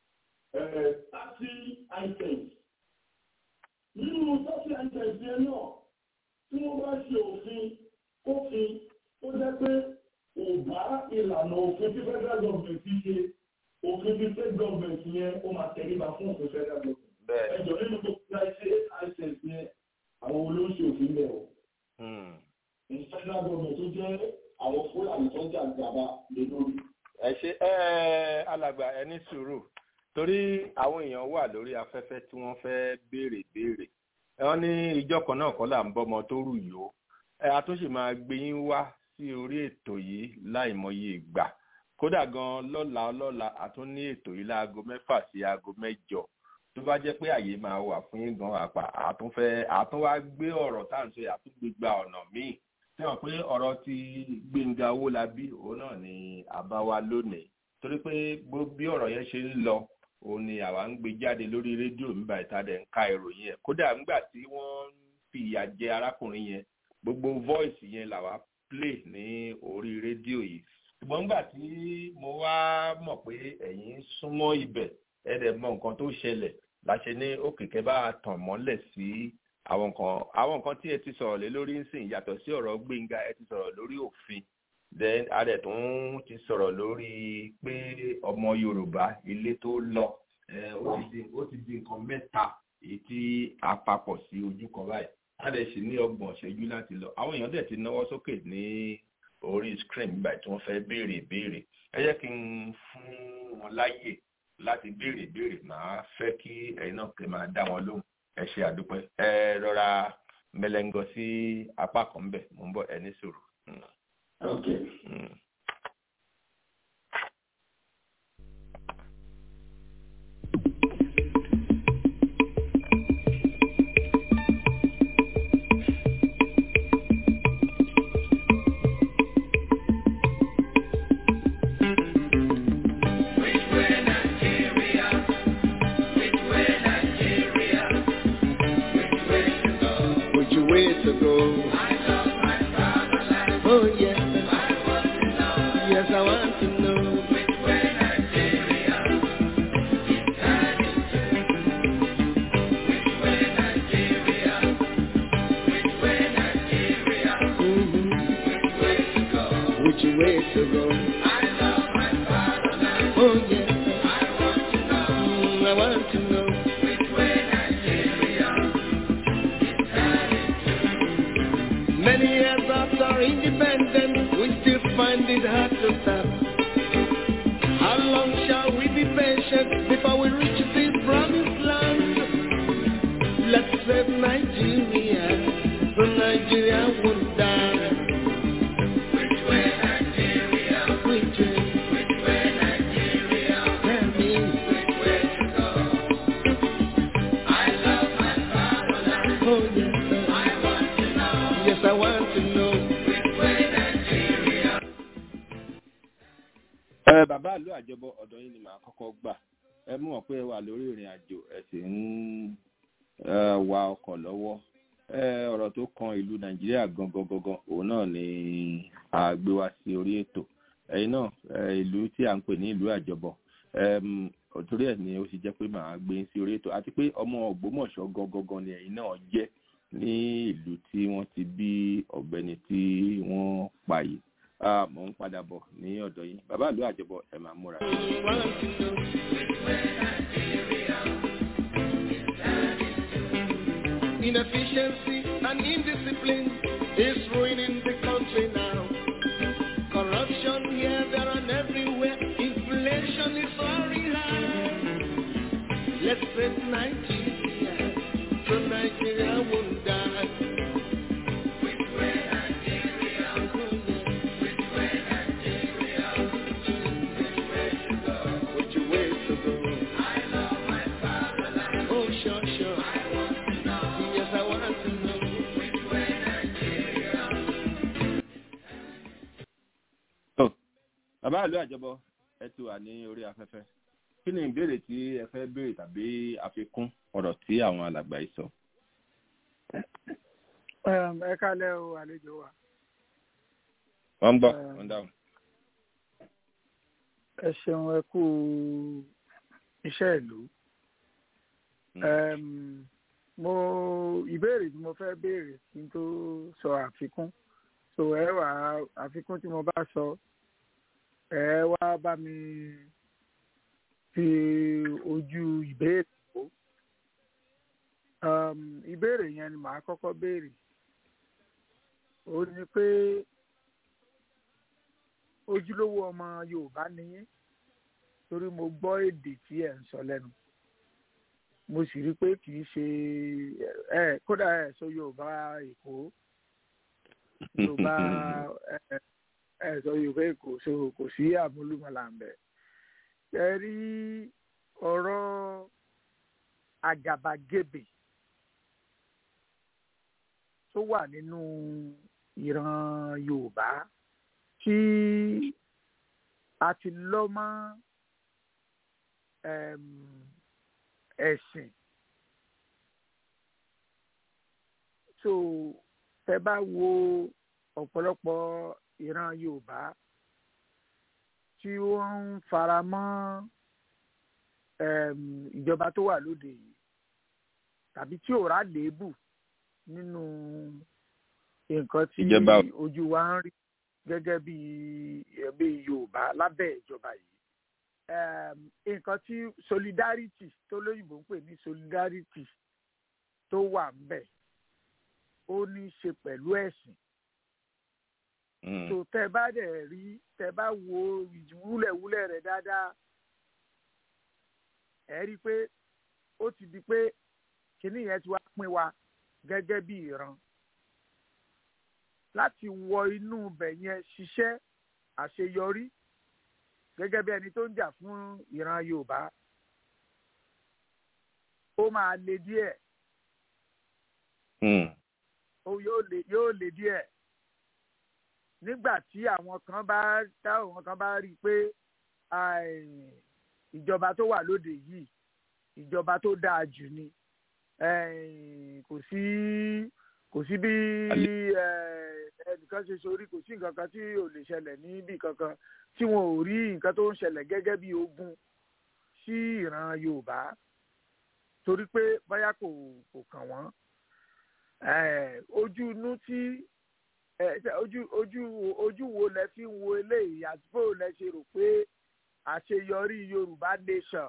Thirty items. Nínú thirty items yẹn náà, tí wọ́n bá ṣe òfin òfin tó jẹ́ pé kò bá ìlànà òfin tí federal government ti ṣe òfin tí state government yẹn ó máa tẹríba fún òfin federal government. ẹjọ́ nínú tó kúrò ṣe license yẹn àwọn olóṣè òfin sílẹ̀ o. ní federal government tó jẹ́ àwọn fúlàní tó ń jà gàba lé lórí. ẹ ṣe ẹ alàgbà ẹ ní sùúrù torí àwọn èèyàn wà lórí afẹ́fẹ́ tí wọ́n fẹ́ béèrè béèrè wọ́n ní ìjọ kan náà kọ́ là ń bọ́mọ tó rù yìí ó ẹ àtúnṣe máa gbé yín wá sí orí ètò yìí láìmọye ìgbà kódà gan lọ́la lọ́la àtún ní ètò yìí láago mẹ́fà sí aago mẹ́jọ tó bá jẹ́ pé àyè máa wà fún yín gan àpà àtúnfẹ́ àtúnwá gbé ọ̀rọ̀ tá à ń sọ yìí àtúngbégbá ọ̀nà míì fẹ́ràn pé ọ̀rọ̀ ti Gbénga Owólabí òun náà ni àbá wa lónìí torí pé bí ọ̀rọ̀ yẹn ṣe ń lọ òun ni àwa ń gbé jáde lórí rédíò nígbà ìtàdẹ̀ ń ka ìròyìn ẹ̀ kódà nígbà tí wọ́n ń fi ìyà jẹ arákùnrin yẹn gbogbo voice yẹn làwa play ní orí rédíò yìí ṣùgbọ́n nígbà tí mo wá mọ̀ pé ẹ̀yin súnmọ́ ibẹ̀ ẹ̀ dẹ̀ mọ nǹkan tó ṣẹlẹ̀ láṣẹ ní òkèké bá tàn mọ́lẹ̀ sí àwọn nǹkan àwọn nǹkan tí ẹ ti sọ̀rọ̀ lé lórí ńsìn yàtọ̀ sí ọ̀rọ̀ Gbénga ẹ ti sọ̀rọ̀ lórí òfin then adẹ̀ tún ti sọ̀rọ̀ lórí pé ọmọ Yorùbá ilé tó lọ ó ti di nǹkan mẹ́ta èyí tí a papọ̀ sí ojú kan báyìí adẹ̀ sì ní ọgbọ̀n ṣẹ́jú láti lọ àwọn èèyàn dẹ̀ ti náwó sókè ní orí screen báyìí tí wọ́n fẹ́ béèrè ìbéèrè ẹ jẹ́ kí n fún wọn láyè láti béèrè ìbéèrè màá fẹ́ kí ẹ̀yin náà kẹ́ máa dá wọn lóhùn ẹ ṣe àdúpẹ́ ẹ rọra mẹlẹ́ngọ sí apá kan ń bẹ̀ mò ń bọ̀ ẹ ní sùúrù. Okay. bàbá àlọ àjọbọ ọ̀dọ̀ yín ni màá kọ́kọ́ gbà ẹ mú wọn pé ẹ wà lórí ìrìn àjò ẹ sì ń wa ọkọ̀ lọ́wọ́ ọ̀rọ̀ tó kan ìlú nàìjíríà gangan gangan òun náà ni a gbé wá sí orí ètò ẹ̀yin náà ìlú tí à ń pè ní ìlú àjọbọ torí ẹ̀ ni ó sì jẹ́ pé màá gbé sí orí ètò àti pé ọmọ Ògbómọ̀ṣọ́ gangan ni ẹ̀yin náà jẹ́ ní ìlú tí wọ́n ti bí ọ̀gbẹ́ni tí wọ́n pa yìí mò ń padà bọ̀ ní ọ̀dọ̀ yín bàbá ìlú àjọbọ ẹ̀ máa múra. Inefficiency and indiscipline is ruining the country now. Corruption here, there, and everywhere. Inflation is soaring high. Let's save Nigeria, so Nigeria won't die. bàbá ìlú àjọbọ ẹ ti wà ní orí afẹ́fẹ́ kí ni ìbéèrè tí ẹ fẹ́ béèrè tàbí àfikún ọ̀rọ̀ tí àwọn alàgbà yìí sọ. ẹ kálẹ́ o àlejò wa. wọ́n ń gbọ́ wọ́n ń dáhùn. ẹ ṣeun ẹ kú iṣẹ́ ìlú. mo ìbéèrè tí mo fẹ́ béèrè kí n tó sọ àfikún so ẹ wà àfikún tí mo bá sọ ẹ wá bá mi fi ojú ìbéèrè wò ìbéèrè yẹn ni màá kọ́kọ́ béèrè ó ní pé ojúlówó ọmọ yorùbá ni yín torí mo gbọ́ èdè tí ẹ̀ ń sọ lẹ́nu mo sì rí i pé kì í ṣe ẹ kódà ẹ sọ yorùbá èkó yorùbá ẹ ẹ sọ yorùbá èkó so kò sí àmúlùmọ̀lá ń bẹ̀ ẹ rí ọ̀rọ̀ àgàbàgebè tó wà nínú ìran yorùbá tí a ti lọ mọ́ ẹ̀sìn so tẹ bá wo ọ̀pọ̀lọpọ̀ ìran yorùbá tí wọ́n ń fara mọ́ ìjọba tó wà lóde yìí tàbí tí ò rà léébù nínú nǹkan tí ojú wa ń rí gẹ́gẹ́ bí ẹbí yorùbá lábẹ́ ìjọba yìí nǹkan tí solidarity tó lóyìnbó ń pè ní solidarity tó wà ń bẹ̀ ó ní í ṣe pẹ̀lú ẹ̀sìn tó tẹ bá dẹ̀ rí tẹ bá wo wúlẹ̀wúlẹ̀ rẹ̀ dáadáa ẹ rí i pé ó ti di pé kinní yẹn ti wá pín wa gẹ́gẹ́ bí ìran láti wọ inú ibẹ̀ yẹn ṣiṣẹ́ àṣeyọrí gẹ́gẹ́ bí ẹni tó ń jà fún ìran yorùbá ó máa le díẹ̀ ó yóò le yóò le díẹ̀ nígbà tí àwọn kan bá táwọn kan bá rí i pé ìjọba tó wà lóde yìí ìjọba tó dáa jù ni kò sí kò sí bí ẹnìkan ṣe sórí kò sí nǹkan kan tí ò lè ṣẹlẹ̀ níbì kankan tí wọn ò rí nǹkan tó ń ṣẹlẹ̀ gẹ́gẹ́ bí ogun sí ìran yorùbá torí pé báyà kò kò kàn wọ́n ojú inú tí ojú ojú ojú wo lẹ fi ń wo eléyìí àti bó lẹ ṣe rò pé àṣeyọrí yorùbá nation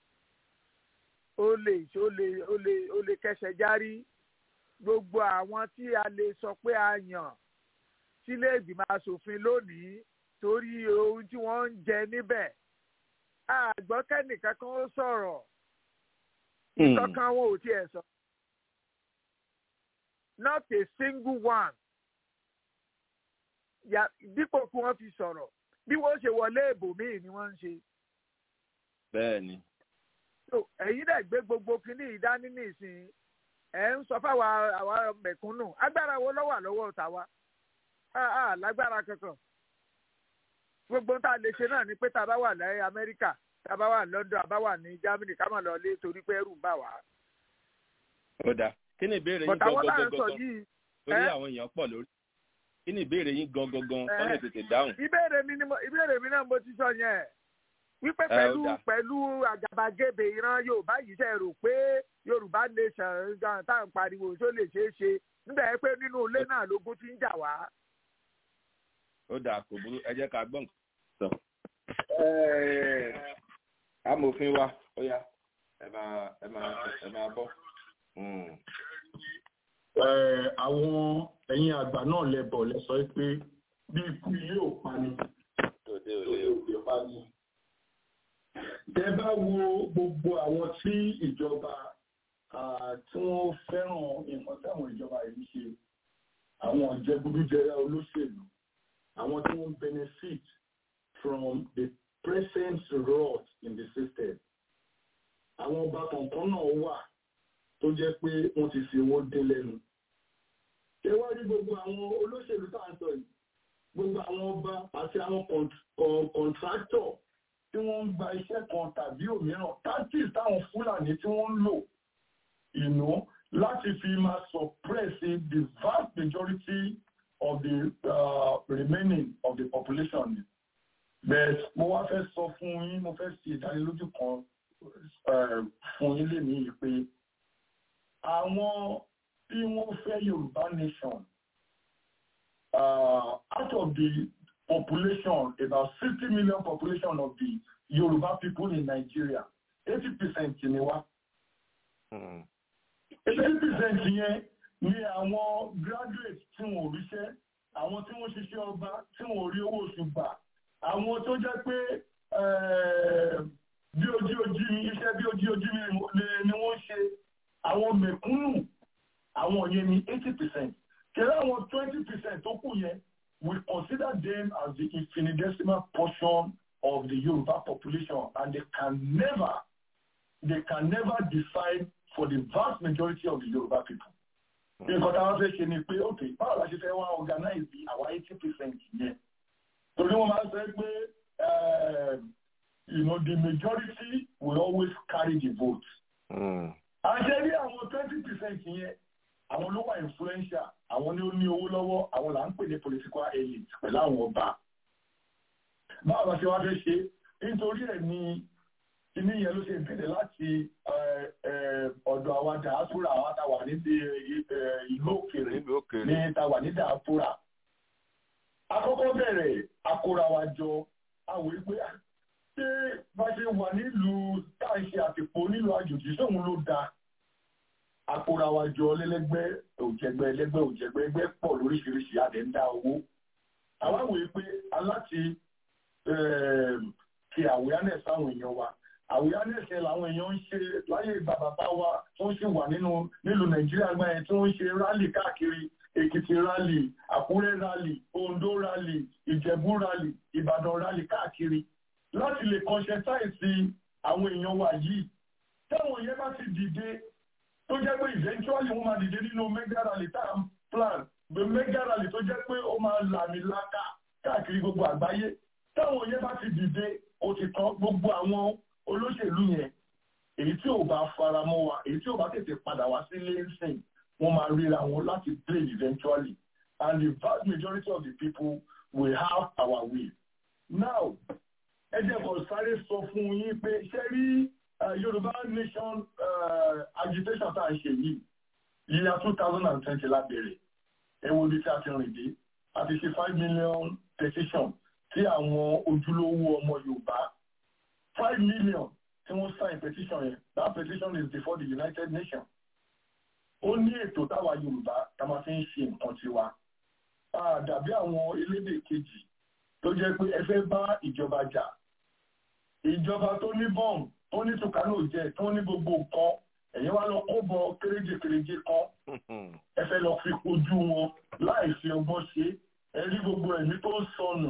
ó lè ó lè ó lè ó lè kẹsẹ̀ járí gbogbo àwọn tí a lè sọ pé a yàn sílé ìgbìmọ̀ asòfin lónìí torí ohun tí wọ́n ń jẹ níbẹ̀ àgbọ́kẹ́nìkan kan ó sọ̀rọ̀ ìkankan wọn ò tiẹ̀ sọ not a single one dípò kí wọ́n fi sọ̀rọ̀ bí wọ́n ṣe wọlé ìbòmíì ni wọ́n ń ṣe. bẹ́ẹ̀ni. ẹ̀yin dẹ̀ gbé gbogbo kínní ìdání nísìnyí ẹ̀ ń sọ fáwọn àwa mẹ̀kúnnù agbára wo ló wà lọ́wọ́ tàwa lágbára kankan gbogbo tá a lè ṣe náà ni pé tá a bá wà ní amẹ́ríkà tá a bá wà ní london a bá wà ní germany ká má lọ lé torí pé ẹrù ń bà wá. ó dáa kí ni ìbéèrè yín gangan torí àwọn èèyàn pọ̀ lórí kí ni ìbéèrè yín gangan gan kọ́ lè tètè dáhùn. ìbéèrè mi ni ìbéèrè mi náà mo ti sọ yẹn wípé pẹ̀lú pẹ̀lú àgàbàgebè ìran yorùbá yìí ṣe rò pé yorùbá nation gan tá à ń pariwo tó lè ṣeé ṣe nígbà yẹn pé nínú ilé náà lógún ti ń jà wá. ó dà kò burú ẹ jẹ́ ká gbọ́ nǹkan sọ. amòfin wa ó yá ẹ máa ẹ máa ẹ máa bọ́. àwọn ẹ̀yin àgbà náà lẹ́bọ̀ lẹ sọ pé bí ikú ilé ò pani tòde òde pa ni. tẹ bá wo gbogbo àwọn tí ìjọba tí wọ́n fẹ́ràn nǹkan táwọn ìjọba yìí ṣe àwọn ìjẹgúdújẹrá olóṣèlú àwọn tí wọ́n benefit from the present rot in the system. àwọn ọba kọ̀ọ̀kan náà wà tó jẹ́ pé wọ́n ti fi owó dín lẹ́nu. ṣé wá rí gbogbo àwọn olóṣèlú tá à ń sọ yìí gbogbo àwọn ọba àti àwọn kọ̀ǹtráktọ̀ tí wọ́n ń gba iṣẹ́ kan tàbí òmíràn tactics táwọn fúlàní tí wọ́n ń lò ìná láti fi máa suppress the vast majority of the uh, remaining of the population. But mo wá fẹ́ sọ fún yín mo fẹ́ ṣe ìdánilójú kan fún yín lénìí pé àwọn tí wọ́n fẹ́ Yorùbá nation uh, out of the population about sixty million population of the Yoruba people in Nigeria eighty percent ni wá. eighty percent yẹn ni àwọn graduate tí wọn ò ríṣẹ́ ìjọba tí wọn ò rí owó oṣù gbà àwọn tó jẹ́ pé bí ojú ojú mi iṣẹ́ bí ojú ojú mi ni wọ́n ṣe àwọn mẹ̀kúnnù àwọn yẹn ní eighty percent kẹlẹ́ àwọn twenty percent tó kù yẹn we consider them as the infinitesimal portion of the Yoruba population and they can never they can never decide for the vast majority of the Yoruba people. nǹkan táwọn fẹ́ ṣe ni pé ok báwo la ṣe fẹ́ wá organize the our eighty percent yẹn torí wọ́n máa ń sọ pé you know the majority will always carry the vote. àṣẹ ní àwọn twenty percent yẹn àwọn ló wà influential àwọn ni ó ní owó lọ́wọ́ àwọn là ń pè ní political elite pẹ̀lú àwọn ọba. báwo la ṣe wá fẹ́ ṣe nítorí ẹ̀ ni kíní yẹn ló ṣe bẹ̀rẹ̀ láti ọ̀dọ̀ àwọn diaspora àwọn àtàwà ní ìlú òkèèrè ní tàwà ní diaspora. Akọ́kọ́ bẹ̀rẹ̀ akóra wa jọ àwọn ìpè ṣé bá ṣe wà nílùú táìṣe àtìpó nílùú àjòjì sóhun ló da. Akóra wa jọ lẹ́lẹ́gbẹ́ òjẹ̀gbẹ́ ẹlẹ́gbẹ́ òjẹ̀gbẹ́ ẹgbẹ́ pọ̀ lóríṣiríṣi àdẹ̀ ń dá owó. Àwọn àwòye pé aláti ṣe awareness àwọn èèyàn wa awareness yẹn làwọn èèyàn ń ṣe láyé ìgbà bàbá wa tó ń ṣe wà nínú nílùú nàìjíríà gbà yẹn tí wọ́n ń ṣe rally káàkiri èkìtì rally àkúrẹ́ rally oǹdó rally ìjẹ̀bú rally ìbàdàn rally káàkiri láti lè conscientize àwọn èèyàn wa yìí táwọn yẹn bá ti dìde tó jẹ́ pé eventually wọ́n máa dìde nínú mega rally tá à ń plan the mega rally tó jẹ́ pé ó máa làmì láká káàkiri gbogbo àgbáyé táwọn yẹn bá ti dìde ó ti tán gbogbo àwọn olóṣèlú yẹn èyí tí ò bá fara mọ́ wa èyí tí ò bá tètè padà wá sílé ńsìn wọ́n máa ríra wọn láti play eventually and the vast majority of the people will have our way. now ẹ jẹ́ kó sáré sọ fún yín pé ṣé rí yorùbá nation uh, agitation tá à ń ṣe yìí yíya two thousand and twenty la bẹ̀rẹ̀ ẹ wo bí tí a ti rìn dé a ti ṣe five million petition tí àwọn ojúlówó ọmọ yorùbá five million tí wọ́n sign petition yẹn that petition is before the united nations ó ní ètò táwa yorùbá tá a máa fi ń ṣe nǹkan tiwa dàbí àwọn elédè kejì tó jẹ́ pé ẹ fẹ́ bá ìjọba jà ìjọba tó ní bọ́ọ̀mù tó ní tùkánù jẹ tó ní gbogbo nǹkan ẹ̀yin wá lọ kó bọ kéréje kéréje kan ẹ fẹ́ lọ fi kojú wọn láì fi ọgbọ́n ṣe ẹ rí gbogbo ẹ̀mí tó ń sọnù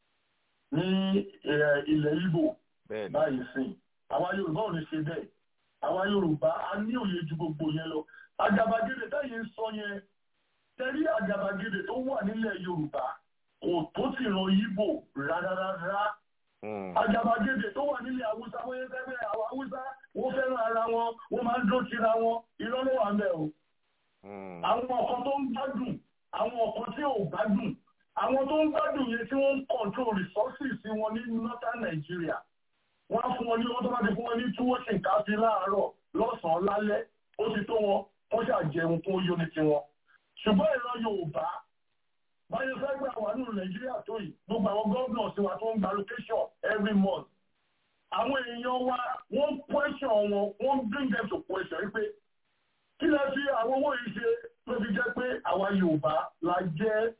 ní ilẹ̀ Ìgbò báyìí sìn àwa Yorùbá ò ní ṣe bẹ́ẹ̀ àwa Yorùbá a ní òye ju gbogbo yẹn lọ àgàbàgebè táyé ń sọ yẹn tẹ́rí àgàbàgebè tó wà nílẹ̀ Yorùbá kò tó ti ran Ìgbò rárá àgàbàgebè tó wà nílẹ̀ Haúsá wọ́n yẹ fẹ́ àwọn Haúsá wọ́n fẹ́ràn ara wọn wọ́n máa ń dó tira wọn irọ́ ló wà ń bẹ̀ o àwọn ọ̀kan tó ń gbádùn àwọn ọ̀kan tí ò gbádùn àwọn tó ń gbádùn yẹn tí wọ́n ń control resources wọn ní northern Nigeria wọ́n á fún wọn ní owó tó bá ti fún wọn ní túwó ṣìǹkàfí láàárọ̀ lọ́sàn-án lálẹ́ ó ti tó wọn wọ́n ṣàjẹun kó yó ní tiwọn. ṣùgbọ́n ìran Yorùbá báyọ̀ fẹ́ gbà wà nínú Nàìjíríà tó yìí gbogbo àwọn gómìnà sí wa tó ń gba location every month. àwọn èèyàn wa wọ́n question wọn wọ́n bring them to question wípé kí lẹ fi àwọn owó yìí ṣe tó fi jẹ́ pé àwa Yorùbá la jẹ́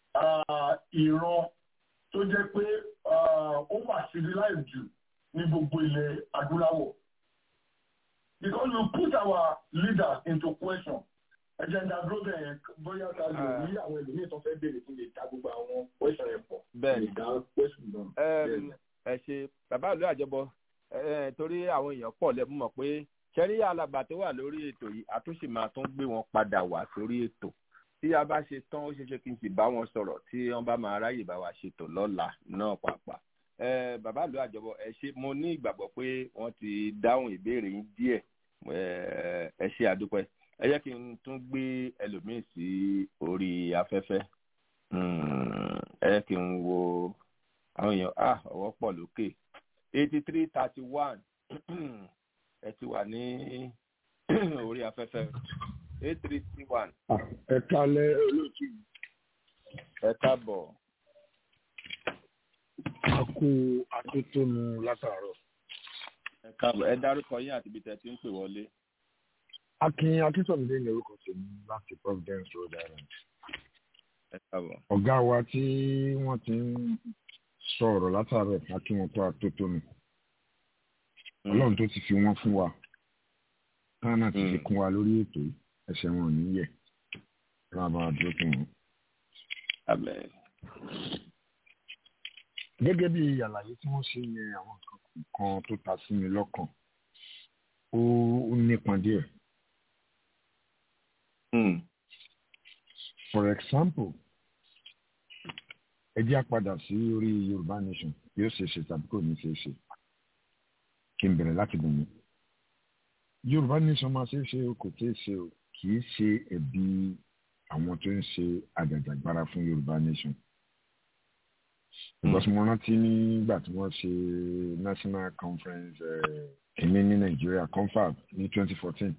ìran tó jẹ́ pé ó wà civilized jù ní gbogbo ilẹ̀ adúláwọ̀. Because we put our leaders into question. Ẹ jẹ́ ní adúró bẹ́ẹ̀ bóyá ká lè rí àwọn ẹlòmíì tó fẹ́ béèrè fún lè dá gbogbo àwọn question yẹn pọ̀. Bẹ́ẹ̀ni Lè dá question náà. ẹ ṣe bàbá ìlú àjọbọ torí àwọn èèyàn pọ̀ lẹ́mú mọ̀ pé ṣẹ́rí alàgbà tó wà lórí ètò yìí àtúnṣe máa tún gbé wọn padà wá sórí ètò tí a bá ṣe tán ó ṣeé ṣe kí n sì bá wọn sọ̀rọ̀ tí wọ́n bá máa ráyè bá wa ṣètò lọ́la náà pàápàá ẹ bàbá ìlú àjọbọ ẹ ṣe mo ní ìgbàgbọ́ pé wọ́n ti dáhùn ìbéèrè yín díẹ̀ ẹ ṣe àdúpẹ́ ẹ jẹ́ kí n tún gbé ẹlòmíín sí orí afẹ́fẹ́ ẹ jẹ́ kí n wo àwọn èèyàn ah ọwọ́ pọ̀ lókè eighty three thirty one ẹ ti wà ní orí afẹ́fẹ́ eight three three one. ẹ kalẹ̀ olóòtú. ẹ káàbọ̀ a kú atótónu látàárọ̀. ẹ káàbọ̀ ẹ dárúkọ yín àti ibi tẹ́ ti ń pè wọlé. akin akíntọ́mídé ní orúkọ tèmi láti providence rhode island. ẹ ọ̀gá wa tí wọ́n ti ń sọ̀rọ̀ látàrẹ̀ kí wọ́n tó àtótó mi ọlọ́run tó ti fi wọ́n fún wa táwọn náà ti fi kún wa lórí ètò yìí ẹsẹ̀ wọn ò ní yẹ̀ ọlọ́run bá wa dúró fún wọn. gẹ́gẹ́ bí àlàyé tí wọ́n ṣe yẹ àwọn kan tó ta sí mi lọ́kàn ó nípọn díẹ̀. for example ẹ jẹ́ àpadà sí orí yorùbá nation yóò ṣe ṣe tàbí kò ní ṣe ṣe kí n bẹ̀rẹ̀ láti bẹ̀rẹ̀ yorùbá nation máa ṣe é ṣe o kò tí ì ṣe o kì í ṣe ẹ̀bi àwọn tó ń ṣe àjàjàgbara fún yorùbá nation because mo rántí nígbà tí wọ́n ṣe national conference kìíní ní nàìjíríà confab ní twenty fourteen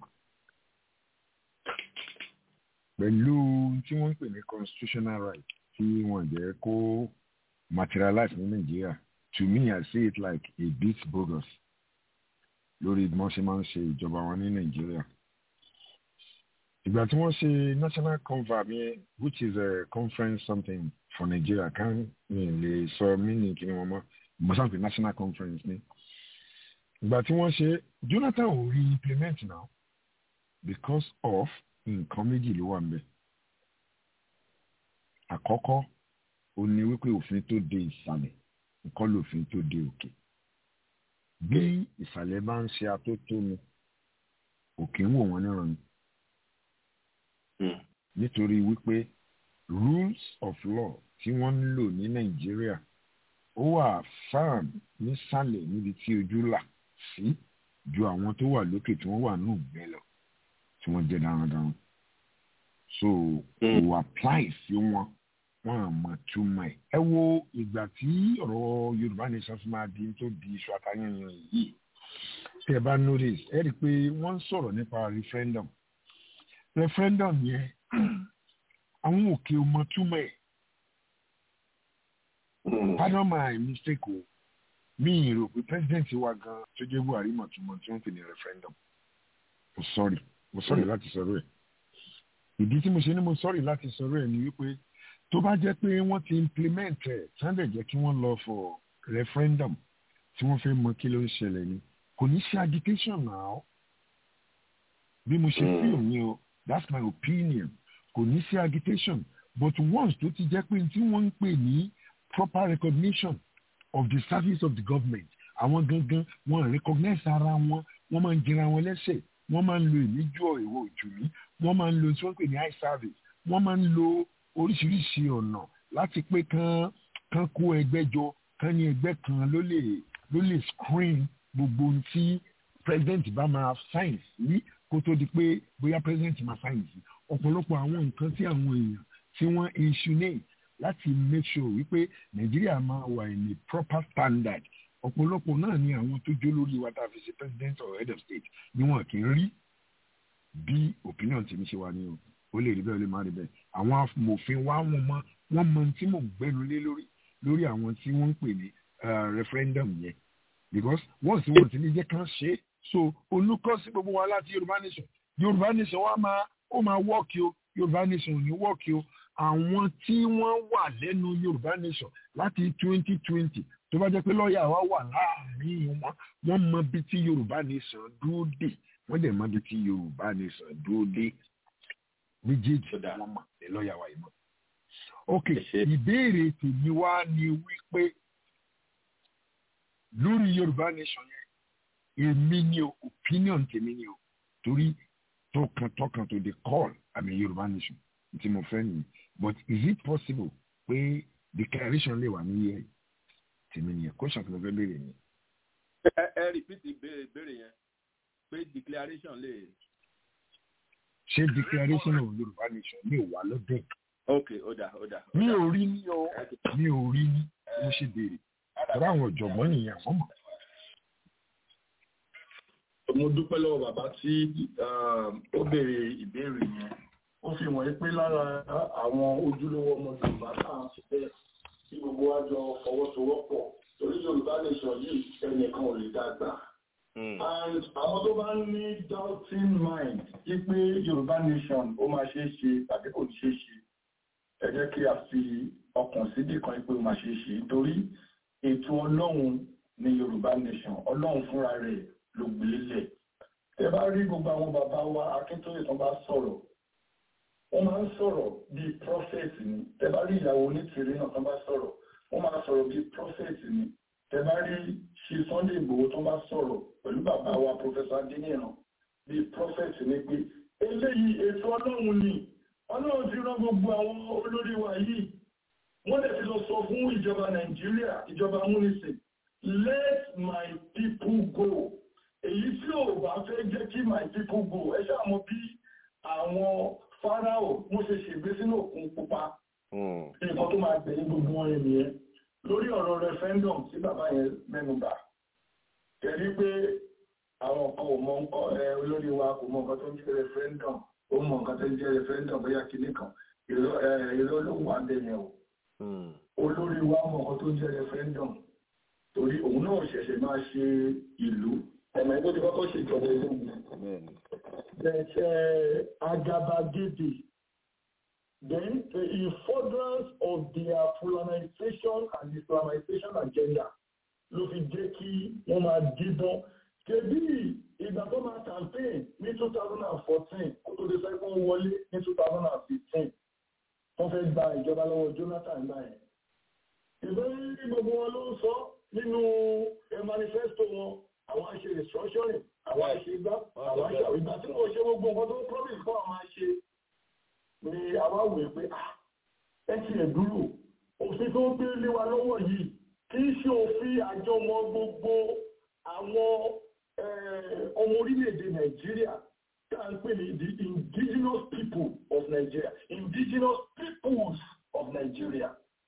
pẹ̀lú tí wọ́n ń pè ní constitutional right tí wọ́n jẹ́ kó materialize ní nàìjíríà to me i see it like a bit bogus lórí bí wọ́n ṣe máa ń ṣe ìjọba wọn ní nàìjíríà ìgbà tí wọ́n ṣe national confab yẹn which is a conference something for nigeria kan mi lè sọ mini kí ni wọ́n mọ̀ mo sáà pé national conference ni ìgbà tí wọ́n ṣe jonathan ò rí implement now because of nǹkan méjì ló wà ń bẹ̀ àkọ́kọ́ ó ní wípé òfin tó de ìsàlẹ̀ nǹkan lòfin tó de òkè bí ìsàlẹ̀ bá ń ṣe atótónu òkè ń wò wọ́n níran ni nítorí wípé rules of law tí wọ́n ń lò ní nàìjíríà ó wà firm nísàlẹ̀ níbi tí ojú là sí ju àwọn tó wà lókè tí wọ́n wà ní ògbẹ́ lọ tí wọ́n jẹ́ darandaran so kò apply sí wọn wọn à mọ túmọ̀ ẹ̀. ẹ wo ìgbà tí ọ̀rọ̀ yorùbá nation fi máa di tó di iṣu àtàyànyàn yìí tẹ́ ẹ bá notice ẹ rí i pé wọ́n ń sọ̀rọ̀ nípa referendum referendum yẹn àwọn òkè ọmọ túmọ̀ ẹ̀ pardon my mistake o mi rò pé president wa gan tó jẹ́ buhari mọ̀ túmọ̀ tí wọ́n pè ní referendum mo sorry mo sorry láti sọ̀rọ̀ ẹ̀ ìdí tí mo ṣe ní mo sorry láti sọ̀rọ̀ ẹ̀ ni wípé tó bá jẹ́ pé wọ́n ti implement ẹ̀ sunday jẹ́ kí wọ́n lọ for referendum tí wọ́n fẹ́ mọ kí ló ń ṣẹlẹ̀ ni kò ní ṣe agitation náà bí mo ṣe feel ni o that's my opinion kò ní ṣe agitation but once tó ti jẹ́ pé tí wọ́n ń pè ní proper recognition of the service of the government àwọn gangan wọn recognize ara wọn wọ́n máa ń jẹra wọn lẹ́sẹ̀ wọ́n máa ń lo ìníjọ́ ìwọ òjò mi wọ́n máa ń lo tí wọ́n pè ní eye service wọ́n máa ń lo oríṣiríṣi ọ̀nà láti pé kán kán kó ẹgbẹ́ jọ kán ní ẹgbẹ́ kan ló lè ló lè screen gbogbo ohun tí president bá máa sign sí kó tó di pé bóyá president máa sign sí ọ̀pọ̀lọpọ̀ àwọn nǹkan tí àwọn èèyàn tí wọ́n insunate láti make sure wípé nàìjíríà máa wà ní a proper standard ọ̀pọ̀lọpọ̀ náà ni àwọn tó jó lórí wa tá a fi ṣe president or head of state ni wọn kì í rí bí opinion tèmi ṣe wà ní o ó lè rí bẹ́ẹ̀ ó lè má rí bẹ́ẹ̀ àwọn amòfin wa wọn mọ wọn mọ tí mò ń gbẹnu lé lórí lórí àwọn tí wọ́n ń pè ní referendum yẹn because wọ́n sì wọ́n ti ní jẹ́ kán ṣe é so olùkọ́ sí gbogbo wa láti yorùbá nation yorùbá nation wa máa ó máa wọ́ọ̀kì o yorùbá nation ò ní wọ́ọ̀kì o àwọn tí wọ́n wà lẹ́nu yorùbá nation láti twenty twenty tó bá jẹ́ pé lọ́ọ̀yà wa wà láàrin wọn wọ́n mọ bí tí yorùbá nation dúró dé wọ́n dẹ̀ mọ bí tí yorùbá nation dúró dé méjèèjì wọn mọ ẹ lọ́ọ̀yà wa yìí mọ. ok ìbéèrè tèmi wá ni wípé lórí yorùbá nation yẹn èmi ni o opinion tèmi ni o torí tọkàntọkàn to dey call àmì yorùbá nation tí mo fẹ́ nìyí but is it possible pé declaration lè wà ní yẹ tèmi nìyẹn question tí mo fẹ́ béèrè ni. ẹ ẹ repeat ìbéèrè ìbéèrè yẹn pé declaration lè. ṣé declaration of yorùbá nation lè wà lọ́dún. ok ó dà ó dà. mi ò rí ní o mi ò rí ní mo ṣe béèrè tọ́lá àwọn ọ̀jọ̀gbọ́n nìyẹn àwọn mọ̀. mo dúpẹ́ lọ́wọ́ bàbá tí ó béèrè ìbéèrè yẹn ó fi wọ̀nyí pé lára àwọn ojúlówó ọmọ yorùbá náà ti fẹ́ tí gbogbo wa jọ fọwọ́sowọ́pọ̀ torí yorùbá nation yìí ẹnìkan ò lè dàgbà. and àwọn tó bá ní doubting mind wípé yorùbá nation ó máa ṣeé ṣe tàbí kò ṣeé ṣe ẹ jẹ́ kí a fi ọkàn síbì kan pé ó máa ṣe é ṣe nítorí ètò ọlọ́run ní yorùbá nation ọlọ́run fúnra rẹ̀ ló gbé lẹ̀ tẹ bá rí gbogbo àwọn bàbá wa akíntóyè tó bá sọ̀rọ̀ wọ́n máa ń sọ̀rọ̀ bíi prophet ni tẹ bá rí ìyàwó onítìrí náà tó bá sọ̀rọ̀ wọ́n máa sọ̀rọ̀ bíi prophet ni tẹ bá rí ṣe sunday ìgbòho tó bá sọ̀rọ̀ pẹ̀lú bàbá wa professor adéníran bíi prophet ni pé eléyìí ètò ọlọ́run ni ọlọ́run ti rán gbogbo àwọn olórí wa yìí wọ́n lè fi lọ sọ fún ìjọba nàìjíríà ìjọba amúnisìn let my people go èyí tí ò bá fẹ́ jẹ́ kí my people go ẹ ṣàmọ́ bí àwọn fáráò mo ṣe ṣègbé sínú òkun pupa nǹkan tó máa gbẹ̀yìn gbogbo wọn ènìyàn lórí ọ̀rọ̀ referendum tí bàbá yẹn mẹ́nubà tẹ̀lé pé àwọn kan ò mọ nǹkan ẹ olórí wa kò mọ nǹkan tó ń jẹ́ referendum ó mọ nǹkan tó ń jẹ́ referendum bóyá kinní kan ìró olóhùn wa bẹ̀ yẹn o olórí wa mọ nǹkan tó ń jẹ́ referendum torí òun náà ṣẹ̀ṣẹ̀ máa ṣe ìlú ẹ̀mọ̀ ẹgbẹ́ tí kọ́kọ́ ṣe ìjọba ilé bẹ̀ẹ̀ agabagebe then the furtherance of their colonization and islamization agenda ló fi jẹ́ kí wọ́n máa dídán kebí ìgbà tó máa campaign ní 2014 kó tó dé sẹ́kún wọlé ní 2015 wọ́n fẹ́ gba ìjọba lọ́wọ́ Jonathan gbà yẹn ìbẹ́rẹ́ gbogbo wọn ló ń sọ nínú manifesto wọn àwọn àṣẹ restructuring àwọn àṣẹ igbá àwọn àṣẹ àwọn ìgbà tí wọ́n ṣe gbogbo nǹkan tó promise fún àwọn àṣẹ ni àwa wòye pé ẹ ti ẹ̀ dúró òfin tó gbé lé wa lọ́wọ́ yìí kì í ṣe òfin àjọmọ́ gbogbo àwọn ọmọ orílẹ̀-èdè Nàìjíríà tá à ń pè ní the indigenous people of Nigeria indigenous peoples of Nigeria.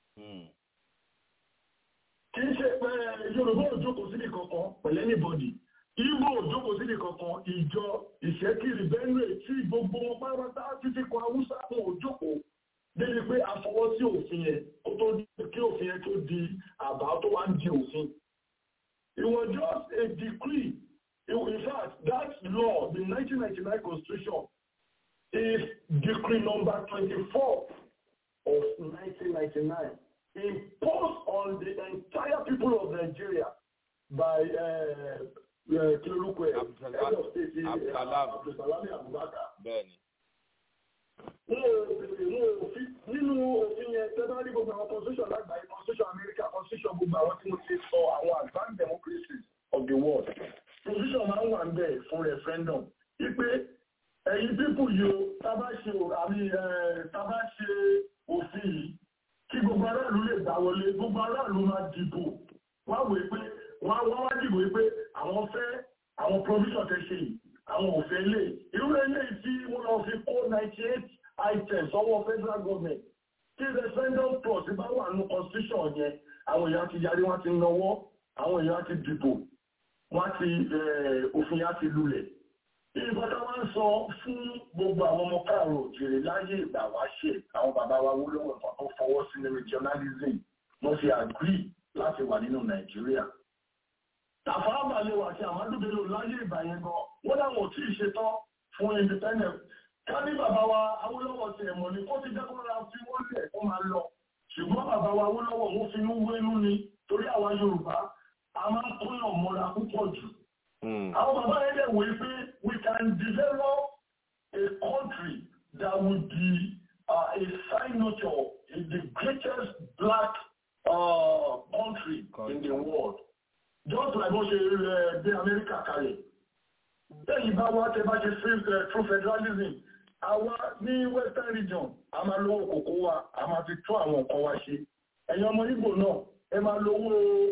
kì í ṣe pé Yorùbá ò jókòó síbi kankan pẹ̀lú anybody Igbo ò jókòó síbi kankan ìjọ ìṣẹ́kiri Benue tí gbogbo wọn pátá títí kan Haúsá wọn ò jókòó débi pé àfọwọ́ sí òfin yẹn kó tó kí òfin yẹn tó di àbá tó wá ń di òfin. It was just a decree. In fact, that law, the 1999 Constitution, is decree number 24 of 1999, imposed on the entire people of Nigeria by uh, uh, Kilolukwe, head of state, Abdulsalami Abubakar. nínú òfin yẹn tẹ́bá rí gbogbo àwọn constitution lágbàáyé constitution America constitution gbogbo àwọn tí mo ti sọ àwọn advanced democracies of the world provision máa ń wà ń bẹ̀ fún referendum wípé ẹ̀yin pípù yìí o tábà ṣe àmì tábà ṣe òfin yìí kí gbogbo aráàlú lè gbà wọlé gbogbo aráàlú máa dìbò wá wò pé wọ́n wá dìbò pé àwọn fẹ́ àwọn provision tẹ́ ṣe yìí àwọn òfin lè irú eléyìí tí wọ́n lọ fi kó ninety eight items ọwọ́ federal government tí referendum clause bá wà ní constitution yẹn àwọn èèyàn ti yarí wọ́n ti náwó àwọn èèyàn ti dìbò wọ́n ti òfin yá ti lulẹ̀. Ìbọ̀dá wá ń sọ fún gbogbo àwọn ọmọ káàrọ̀ òjèrè láyé ìgbà wá ṣe àwọn bàbá wa wó lọ́wọ́ nǹkan tó fọwọ́ sí ní regionalism wọ́n fi agree láti wà nínú Nàìjíríà. Tàfàrà Balewa àti Amadu Bello láyé ìgbà yẹn gan, wọ́n láwọn ò tí ì ṣetán fún independence. Ká ní bàbá wa Awólọ́wọ̀ ti ẹ̀mọ̀ ni kó ti jẹ́ kó ra fi wọ́n lẹ̀ kó máa lọ. Ṣùgbọ́n bàbá wa Awólọ́wọ̀ wọ́n fi inú wénú ni torí àwa Yorùbá a máa ń kóyàn mọ́ra púpọ̀ jù. Àwọn bàbá yẹn dẹ̀ wòye pé we can develop a country that would be uh, a signature in the greatest black uh, country in the world. Just like wọ́n ṣe dé Amẹ́ríkà kalẹ̀. Bẹ́ẹ̀ni bá wá tẹ bá ṣe true federalism. Àwa ní Western region, a máa lówó kòkó wa, a máa fi tún àwọn nǹkan wa ṣe. Ẹ̀yin ọmọ Ìgbò náà, ẹ máa lówó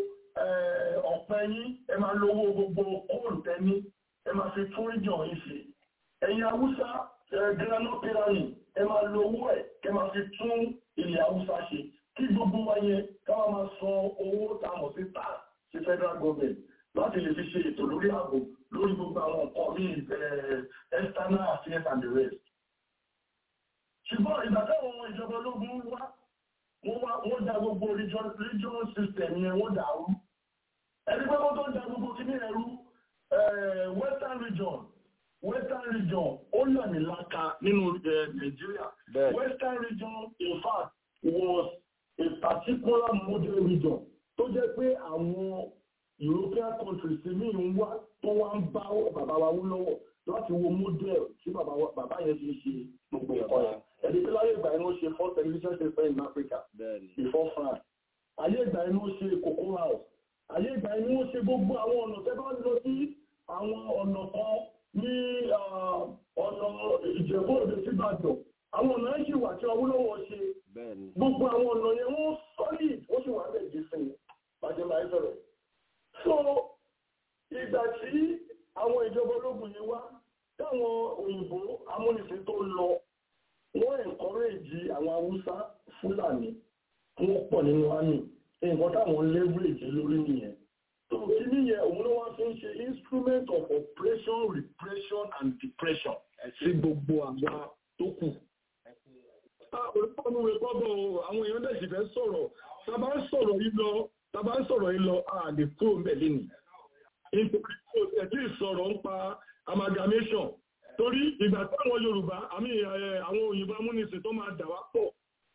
ọ̀pẹ yín ẹ máa lówó gbogbo kóòlù tẹ́ní ẹ máa fi tún ìjọ yìí ṣe ẹ̀yin haúsá granite pyramid ẹ máa lówó ẹ̀ kẹ máa fi tún ilẹ̀ haúsá ṣe kí gbogbo wa yẹn káwa máa san owó tá a mọ̀ sí tax sí federal government láti lè fi ṣe ètò lórí ààbò lórí gbogbo àwọn nǹkan bíi external affairs and the rest. ṣùgbọ́n ìgbà táwọn ìjọba ológun wá wọ́n wá wọ́n da gbogbo region region system yẹn wọ́n dàrú ẹni pé wọ́n tó ń da gbogbo kíní ẹ̀rú western region western region ó làmìlaka nínú nàìjíríà western region in fact was a particular model region tó jẹ́ pé àwọn european countries míì ń wá tó wá ń bá bàbá wa wú lọ́wọ́ láti wo model tí bàbá yẹn fi ṣe gbogbo ẹ̀kọ́ yẹn ẹ̀dí tí láyé ìgbà yẹn ó ṣe first television station in Africa before France ayé ìgbà yẹn ó ṣe cocoa house ayé ìgbà yẹn ó ṣe gbogbo àwọn ọ̀nà tẹ́ bá lọ sí àwọn ọ̀nà kan ní ọ̀nà ìjẹ̀bú òde sí Ìbàdàn àwọn ọ̀nà yẹn ṣì wà tí Awólọ́wọ̀ ṣe gbogbo àwọn ọ̀nà yẹn wọ́n solid ó sì wà bẹ́ẹ̀ jísìn bàjẹ́ máa ń sọ̀rọ̀ so ìgbà tí àwọn ìjọba ológun yìí wá táwọn òyìnbó amúnisìn tó lọ wọ́n encourage àwọn haúsá fúlàní wọ́n pọ̀ nínú àmì nǹkan táwọn leverage lórí nìyẹn tó kíní yẹn òun ló wá fi ń ṣe instrument of operation repression and depression sí gbogbo àgbà tó kù. olùkọ́ni rẹ̀ kọ́bọ̀ àwọn èèyàn dẹ̀ sì fẹ́ sọ̀rọ̀ tàbá ń sọ̀rọ̀ yìí lọ tàbá ń sọ̀rọ̀ yìí lọ a lè kúrò ń bẹ̀ lénìí nítorí kò tẹ̀tí ìsọ̀rọ̀ ń pa amalgamation torí ìgbà táwọn yorùbá àmì àwọn òyìnbó amúnisìn tó máa dà wá pọ̀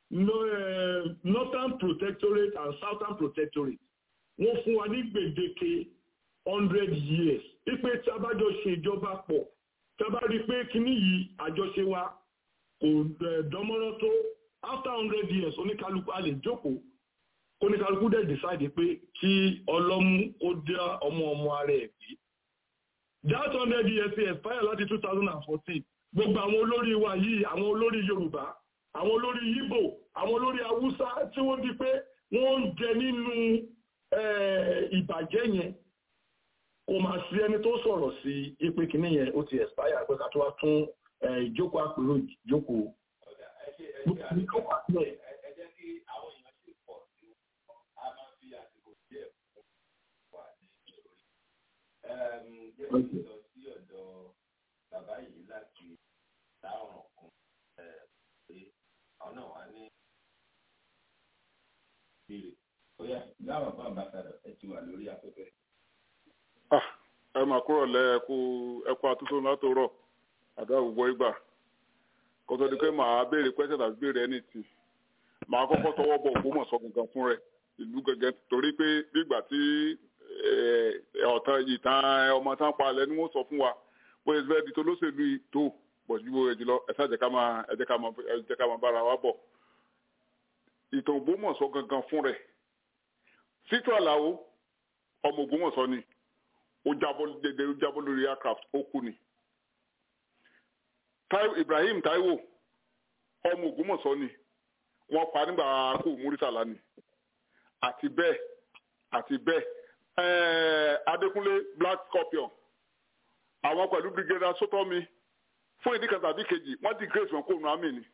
northern protectorate and southern protectorate wọ́n fún wa ní gbèdéke hundred years wípé tí a bá jọ ṣe ìjọba pọ̀ tí a bá rí i pé kíní yìí àjọṣe wa kò dánmọ́rán tó after hundred years oníkálukú a lè jókòó kóníkálukú dẹ̀ decide pé kí ọlọ́mú kó dá ọmọ ọmọ ara ẹ̀ bí. that hundred years expire láti two thousand and fourteen gbogbo àwọn olórí wa yìí àwọn olórí yorùbá àwọn olórí yíbò àwọn olórí haúsá tí wọ́n di pé wọ́n ń jẹ nínú ìbàjẹ́ yẹn kò máa sí ẹni tó sọ̀rọ̀ sí ipe kìíní yẹn ó ti expire pé ká tó wá tún ìjókòó àpérò ìjókòó. ìjókòó àpérò gẹ́gẹ́ bí lọ sí ọ̀dọ̀ bàbá yìí láti dáhùn kún pé àwọn náà wà ní ìbéèrè. ó yá dáhùn fún àbáṣadọ̀ ẹ ti wà lórí afẹ́fẹ́. ẹ máa kúrò lẹ ẹkú ẹkú àtúntò látòrọ àdúrà gbogbo ìgbà kó tó di pé màá béèrè pẹ́sẹ̀ tàbí béèrè ẹni tì màá kọ́kọ́ tọwọ́ bọ̀ Ògbómọ̀ṣọ́ gangan fún rẹ̀ ìlú gẹ́gẹ́ torí pé nígbà tí ọ̀tàn ìtàn ọmọ tán pa lẹ́nu wọ́n sọ fún wa bó ṣe fẹ́ di tó lóṣèlú yìí tó pọ̀ ju gbogbo jùlọ ẹ ṣáà jẹ́ ká máa ẹ jẹ́ ká máa ẹ jẹ́ ká máa bára wa bọ̀. ìtàn Ògbómọ̀ṣọ́ gangan fún rẹ̀ Sítú Àlàó ọmọ Ògbómọ̀ṣọ́ ni ó jábọ́ dédé ó jábọ́ lórí aircraft ó kú ni. Ibrahim Taiwo ọmọ Ògbómọ̀ṣọ́ ni wọ́n pa nígbà kó Múrísàlá ni àti bẹ́ẹ̀ àti bẹ́ẹ̀ Adékúnlé Black Scorpion àwọn pẹ̀lú brigadier Sótọ́mi fún ìdí kan tàbí kejì wọ́n ti grace wọn kó nu àmì ni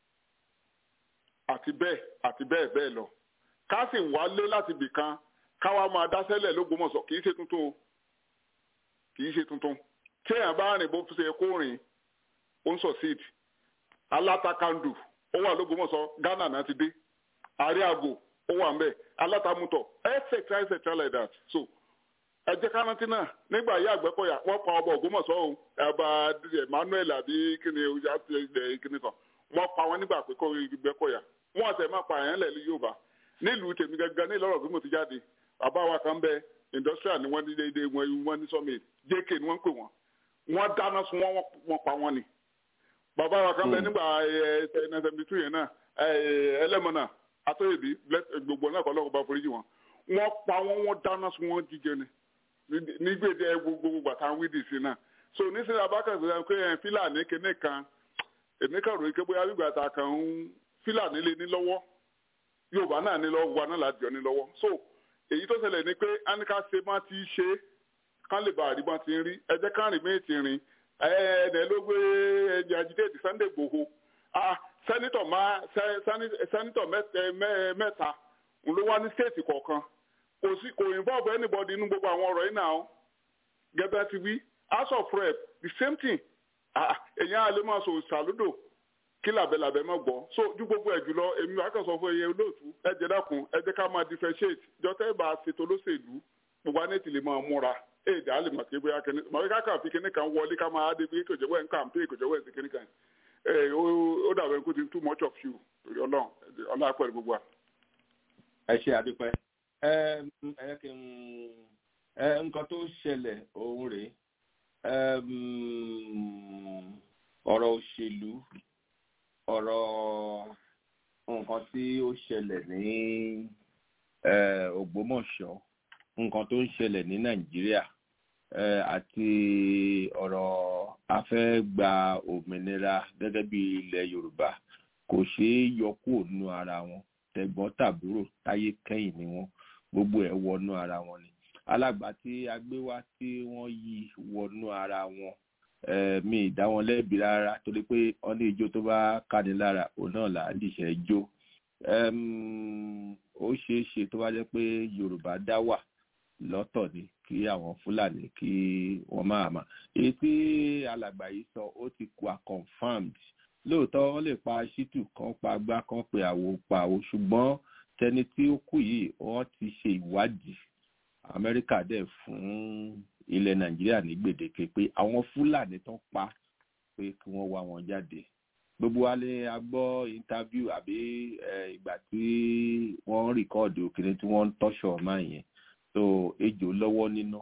àti bẹ́ẹ̀ àti bẹ́ẹ̀ bẹ́ẹ̀ lọ ká sì wálé láti bì kan káwa máa dáṣẹ́lẹ̀ lÓgbómọ̀ṣọ́ kì í ṣe tuntun o kì í ṣe tuntun tí èèyàn bá rìn bó ṣe kó rìn ó ń succeed alátakandu ó wà lÓgbómọ̀ṣọ́ Ghana náà ti dé àrí àgò ó wà mbẹ alátamutọ etc etc like that so ẹ jẹ́ ká rántí náà nígbà yí àgbẹ̀kọ̀yà wọ́n pa ọba Ògbómọ̀ṣọ́ o ọba Emmanuel àbí kíni ojà kíni kan wọ́n pa wọn nígbà pé kó gbẹ̀kọ̀yà wọ́n ọ̀sẹ̀ máa pa àyàn lẹ̀ ní Yorùbá nílùú tèmi gangan ní ìlọrọ̀ bí mo ti jáde bàbá wa kan bẹ industrial ni wọ́n ní déédéé wọ́n ní sọ́mi JK ni wọ́n ń pè wọ́n wọ́n dáná sun wọ́n wọ́n pa wọ́n ni bàbá wa kan bẹ nígbà ẹ̀ ẹ̀ seventy two yẹn náà ẹlẹ́mọ̀nà atọ́yẹ̀dì gbogbo náà kọ́ lọ́kọ̀ bá foríjì wọn wọ́n pa wọ́n wọ́n dáná sun wọ́n jíjẹ ni nígbèdé gbogbo bàtà wíìdì sí náà so nísìnyí abákan sọ pé ẹ fílàní kéne kan èmi kàn ròyìn pé bóyá gbígbà tá a kàn ń fílàní lé ní lọ́wọ́ yorùbá náà ní lọ́wọ́ wa náà láti jọ ní lọ́wọ́ so èyí tó ṣẹlẹ̀ ni pé áníkà ṣe má ti ṣe kán lè bá àríbọn ti rí ẹ jẹ́ ká rìn méjì rìn ẹ̀ẹ́dẹ̀ ló gbé ẹ̀jẹ̀ ajídéèdì Sunday Igboho sẹ́nitọ̀ máa sẹ́nitọ̀ mẹ́ta ló wá ní stéètì kọ̀ọ̀kan kò sí kò involve anybody inú gbogbo àwọn ọ̀rọ̀ yìí náà gẹ́gẹ́ ti wí house of rep the same thing èyàn á lè máa sọ ìsàlódò kí làbẹ̀làbẹ̀ mọ̀ gbọ́ so ju gbogbo ẹ̀ jùlọ èmi wà kàn sọ fún ẹyẹ olóòtú ẹ jẹ́ dákun ẹ jẹ́ ká máa differentiate jọtẹ́ bá a ṣètò olóṣèlú gbogbo anéètì lè máa múra èdè á lè mọ̀ pé bóyá kíní mọ̀ ká kàn fi kíní kan wọlé ká máa dé bí kò jẹ́ wẹ́n campaign kò jẹ́ wẹ́n sí kíní kan ẹ̀ ó dàbẹ̀ kó ti too much of you torí ọlọ́run ọlọ́run pẹ̀lú gbogbo wa. ẹ ṣe àdúpẹ́ ẹ ẹ kí n ẹ nǹkan tó ṣẹlẹ̀ òun rèé ọ̀rọ̀ òṣèlú ọ̀rọ̀ nǹkan tí ó ṣẹlẹ̀ ní Ògbómọ̀ṣọ́ nǹkan tó ń ṣẹlẹ̀ ní Nàìjíríà àti ọ̀rọ̀ afẹ́gba òmìnira gẹ́gẹ́ bí ilẹ̀ Yorùbá kò ṣeé yọ kúrò nínú ara wọn tẹ̀gbọ́n tàbúrò táyé kẹ́yìn ni wọ́n gbogbo ẹ̀ wọnú ara wọn ni alàgbà tí a gbé wá tí wọ́n yí wọnú ara wọn mi ì dá wọn lẹ́bi rárá torí pé wọ́n ní ijó tó bá káni lára òun náà là á dìṣẹ́ jó ó ṣeé ṣe tó bá jẹ́ pé Yorùbá dá wà lọ́tọ̀ ni kí àwọn Fúlàní kí wọ́n máa mà èyí tí alàgbà yìí sọ ó ti wà confirmed lóòótọ́ wọ́n lè pa ṣítù kan pa agbá kan pe àwo pa àwo ṣùgbọ́n tẹni tí ó kù yìí wọ́n ti ṣe ìwádìí Amẹ́ríkà dẹ̀ fún ilẹ̀ Nàìjíríà ní gbèdéke pé àwọn Fúlàní tán pa pé kí wọ́n wá wọn jáde gbogbo wa lè a gbọ́ interview àbí ìgbà tí wọ́n rìkọ́ọ̀dù kìnìún tí wọ́n ń tọ́ṣọ̀ máa yẹn so ejò lọ́wọ́ nínú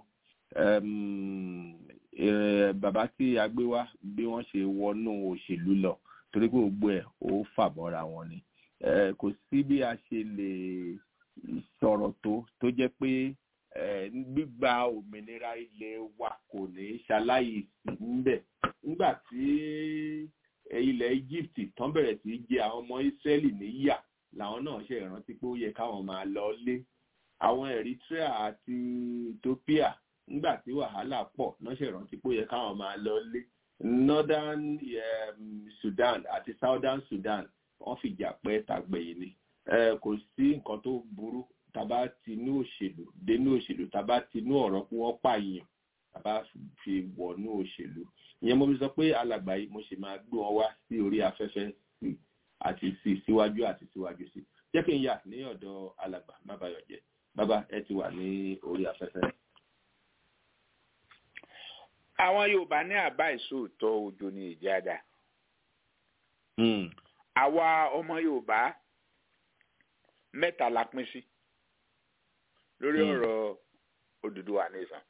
bàbá tí a gbé wá bí wọ́n ṣe wọnú òṣèlú lọ torí pé gbogbo ẹ̀ ó fàbọ́ra wọn ni kò sí bí a ṣe lè sọ̀rọ̀ tó tó jẹ́ pé gbígba òmìnira ilẹ̀ wa kò ní ṣaláyè sí níbẹ̀ nígbà tí ilẹ̀ Egypt tán bẹ̀rẹ̀ sí jẹ àwọn ọmọ Ísírẹ́lì níyà làwọn náà ṣe rántí pé ó yẹ káwọn máa lọ lé àwọn Eritrea àti Ethiopia nígbà tí wàhálà pọ̀ náà ṣe rántí pé ó yẹ káwọn máa lọ lé Northern um, Sudan àti Southern Sudan wọ́n fìjà pẹ́ tàgbẹ̀yìn ni kò sí nǹkan tó burú tàbá tinú òṣèlú dénú òṣèlú tàbá tinú ọ̀rọ̀ pé wọ́n pààyàn tàbá fi wọnú òṣèlú ìyẹn mo fi sọ pé alàgbà yìí mo sì máa gbé wọn wá sí orí afẹ́fẹ́ sí àti sí síwájú àti síwájú sí jẹ́ kí n yà ní ọ̀dọ̀ alàgbà má bayọ̀ jẹ́ bàbá ẹ ti wà ní orí afẹ́fẹ́. àwọn Yorùbá ní àbá ìsòótọ́ òjò ní ìjàdá àwa ọmọ Yorùbá mẹ́ta la pín sí lórí ọ̀rọ̀ Odùduwà nìsan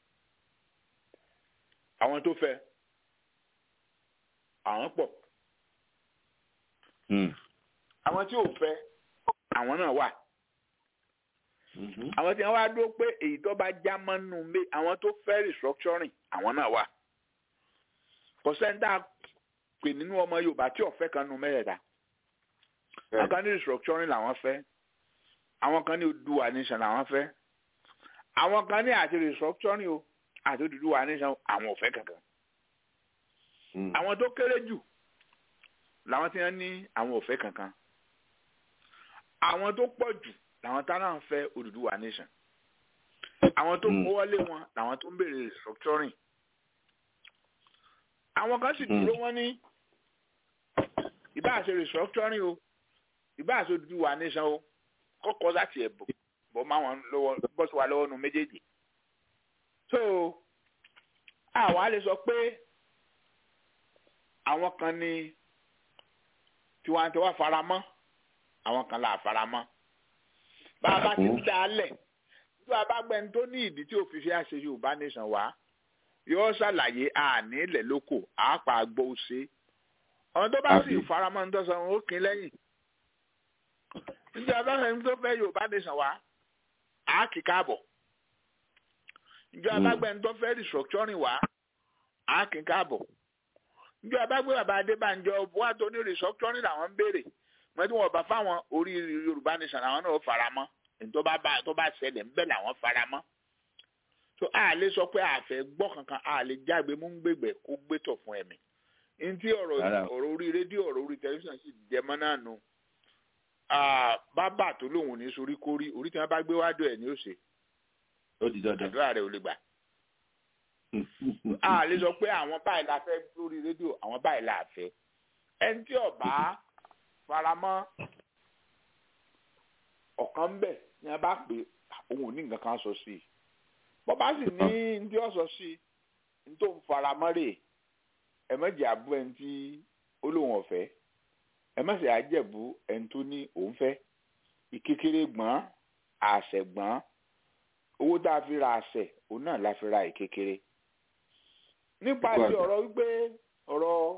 àwọn tó fẹ́ àwọn pọ̀ àwọn tí ò fẹ́ àwọn náà wà àwọn tí wọ́n wá dúró pé èyí tó bá já mọ́nú mi àwọn tó fẹ́ restructuring àwọn náà wà kọ́sẹ́ńtà pè nínú ọmọ Yorùbá tí ọ̀fẹ́ kan nu mẹ́rẹ̀ẹ̀ta àwọn kan ní restructuring làwọn fẹ́ àwọn kan ní Odùduwà nation làwọn fẹ́ àwọn kan ní àti restructuring o àti Odùduwà nation àwọn ò fẹ́ kankan àwọn tó kéré jù làwọn tí wọ́n ní àwọn ò fẹ́ kankan àwọn tó pọ̀ jù làwọn táwọn ń fẹ́ Odùduwà nation àwọn tó kówọ́lé wọn làwọn tó ń béèrè restructuring àwọn kan sì dúró wọn ní ìbáà ṣe restructuring o ìbáà ṣe Odùduwà nation o kọ́kọ́ láti ẹ̀ bọ̀ bọ́ máa wọn lọ́wọ́ bọ́ sí wa lọ́wọ́ nu méjèèjì so àwa lè sọ pé àwọn kan ní tiwantiwa faramọ́ àwọn kan là faramọ́ bá a bá ti ń dá a lẹ̀ tí a bá gbẹ́ni tó ní ìdí tí òfin fi àṣẹ Yorùbá nation wá yóò ṣàlàyé àní ilẹ̀ lóko àápàá gbọ́ ṣe ọ̀n tó bá sì faramọ́ ń tọ́sán ó kín lẹ́yìn níjẹ́ abáfẹ́ni tó fẹ́ Yorùbá nation wá á kì káàbọ̀ níjẹ́ abágbẹ́ni tó fẹ́ restructuring wá á kì káàbọ̀ níjẹ́ abágbé bàbá Adébánjọ wá tó ní restructuring làwọn ń béèrè wọ́n tí wọ́n bá fáwọn orí Yorùbá nation làwọn náà faramọ́ tó bá bá tó bá ṣẹlẹ̀ ńbẹ̀ làwọn faramọ́ so a lè sọ pé a fẹ́ gbọ́ kankan a lè jágbe mú gbègbè kó gbé tọ̀ fún ẹ̀mí ntí ọ̀rọ̀ ọ̀rọ̀ orí rédíò ọ̀rọ̀ orí tẹlifíṣàn sì jẹ mọ́ náà nù bábà tó lòun ní sorí kórí orí tí wọ́n bá gbé wájú ẹ̀ ní òsè àdúrà rẹ̀ ò lè gbà a lè sọ pé àwọn báyìí la fẹ́ lórí rédíò àwọn báyìí la fẹ́ ẹni tí ọba faramọ́ ọ̀kan ń bẹ̀ ni a bá pè òun ò ní nǹkan kan sọ sí i bọ́ bá sì ní ndí ọ̀sọ̀ sí ní tó ń faramọ́rè ẹ mọ̀jẹ̀ àbú ẹni tí ó lóun ọ̀fẹ́ ẹ mọ̀sẹ̀ àjẹ̀bú ẹni tó ní òun fẹ́ ìkékeré gbọ́n àṣẹ gbọ́n owó tá a fi ra àṣẹ òun náà la fi ra ìkékeré nípa ti ọ̀rọ̀ wípé ọ̀rọ̀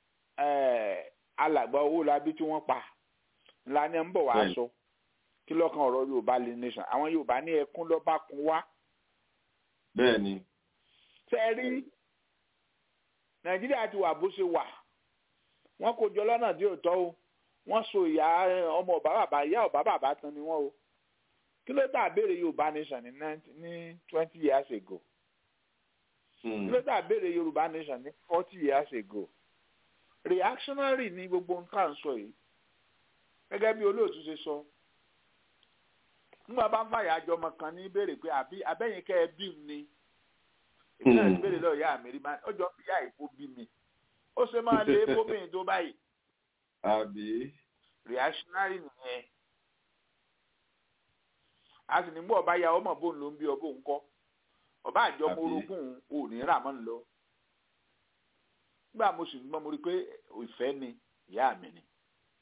alàgbà owó labí tí wọ́n pa ńlá ni ẹ ń bọ̀ wá sọ kí lọ́kàn ọ̀rọ̀ yorùbá lè nation àwọn yorùbá ní ẹkún lọ́ba kun wá. bẹ́ẹ̀ni. ṣe rí nàìjíríà ti wà bó ṣe wà wọ́n kó jọ lọ́nà tí ò tọ́ o wọ́n so ìyá ọmọ ọba bàbá ìyá ọba bàbá tán ni wọ́n o kí ló dà béèrè yorùbá nation ní twenty years ago kí ló dà béèrè yorùbá nation ní forty years ago reactionary ni gbogbo nǹkan sọ yìí gẹ́gẹ́ bí olóòtú ṣe sọ nígbà bá ń fàyà àjọ ọmọ kan ní béèrè pé àbí abẹ́yìn kẹ́ ẹ bí mi èmi náà ti béèrè lọ́ọ̀ ìyá mi rí máa ọjọ́ ìyá ìfó bí mi ó ṣe máa lé bóbìnrin tó báyìí. àbí. reactionary nìyẹn a sì ní bọ́ ọba ya ọmọ bóun ló ń bí ọ bóun kọ́ ọba àjọ mo orogún ò ní rà mọ́ ń lọ nígbà mo sì ń gbọ́ mo rí i pé ìfẹ́ ni ìyá mi ni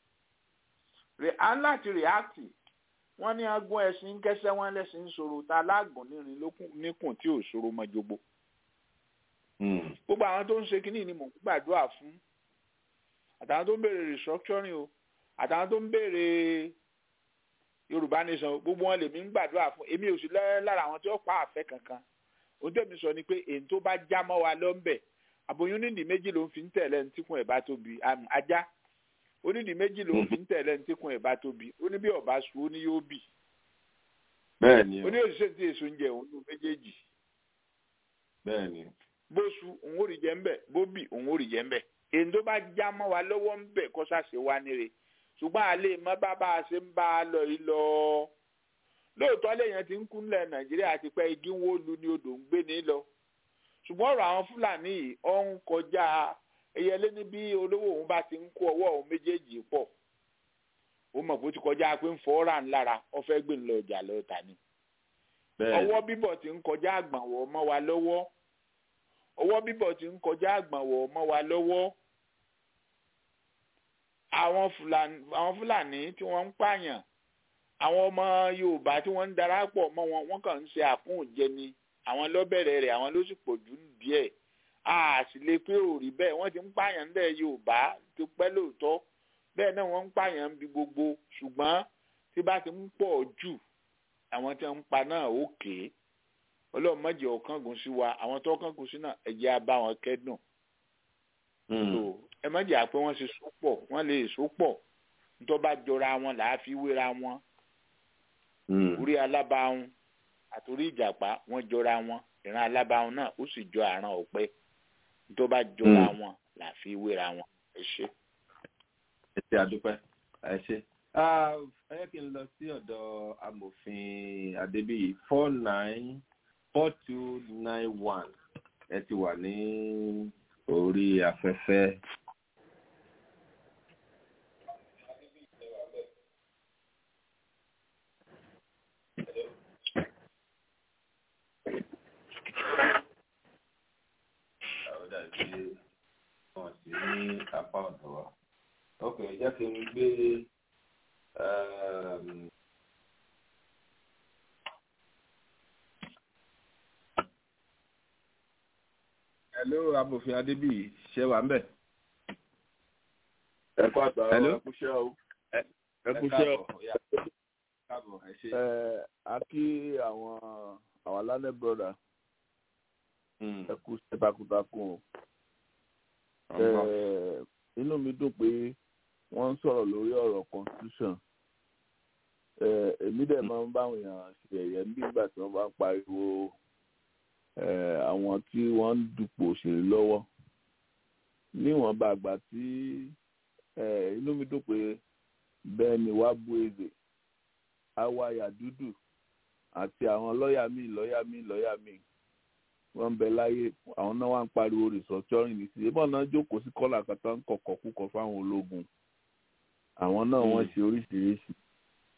aláti react wọ́n ní agbọn ẹ̀sìn kẹsẹ́ wọn lẹ́sìn ń ṣòro ta alágùn nírin níkùn tí ò ṣòro mọ́ jogbo gbogbo àwọn tó ń ṣe kínní ni mò ń gbàdúrà fún àtàwọn tó ń béèrè restructuring o àtàwọn tó ń béèrè yorùbá nation gbogbo wọn lèmi ń gbàdúrà fún èmi ò sí lára àwọn tí ó pa àfẹ́ kankan ohun tẹ̀mí sọ ni pé èyí tó bá já mọ́ wa lọ́nbẹ̀ àbòyún nídìí méjì ló ń fi ń tẹ̀lé ní tíkùn ẹ̀ bá tóbi ajá onídìí méjì ló ń fi ń tẹ̀lé ní tíkùn ẹ̀ bá tóbi ó ní bí ọba sùn ó ní yóò bì bẹ́ẹ̀ni ó ní òṣìṣẹ́ tí èso ń jẹ òun ní méjèèjì bẹ́ẹ̀ni bó su òun ò rí jẹ́ ń bẹ̀ bó bì òun ò rí jẹ́ ń bẹ̀ èyí tó bá já mọ́ wa lọ́wọ́ ń bẹ̀ kó ṣàṣe wá níre ṣùgbọ́n àlè mọ́ bá bá a ṣe ń bá a lọ yìí lọ lóòótọ́ lèèyàn ti ń kú nílẹ̀ nàìjíríà ti pẹ́ igi ń wó lu ni odò ń gbé ní lọ ṣùgbọ́n ọ̀rọ̀ àwọn fúlàní yìí ó ń kọjá ẹyẹlé ní bí olówó òun bá ti ń kó ọwọ́ òun méjèèjì pọ̀ ó mọ̀ pé ó ti kọjá pé ń fọ́ ra ńlára ó fẹ́ gbé ńlọ ọjà lọ tà ní. ọwọ́ bíbọ̀ ti ń kọjá àgbàwọ̀ mọ́ wa lọ́wọ́ ọwọ́ bíbọ̀ ti ń kọjá àgbàwọ̀ mọ́ wa lọ́wọ́ àwọn fúlàní tí wọ́n ń pààyàn àwọn ọmọ yorùbá tí wọ́n ń darapọ̀ mọ́ wọn wọ́n kàn ń ṣe àkúnjẹ ni àwọn lọ́bẹ̀rẹ̀ rẹ̀ àwọn ló sì pọ̀ jù díẹ̀ a sì lè pé òrì bẹ́ẹ̀ wọ́n ti ń pààyàn ń lẹ̀ yorùbá tó pẹ́ lóòótọ́ bẹ́ẹ̀ náà wọ́n ń pààyàn bí gbogbo ṣùgbọ́n tí bá ti ń pọ̀ jù àwọn tí wọ́n ń pa náà òkè ọlọ́run má jẹ́ ọ̀kángun sí wa àwọn tó kángun sí náà ẹ jẹ́ á bá wọn kẹ́dùn ẹ má jẹ́ àpé wọ́n ṣe sopọ̀ wọ́n lè sopọ̀ nítorí bá jọra wọn là á fi wéra wọn orí alábàáhùn àtòrí ìjàpá wọ́n jọra wọn ìran alábàáhùn náà ó sì jọ àràn ọ̀pẹ nítorí bá jọra wọn là á fi wéra wọn ẹ ṣe. ẹ ṣe àdúpẹ́ ẹ ṣe. ẹ yẹ kí n lọ sí ọ̀dọ̀ amòfin adébíyì four nine four two nine one ẹ ti wà ní orí afẹ́fẹ́. wọn sì ní apá ọ̀dọ̀ wa. ok jẹ́ kí n gbé hello amòfin adébíyì ṣe wà ń bẹ̀. ẹ kú àgbà Hello? ẹ kú iṣẹ́ o. ẹ kú iṣẹ́ o. káàbọ̀ ẹ ṣe. ẹ a kí àwọn àwọn alálẹ̀ broda ẹ kú iṣẹ́ takuntakun o ẹ inú mi dùn pé wọ́n ń sọ̀rọ̀ lórí ọ̀rọ̀ constitution ẹ èmi dẹ̀ máa ń báwọn èèyàn ṣe ẹ̀yẹ nígbà tí wọ́n bá ń pariwo ẹ àwọn tí wọ́n ń dupò òṣèlú lọ́wọ́ níwọ̀nba àgbà tí ẹ inú mi dùn pé bẹ́ẹ̀ ni wàá bu èzè awaya dúdú àti àwọn lọ́ọ̀yà míì lọ́ọ̀yà míì lọ́ọ̀yà míì wọ́n ń bẹ láyé àwọn náà wá ń pariwo restructuring ní sí ebọn náà jókòó sí kọ́là kàtà ń kọ̀kọ̀ kúkọ fáwọn ológun àwọn náà wọ́n ṣe oríṣiríṣi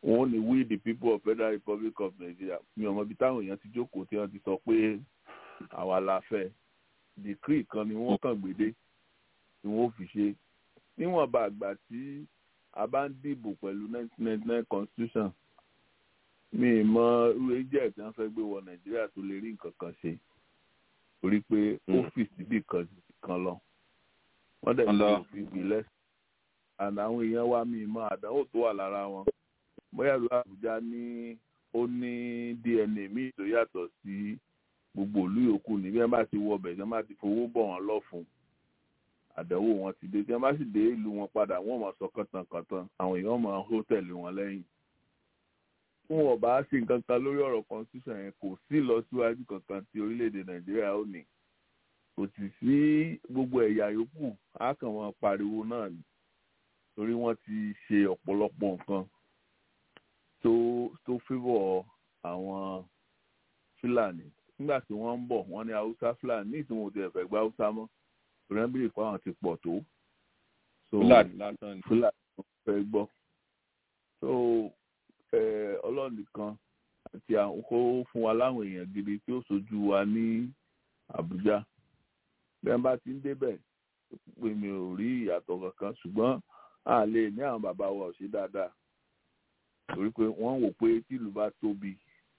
wọ́n ní we the people of federal republic of nigeria mi ò mọ ibi táwọn èèyàn ti jókòó tí wọ́n ti sọ pé àwa la fẹ́ decree kan ni wọ́n kàn gbédé tí wọ́n fi ṣe níwọ̀nba àgbà tí a bá ń dìbò pẹ̀lú nineteen ninety nine constitution mi ì mọ irú agent tí wọ́n fẹ́ gbé wọ nàìjíríà tó lè rí nǹkan kan ṣe torí pé ọ́fíìsì bì kan kan lọ wọ́n dẹ̀ ní òfin ìbílẹ̀ àná àwọn èèyàn wa mi mọ àdánwò tó wà lára wọn bóyá ìlú àbújá ní ó ní dna míì tó yàtọ̀ sí gbogbo ìlú yòókù ní bí wọ́n bá ti wọ ọbẹ̀ tí wọ́n bá ti fowó bọ̀ wọ́n lọ́fun àdánwò wọn ti dé tí wọ́n bá sì dé ìlú wọn padà wọ́n máa sọ kàntànkàntàn àwọn èèyàn máa hó tẹ̀lé wọn lẹ́yìn fún ọba ṣe nǹkan kan lórí ọ̀rọ̀ constitution yẹn kò sí ìlọsíwájú kankan tí orílẹ̀-èdè nàìjíríà ó ní kò sì sí gbogbo ẹ̀yà yòókù á kàn wọ́n pariwo náà ni torí wọ́n ti ṣe ọ̀pọ̀lọpọ̀ nǹkan tó tó favour àwọn fúlàní nígbà tí wọ́n ń bọ̀ wọ́n ní haúsá fúlàní ní ìtumọ̀ òtí ẹ̀fẹ̀ gba haúsá mọ́ torí wọ́n bèrè pé àwọn ti pọ̀ tó fúlàní lásán ni fúlàní fẹ́ gbọ́ so ọlọ́run nìkan àti kó fún wa láwọn èèyàn gidi tí ó sojú wa ní àbújá bẹ́ẹ̀ bá ti ń débẹ̀ pé mi ò rí ìyàtọ̀ kankan ṣùgbọ́n a lè ní àwọn bàbá wa ò ṣe dáadáa torí pé wọ́n wò pé tìlú bá tóbi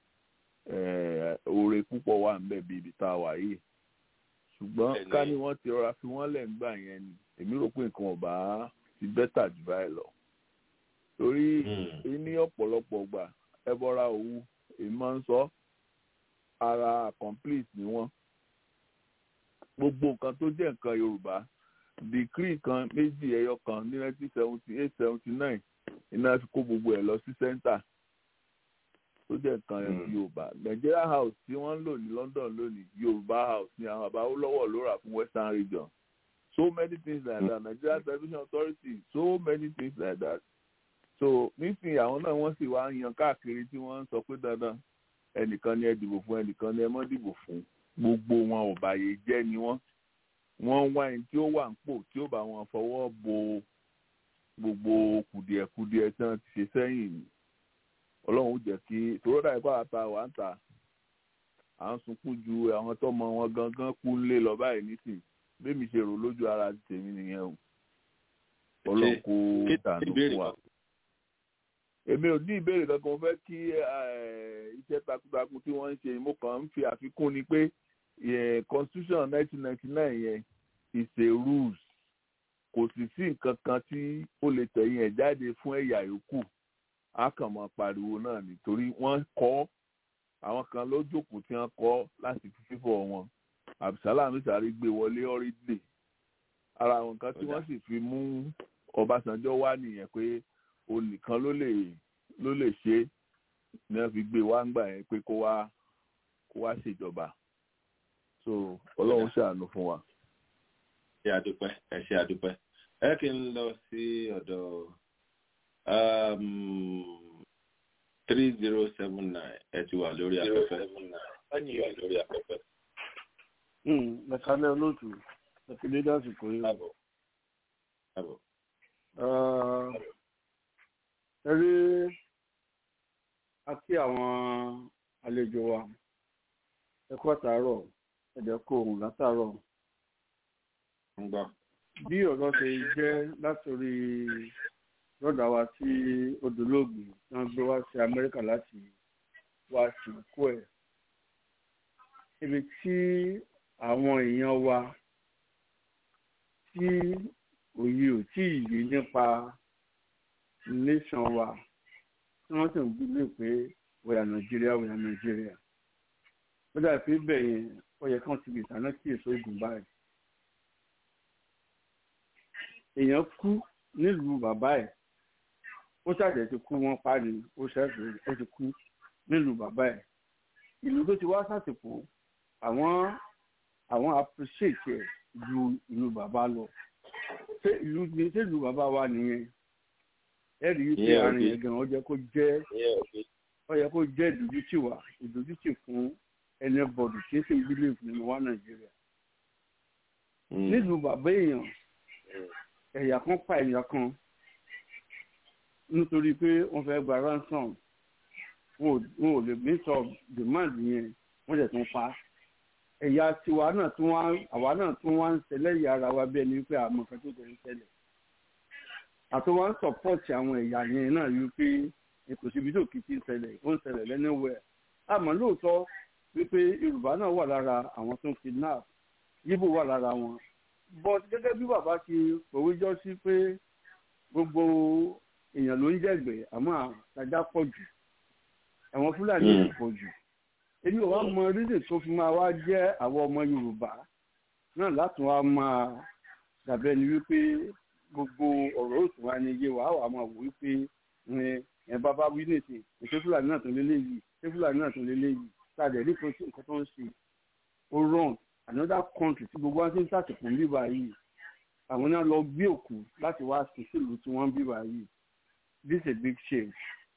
oore púpọ̀ wà ń bẹ̀ bí ibi tá a wà yìí ṣùgbọ́n ká ní wọ́n ti rọra fi wọ́n lẹ̀ ń gbà yẹn ni èmi rò pé nǹkan ò bá ti bẹ́tà jù báyìí lọ torí ní ọ̀pọ̀lọpọ̀ gbà ẹbọra òwú èmi máa ń sọ ara complete ni wọ́n gbogbo nǹkan tó jẹ́ nǹkan yorùbá dìkírì kan méjì ẹyọ kan ní nineteen seventy eight seventy nine iná fi kó gbogbo ẹ̀ lọ sí center tó jẹ́ nǹkan yorùbá nigeria house tí wọ́n ń lò ní london lónìí yorùbá house ni àwọn bàbá olówó ló rà fún western region so many things like that nigeria television authority so many things like that so nísìnyí àwọn náà wọ́n sì wá ń yan káàkiri tí wọ́n ń sọ pé dandan ẹnìkan ni ẹ dìbò fún ẹnìkan ni ẹ mọ́ dìbò fún gbogbo wọn ò bàyè jẹ́ ni wọ́n wọ́n ń wá ẹni tí ó wà ń pò tí ó bá wọn fọwọ́ bo gbogbo kùdìẹ̀kudiẹ tí wọ́n ti ṣe sẹ́yìn ni ọlọ́run ó jẹ́ kí tòródà ipá àta wà ń ta à ń sunkún ju àwọn tọ́mọ wọn gangan kú lé lọ báyìí nísìn bẹ́ẹ̀mi ṣe rò lójú ara tèmi nìyẹn o ọlọ́run kò dànù fún wa èmi ò ní ìbéèrè kankan mo fẹ́ kí iṣẹ́ takuntakun tí wọ́n ń ṣe mo kàn ń fi àfikún ni pé constitution nineteen ninety nine yẹn is a rules kò sì sí nǹkan kan tí ó lè tẹ̀yìn ẹ̀ jáde fún ẹ̀yà yòókù á kàn máa pariwo náà nítorí wọ́n kọ́ àwọn kan ló jókòó tí wọ́n kọ́ láti fi fífọ́ wọn abdulsalam sáré gbé wọlé ọ́rídìlẹ̀ ara àwọn nǹkan tí wọ́n sì fi mú ọbásanjọ́ wá nìyẹn pé òun nìkan ló lè ló lè ṣe ní wọ́n fi gbé wá ńgbà yẹn pé kó wá kó wá ṣèjọba so ọlọ́run ṣàánú fún wa. ṣe àdúpẹ́ ẹ ṣe àdúpẹ́ ẹ kí n lọ sí ọ̀dọ̀ three zero seven nine ẹ ti wà lórí afẹ́fẹ́. ẹ ti wà lórí afẹ́fẹ́. lẹ́kálẹ́ olóòtú ẹ̀fí lédè àsìkò yìí. ẹ rí àti àwọn àlejò wa ẹkọ àtàárọ̀ ẹdẹkọ òun látàárọ̀ bí ọ̀rọ̀ ṣe jẹ́ látòrí lọ́dà wa tí odòlóògbé tí wọ́n gbé wá sí amẹ́ríkà láti wá sìnkú ẹ̀ ibi tí àwọn èèyàn wa tí òye ò tí ì yé nípa nation wa tí wọ́n sì ń gbé pé wẹ̀yà nàìjíríà wẹ̀yà nàìjíríà ó dà pé bẹ́ẹ̀ yẹn ó yẹ kán ti lè dáná sí èso ogun báyìí èèyàn kú nílùú bàbá ẹ̀ ó ṣàjẹ́ ti kú wọ́n parí ó ṣẹ́fẹ̀ẹ́ ó ti kú nílùú bàbá ẹ̀ ìlú tó ti wá sàtìpó àwọn àwọn appreciate ẹ̀ ju ìlú bàbá lọ ṣé ìlú ni ṣé ìlú bàbá wa nìyẹn ẹ rí i pé àárín yẹn gan ó yẹ kó jẹ́ ó yẹ kó jẹ́ ìdójútì wa ìdójútì fún anybody tí ń sì ń believe nínú wa nàìjíríà nílùú bàbá èèyàn ẹ̀yà kan pa ẹ̀yà kan nítorí pé wọ́n fẹ́ gba ransom wọn ò lè meet up demand yẹn wọ́n jẹ̀ tún pa ẹ̀yà tiwa náà tún wá àwa náà tún wá ń ṣẹlẹ̀ ìyá ara wa bí ẹni pé àmọ́ kan tó tẹ̀ ń ṣẹlẹ̀ àti wọ́n ń support àwọn ẹ̀yà yẹn náà yìí pé ètò síbi tó kì í ti ń ṣẹlẹ̀ ó ń ṣẹlẹ̀ lẹ́nìwẹ̀ àmọ́ lóòótọ́ wípé yorùbá náà wà lára àwọn tó ń kidnap yíbò wà lára wọn but gẹ́gẹ́ bí bàbá ti pòwe jọ sí pé gbogbo èèyàn ló ń jẹ̀gbẹ́ àmọ́ àtajà pọ̀ jù àwọn fúlàní ẹ̀ pọ̀ jù èmi ò wá mọ rídì tó fi máa wá jẹ́ àwọn ọmọ yorùbá náà láti wá máa dàbẹ́ ni wípé gbogbo ọ̀rọ̀ òtún wa ni iye wa wà máa wò wípé ẹ̀ bàbá wí nìsín ètò fúlàní náà tún lélẹ̀ yìí ètò fúlàní náà tún lélẹ̀ yìí tàdé rí pé nǹkan tó ń ṣe ó wrong another country tí gbogbo wa ti ń ṣàtìkù ń bíbá yìí àwọn náà lọ gbé òkú láti wá sí sílùú tí wọ́n ń bíbá yìí this is a big shame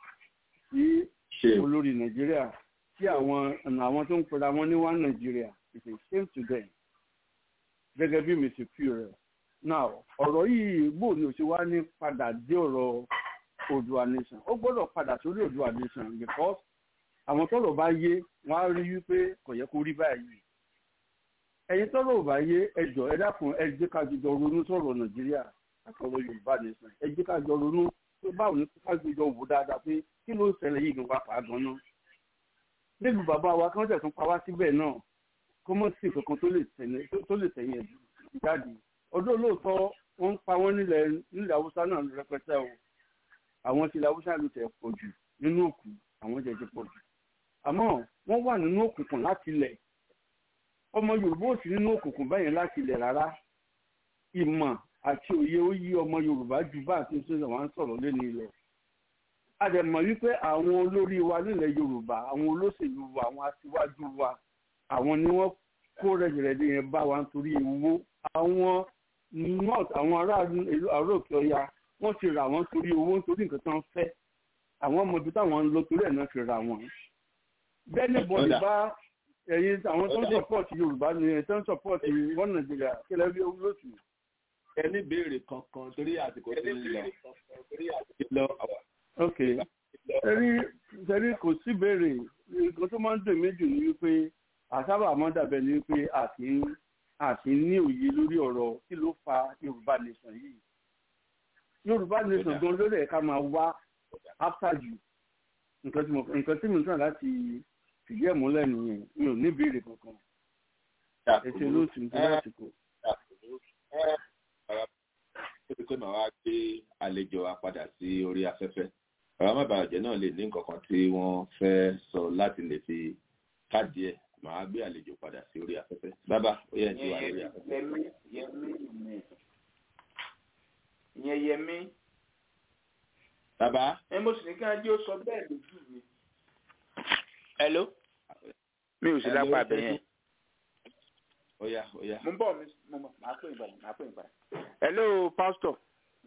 sí olórí nàìjíríà tí àwọn ọ̀nà àwọn tó ń pera wọn ní one nàìjíríà is a shame to them gẹ́gẹ́ bí mr pure now ọ̀rọ̀ yìí bò ní òṣè wá ní padà dé ọ̀rọ̀ Oòduà nation ó gbọ́dọ̀ padà sórí Oòduà nation because àwọn tọ́rọ̀ bá yé wọ́n á rí wípé kò yẹ kó rí báyìí ẹ̀yin tọ́rọ̀ ò bá yé ẹjọ́ ẹ dákun ẹ jẹ́ ká jọ ronú sọ̀rọ̀ nàìjíríà àtọ̀rọ̀ yorùbá nation ẹ jẹ́ ká jọ ronú pé báwo ni ká jọ wò dáadáa pé kí ló ń ṣẹlẹ̀ yìí gan pàápàá gan-an nílùú bàbá wa kí wọ́n tẹ̀ tún pa wá síbẹ̀ náà kó mọ̀ sí kankan tó lè tẹ̀yìn ẹ̀jú jáde ọdún olóòótọ́ wọ́n ń pa wọ́n nílẹ̀ nílẹ̀ haúsá náà rẹpẹtẹ o àwọn tilẹ̀ haúsá ló tẹ̀ pọ̀ jù nínú òkú àwọn jẹ́ ti pọ̀ jù àmọ́ wọ́n wà nínú òkùnkùn láti ilẹ̀ ọmọ yorùbá ò sí nínú òkùnkùn bẹ́yẹn láti ilẹ̀ rárá ìmọ̀ àti òye ó yí ọmọ yorùbá ju bá àti sọ́sẹ̀ wá ń sọ̀rọ̀ lẹ́nu ilẹ̀ a dẹ̀ mọ̀ wípé àwọn olórí wa nílẹ̀ yorùbá àwọn olóṣèlú wa àwọn aṣíwájú wa àwọn ni wọ́n kó rẹ̀dẹ̀rẹ̀dẹ̀ yẹn bá wa nítorí owó àwọn north àwọn ará òkè ọya wọ́n ti rà wọ́n torí owó nítorí nǹkan tó ń fẹ́ àwọn ọmọ ibi táwọn ń lọ torí ẹ̀ náà fi rà wọ́n bẹ́ẹ̀ni bọ́ọ̀lù bá ẹ̀yin àwọn tó ń support yorùbá ni ẹ̀ tó ń support wọn nàìjíríà kílẹ̀ bí owó lóṣù. ẹni béèrè kankan torí àsìkò tí ń lọ. ok sẹ́rí sẹ́rí kò sí béèrè nǹkan tó máa ń dùn méjì ni wípé àsábà máa ń dàbẹ̀ ni wípé àti àti ní òye lórí ọ̀rọ̀ kí ló fa yorùbá nation yìí yorùbá nation gan lórí ẹ̀ka máa wá after you nǹkan tí mo nǹkan tí mo tàn láti fìdí ẹ̀ múlẹ̀ nìyẹn mi ò ní ìbéèrè kankan ètò olóòtú ní lásìkò. ó ti pé màá wá gbé àlejò wa padà sí orí afẹ́fẹ́ bàbá má bàa jẹ́ náà lè ní nǹkan kan tí wọ́n fẹ́ sọ láti lè fi káàdì ẹ̀ màá gbé àlejò padà sí orí afẹ́fẹ́ bàbá ó yẹ ti wà lórí afẹ́fẹ́. ìyẹn yẹmí bàbá. ẹ mo sì ní kí ajé ó sọ bẹ́ẹ̀ lójú mi. hello. mi ò sí lápá abẹ yẹn. oya oya. mo ń bọ̀ mi mo mọ̀ máa pè ìbàdàn máa pè ìbàdàn. hello pastor.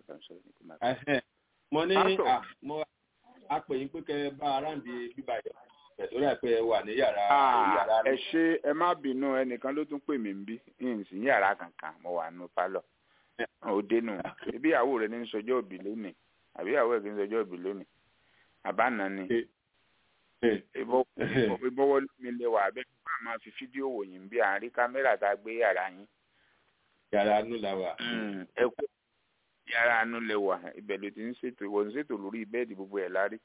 mo ní mo a pè yín pé kẹ bá aráàlú bíbá yọ pẹ̀lú rẹ̀ pé ẹ wà ní yàrá yàrá. ẹ ṣe ẹ má bínú ẹnìkan ló tún pè mí ń bí n sì yàrá kankan mo wà nù pálọ̀ òde nù ebi ìyàwó rẹ ní sọjọ́ òbí lónìí àbí ìyàwó ẹ̀ kì í sọjọ́ òbí lónìí àbáná ni ìbọwọ́ mi lè wà bẹ́ẹ̀ kí wọ́n máa fi fídíò wò yín bí àárín kámẹ́rà tá a gbé yàrá yín. yàrá àánú la wà. ẹ kú yàrá àánú lè wà ibẹ̀ ló ti ń ṣètò ìwọ ń ṣètò lórí bẹ́ẹ̀dì gbogbo ẹ̀ lárí.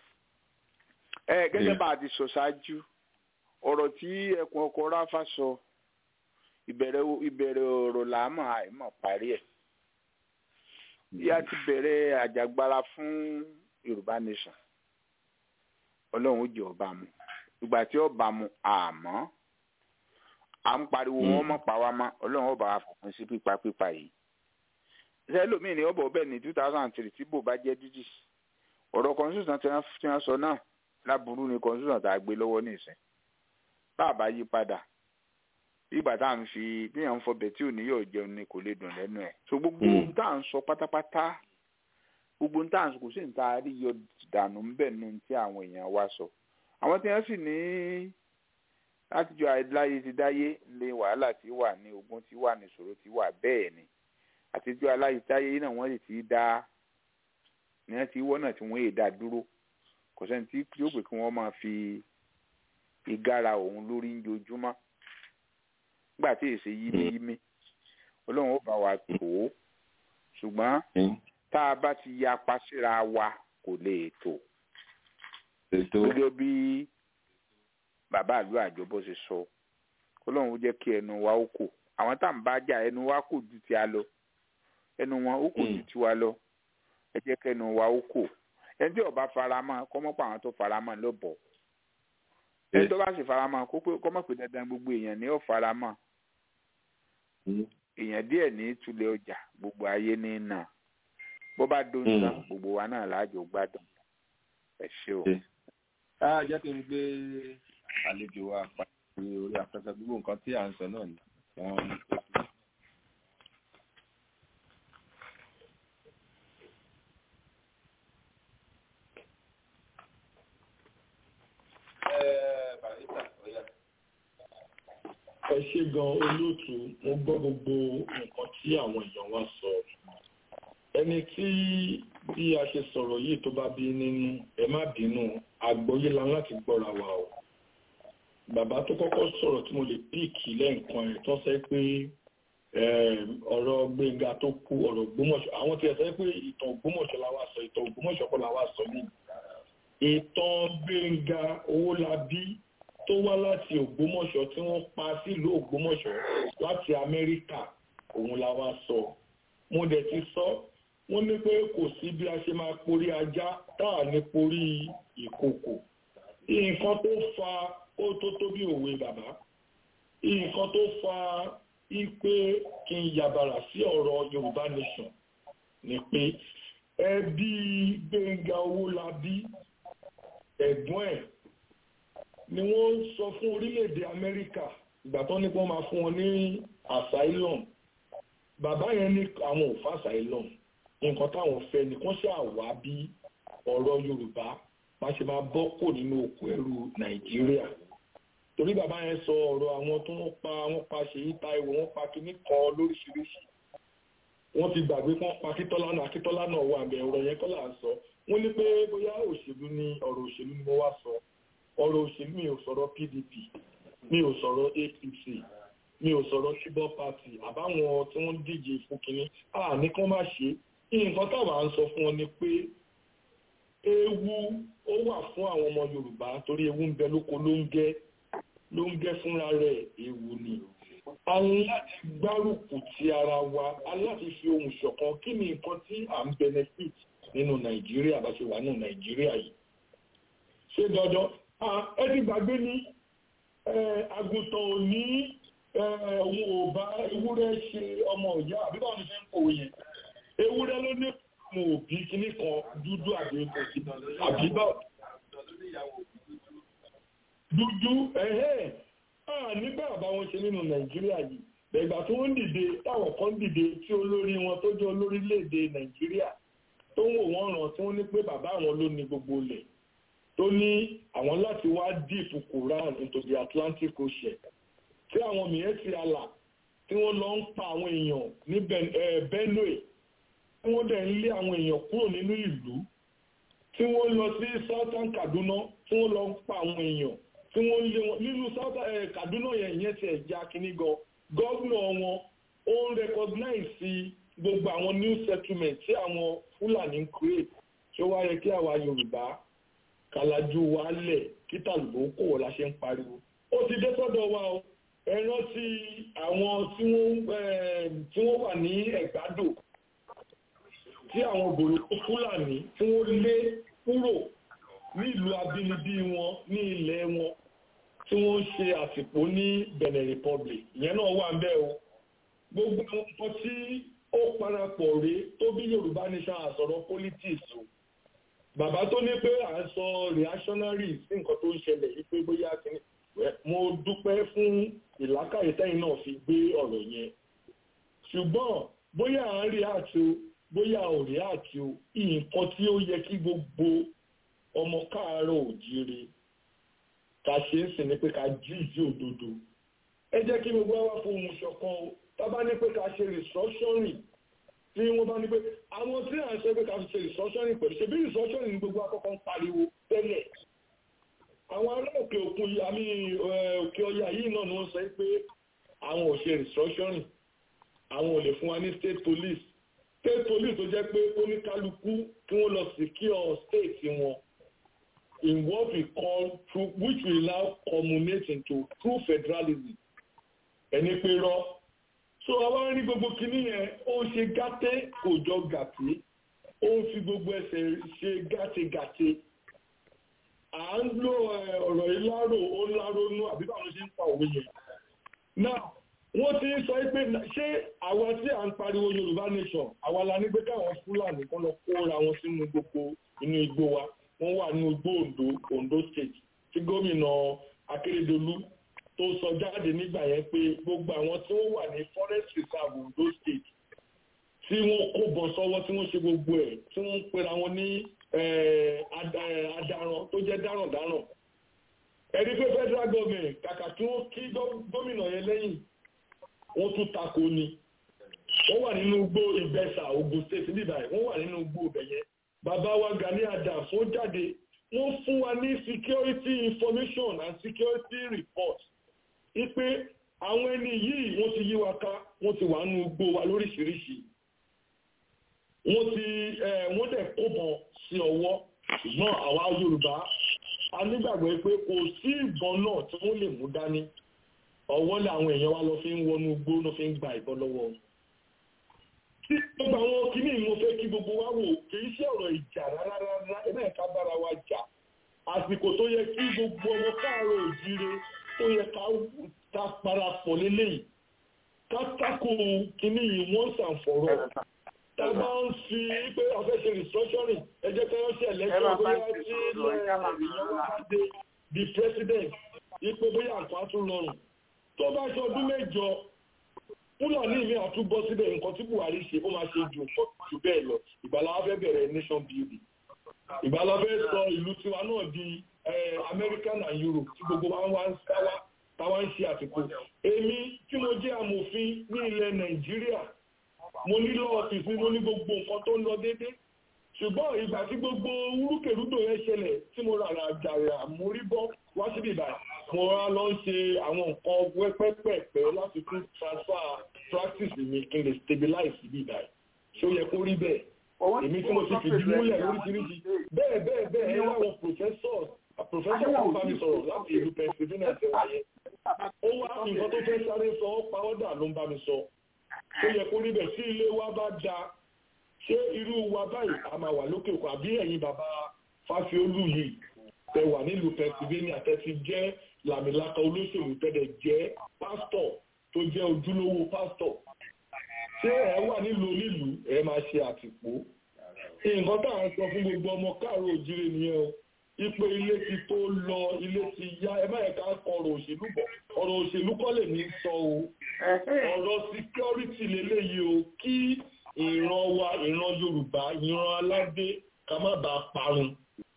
ẹ gẹ́gẹ́ bá a ti sọ ṣáájú ọ̀rọ̀ tí ẹkùn ọkọ̀ ráfà sọ ìbẹ̀rẹ̀ ìbẹ̀rẹ̀ ọ̀rọ̀ làámọ̀ àìmọ̀ parí ẹ̀ bí a ti bẹ̀rẹ̀ àjàgbara fún yorùbá nation ọlọ́run ó jẹ́ ọba mu ìgbà tí ọba mu àmọ́ à ń pariwo wọn mọ̀ pa wá mọ́ ọlọ́run ọba wa fòpin sí pípa pípa yìí sẹ́lómìn ní ọbọ̀ bẹ́ẹ̀ ní two thousand and three tí bò bá jẹ́ dídì ọ̀rọ̀ constitution tí wọ́n sọ náà láburú ni constitution tá a gbé lọ́wọ́ nìsín bá a bá yí padà ìgbà tá à ń fi bí à ń fọbẹ̀ tí ò ní yóò jẹun ni kò lè dùn lẹ́nu ẹ̀ so gbogbo ohun tá à ń sọ pátápátá gbogbo ohun tá à ń sọ kò sí ní tá a rí yọ dànù ńbẹ̀ nù tí àwọn èèyàn wa sọ àwọn tí wọ́n sì ní látijọ́ aláyé ti dáyé lé wàhálà tí wà ní ogun tí wà ní ìṣòro tí wà bẹ́ẹ̀ ni àtijọ́ aláyé ti dáyé náà wọ́n sì ti dá ní wọ́n ti wọ́n náà tí wọ́n èdè dúró kò sẹ́ni tí yóò pè kí wọ́n máa fi ìgárá òun lórí ń jojúmọ́ nígbà tí èsè yími yími ọlọ́run ó bá wa tó o ṣùgbọ́n tá a bá ti yapa síra wa kò lè tó gẹ́gẹ́ bí bàbá àlú àjọbọ ṣe sọ ọlọ́run ó jẹ́ kí ẹnu wa ó kò àwọn tá à ń bá jà ẹnu wa kò ju ti a lọ ẹnu wọn ó kò ju ti wa lọ ẹ jẹ́ kí ẹnu wa ó kò ẹni tí ó bá faramọ́ kọ́ mọ́ pa àwọn tó faramọ́ ló bọ̀ ẹni tó bá sì faramọ́ kọ́ mọ̀ pé dandan gbogbo èèyàn ni ó faramọ́ èèyàn díẹ̀ ní tulẹ̀ ọjà gbogbo ayé ní nà bó bá dó nǹkan gbogbo wa náà láàjò gbádùn ẹ ṣé o. a jẹ́ kí n gbé àlejò wa pàṣẹ orí afẹ́fẹ́ gbogbo nǹkan tí à ń sọ náà ni wọ́n ń tẹ́sí. ẹ ṣe gan olóòtú mo gbọ́ gbogbo nǹkan tí àwọn èèyàn wa sọ ẹni tí bí a ṣe sọ̀rọ̀ yìí tó bá bí nínú ẹ má bínú àgbọ́yé la láti gbọ́ra wa o bàbá tó kọ́kọ́ sọ̀rọ̀ tí mo lè píìkì lẹ́ǹkan ẹ̀ tó sẹ́ pé ọ̀rọ̀ Gbẹ́ngà tó kú ọ̀rọ̀ Ògbómọ̀ṣọ́ àwọn tí ẹ sẹ́ pé ìtàn Ògbómọ̀ṣọ́ la wá sọ ìtàn Ògbómọ̀ṣọ́ kọ́ la wá sọ ní ìtàn Gbẹ́ngà Owólabí tó wá láti Ògbómọ̀ṣọ́ tí wọ́n pa sílùú Ògbómọ̀ṣọ́ láti Amẹ́ríkà òun la wá sọ mo dẹ̀ ti sọ wọ́n ní pé kò sí bí a ṣe máa porí ajá táà ní porí ìkòkò nǹkan tó fa ó tó tó bí òwe bàbá nǹkan tó fa ipe kí n yàbàrà sí ọ̀rọ̀ Yorùbá nation ni pé ẹbí Gbẹ́ngà Owólabí ẹ̀gbọ́n ẹ̀ ni wọ́n sọ fún orílẹ̀-èdè Amẹ́ríkà ìgbà tó ní kí wọ́n máa fún wọn ní asylum bàbá yẹn ní àwọn ò fà asylum nǹkan táwọn fẹ́ ni kán ṣàwá bí ọ̀rọ̀ Yorùbá má ṣe máa bọ́ kò nínú oko ẹrú Nàìjíríà torí bàbá yẹn sọ ọ̀rọ̀ àwọn tó wọ́n pa wọ́n pa Ṣèyí Táíwò wọ́n pa kinní kan lóríṣiríṣi wọ́n ti gbàgbé kán pa Akíntọ́lá náà Akíntọ́lá náà wà bẹ̀ ọ̀rọ̀ yẹn kọ́ là ń sọ wọ́n ní pé bóyá òṣèlú ni ọ̀rọ̀ òṣèlú ni mo wá sọ ọ̀rọ̀ òṣèlú mi ò sọ̀rọ̀ PDP mi ò sọ̀rọ̀ APC mi ò sọ̀rọ̀ Labour Party àbáwọn tí wọ́n díje fún kinní à ní kán má ṣe nǹkan táwa ń sọ fún wọn ni pé ewu ó wà fún àwọn ọmọ Yorùbá torí ewu ń bẹ lóko ló ń gẹ́ ló ń gẹ́ fúnra rẹ̀ ewu ni aláti gbárùkù ti ara wa aláti fi ohùn ṣọ̀kan kí ni nǹkan tí à ń benefit nínú Nàìjíríà bá ṣe wà nínú Nàìjíríà yìí ṣé dandan ẹ ti gbàgbé ní àgùntàn ò ní òun ò bá ewúrẹ́ ṣe ọmọ ìyá àbí báwọn ṣe ń kó yẹn ewúrẹ́ ló ní mo òbí kíní kan dúdú àbí àbí bá dúdú ẹ̀hẹ́ nígbà bá wọn ṣe nínú nàìjíríà yìí bẹ̀gbà tí wọ́n dìde táwọn kan dìde tí olórí wọn tó jẹ́ olórílẹ̀‐èdè nàìjíríà tó ń wò wọ́n ràn tí wọ́n ní pé bàbá àwọn ló ní gbogbo ilẹ̀ tó ní àwọn láti wá deep Quran into the Atlantic Ocean tí àwọn mìíràn ti àlà tí wọ́n lọ ń pa àwọn èèyàn ní Benue tí wọ́n dẹ̀ ń lé àwọn èèyàn kúrò nínú ìlú tí wọ́n lọ sí Southern Kaduna tí wọ́n lọ ń pa àwọn èèyàn tí wọ́n lé wọn nínú Southern Kaduna yẹn ìyẹn ti ẹ̀já kínní gan gọ́vnọ̀ wọn ó ń recognize gbogbo àwọn new settlement tí àwọn Fúlàní ń create tí ó wá yẹ kí àwa Yorùbá kàlájú wa lẹ̀ kí tàlùbọ̀ kò wọ́n la ṣe ń pariwo ó ti dé sọ́dọ̀ wa o ẹ rántí àwọn tí wọ́n wà ní ẹ̀gbádò tí àwọn òbòrò fúlàní tí wọ́n lé kúrò nílùú abínibí wọn ní ilẹ̀ wọn tí wọ́n ṣe àsìkò ní Benin Republic ìyẹn náà wà ń bẹ̀ o gbogbo nǹkan tí ó parapọ̀ rèé tó bí Yorùbá nation àsọ̀rọ̀ politics o bàbá tó ní pé à ń sọ reactionary sí nǹkan tó ń ṣẹlẹ̀ yìí pé bóyá kìíní mo dúpẹ́ fún ìlàkàyè tẹ́yìn náà fi gbé ọ̀rọ̀ yẹn ṣùgbọ́n bóyá à ń rí àti o bóyá ò rí àti o nǹkan tí ó yẹ kí gbogbo ọmọ káàárọ̀ òjíire ká ṣe ń sìn ní pé ká jí ìdí òdodo ẹ jẹ́ kí gbogbo wa fún ohun ṣọ̀kan o tábà ní pé ká ṣe restructuring tí wọ́n bá ní pé àwọn tí à ń sọ pé ká fi ṣe restructuring pẹ̀lú ṣe bí restructuring ní gbogbo akọ́kọ́ ń pariwo tẹ́lẹ̀ àwọn ará òkè òkun yìí àmì òkè ọya yìí náà ni wọ́n sọ pé àwọn ò ṣe restructuring àwọn ò lè fún wa ní state police state police tó jẹ́ pé oníkálukú kí wọ́n lọ secure state wọn in what we call true which will now culminate into true federalism ẹni pé rọ so àwa rí gbogbo kinní yẹn ó ń ṣe gàté kò jọ gàté ó ń fi gbogbo ẹsẹ̀ ṣe gàtégàté à ń lo ọ̀rọ̀ yìí lárò ó ń lárò nú àbí báwọn ṣe ń pa òwe yẹn now wọ́n ti ń sọ pé ṣé àwa tí à ń pariwo yorùbá nation àwa la ní pé káwọn fúlàní kan lọ kóra wọn sínú gbogbo inú igbó wa wọ́n wà ní igbó ondo ondo state tí gómìnà akérèdọ́lù tó sọ jáde nígbà yẹn pé gbogbo àwọn tí wọ́n wà ní forest reserve ondo state tí wọ́n kó bọ̀ sọ́wọ́ tí wọ́n ṣe gbogbo ẹ̀ tí wọ́n ń pera wọn ní adaràn tó jẹ́ dáràndáràn ẹni pé federal government kàkà tí wọ́n kí gómìnà yẹn lẹ́yìn wọ́n tún tako ni wọ́n wà nínú igbó ìbẹ́sà ogun state níbàyẹn wọ́n wà nínú igbó ibẹ̀ yẹn bàbá wa Gani Adams ó jáde wọ́n fún wa ní security information and security report wípé àwọn ẹni yìí wọ́n ti yí wa ká wọ́n ti wà nínú igbó wa lóríṣiríṣi wọ́n ti wọ́n dẹ̀ kóbọn sí ọwọ́ ṣùgbọ́n àwa Yorùbá a nígbàgbọ́ pé kò sí ìbọn náà tí wọ́n lè mú dání ọwọ́ làwọn èèyàn wa lọ fi ń wọnú igbó lọ fi ń gba ìbọn lọ́wọ́ tí gbogbo àwọn kìíní mo fẹ́ kí gbogbo wa wò kì í ṣe ọ̀rọ̀ ìjà rárá rárá ẹ náà ká bára wa jà àsìkò tó yẹ kí gbogbo ọmọ káàárọ̀ òjíire tó yẹ ká ta parapọ̀ lélẹ́yìí ká tako kìíní yìí once and for all tá a bá ń fi pé ọ̀fẹ́ ṣe restructuring ẹ jẹ́ kí wọ́n ṣe election bóyá tí èèyàn wá dé the president ipò bóyá àpá tún lọrùn tó bá ṣe ọdún mẹ́jọ fúlàní mi àtúbọ̀ síbẹ̀ nǹkan tí buhari ṣe ó máa ṣe jù jù bẹ́ẹ̀ lọ ìgbàlá wa fẹ́ bẹ̀rẹ̀ nation building ìgbàlá fẹ́ sọ ìlú tiwa náà di american and europe tí gbogbo wa ń wá ń sáwá táwa ń ṣe àsìkò èmi tí mo jẹ́ amòfin ní ilẹ̀ nàìjíríà mo ní law office mo ní gbogbo nǹkan tó ń lọ déédéé ṣùgbọ́n ìgbà tí gbogbo wúrúkèrúdò yẹn ṣẹlẹ̀ tí mo rà àjàrà mo rí bọ́ wá síbi ìbàdàn mo rà lọ ń ṣe àwọn nǹkan wẹ́pẹ́pẹ́pẹ́ láti tún transfer practice mi kí n lè stabilize ibi ìbàdàn ṣó yẹ kó rí bẹ́ẹ̀ èmi tí mo ti fìdí múlẹ̀ lóríṣiríṣi bẹ́ẹ̀ bẹ́ẹ̀ bẹ́ẹ̀ ẹ láwọn professors professor kan bá mi sọ̀rọ̀ láti ìlú Pennsylvania ṣe wáyé ó wá nǹkan tó fẹ́ sáré sọ ọ́ pa ọ́dà ló ń bá mi sọ ṣó yẹ kó rí bẹ́ẹ̀ tí ilé wa bá da ṣé irú wa báyìí a máa wà lókè òkun àbí ẹ̀yin bàbá Fáfiolú yìí tẹ wà nílùú Pennsylvania tẹ ti jẹ́ làmìlaka olóṣèlú tẹ́lẹ̀ jẹ́ pásítọ̀ tó jẹ́ ojúlówó pásítọ̀ ṣé ẹ wà nílùú onílùú ẹ máa ṣe àtìpó nǹkan tá à ń sọ fún gbogbo ọmọ káàró òjìrè nìyẹn o ipò ilé ti tó lọ ilé ti yá ẹ má yẹ ká kọ ọ̀rọ̀ òṣèlú bọ̀ ọ̀rọ̀ òṣèlú kọ́ lè ní sọ o ọ̀rọ̀ security lélẹ́yìí o kí ìran wa ìran Yorùbá ìran aládé ká má bàa parun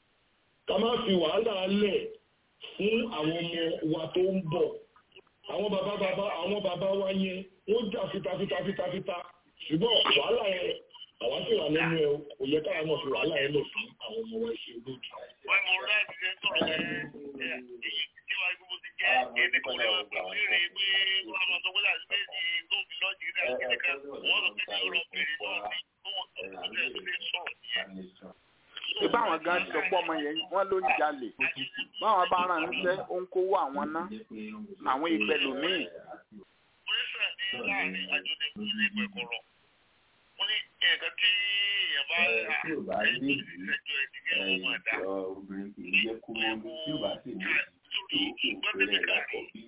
ká má fi wàhálà lẹ̀ fún àwọn ọmọ wa tó ń bọ̀ àwọn bàbá bàbá àwọn bàbá wa yẹn wọ́n jà fitafitafitafita ṣùgbọ́n wàhálà yẹn àwọn sì wà lẹ́nu ẹ̀ kò yẹ káwọn náà fi wàhálà yẹn lọ fún àwọn ọmọ wa ṣe olóòtú. wọ́n mọ ọ̀rẹ́ àti ṣe sọ̀rọ̀ ẹ̀ ẹ̀ èyí tí wàá gbogbo ti jẹ́ èdè kò lẹ́wọ̀n gbà léèrè pé wọ́n máa sọ pé láti méjì tó fi lọ́ọ̀jì ní àgbẹ̀dẹ kan wọ́n sọ pé ní ọ̀rọ̀ pèrè náà ní kó wọ́n sọ pé ẹ̀ sọ̀rọ̀ nìyẹn pé báwọn gan ti sọ pé ọmọ yẹn wọn ló ń jalè báwọn bá ràn ń sẹ ó ń kówó àwọn ná àwọn ìpẹlòmíì. oríṣiríṣi ní láàrin àjọyọ̀ ìpínlẹ̀ ìpẹ́ kọ̀rọ̀ wọ́n ní ẹ̀ka tí èèyàn bá rà ẹjọ́ ẹ̀dínkẹ́ wọn máa dá obìnrin kì í jẹ́ kó tí ó bá sì ní ìtò òkú rẹ̀ lápọ̀ bí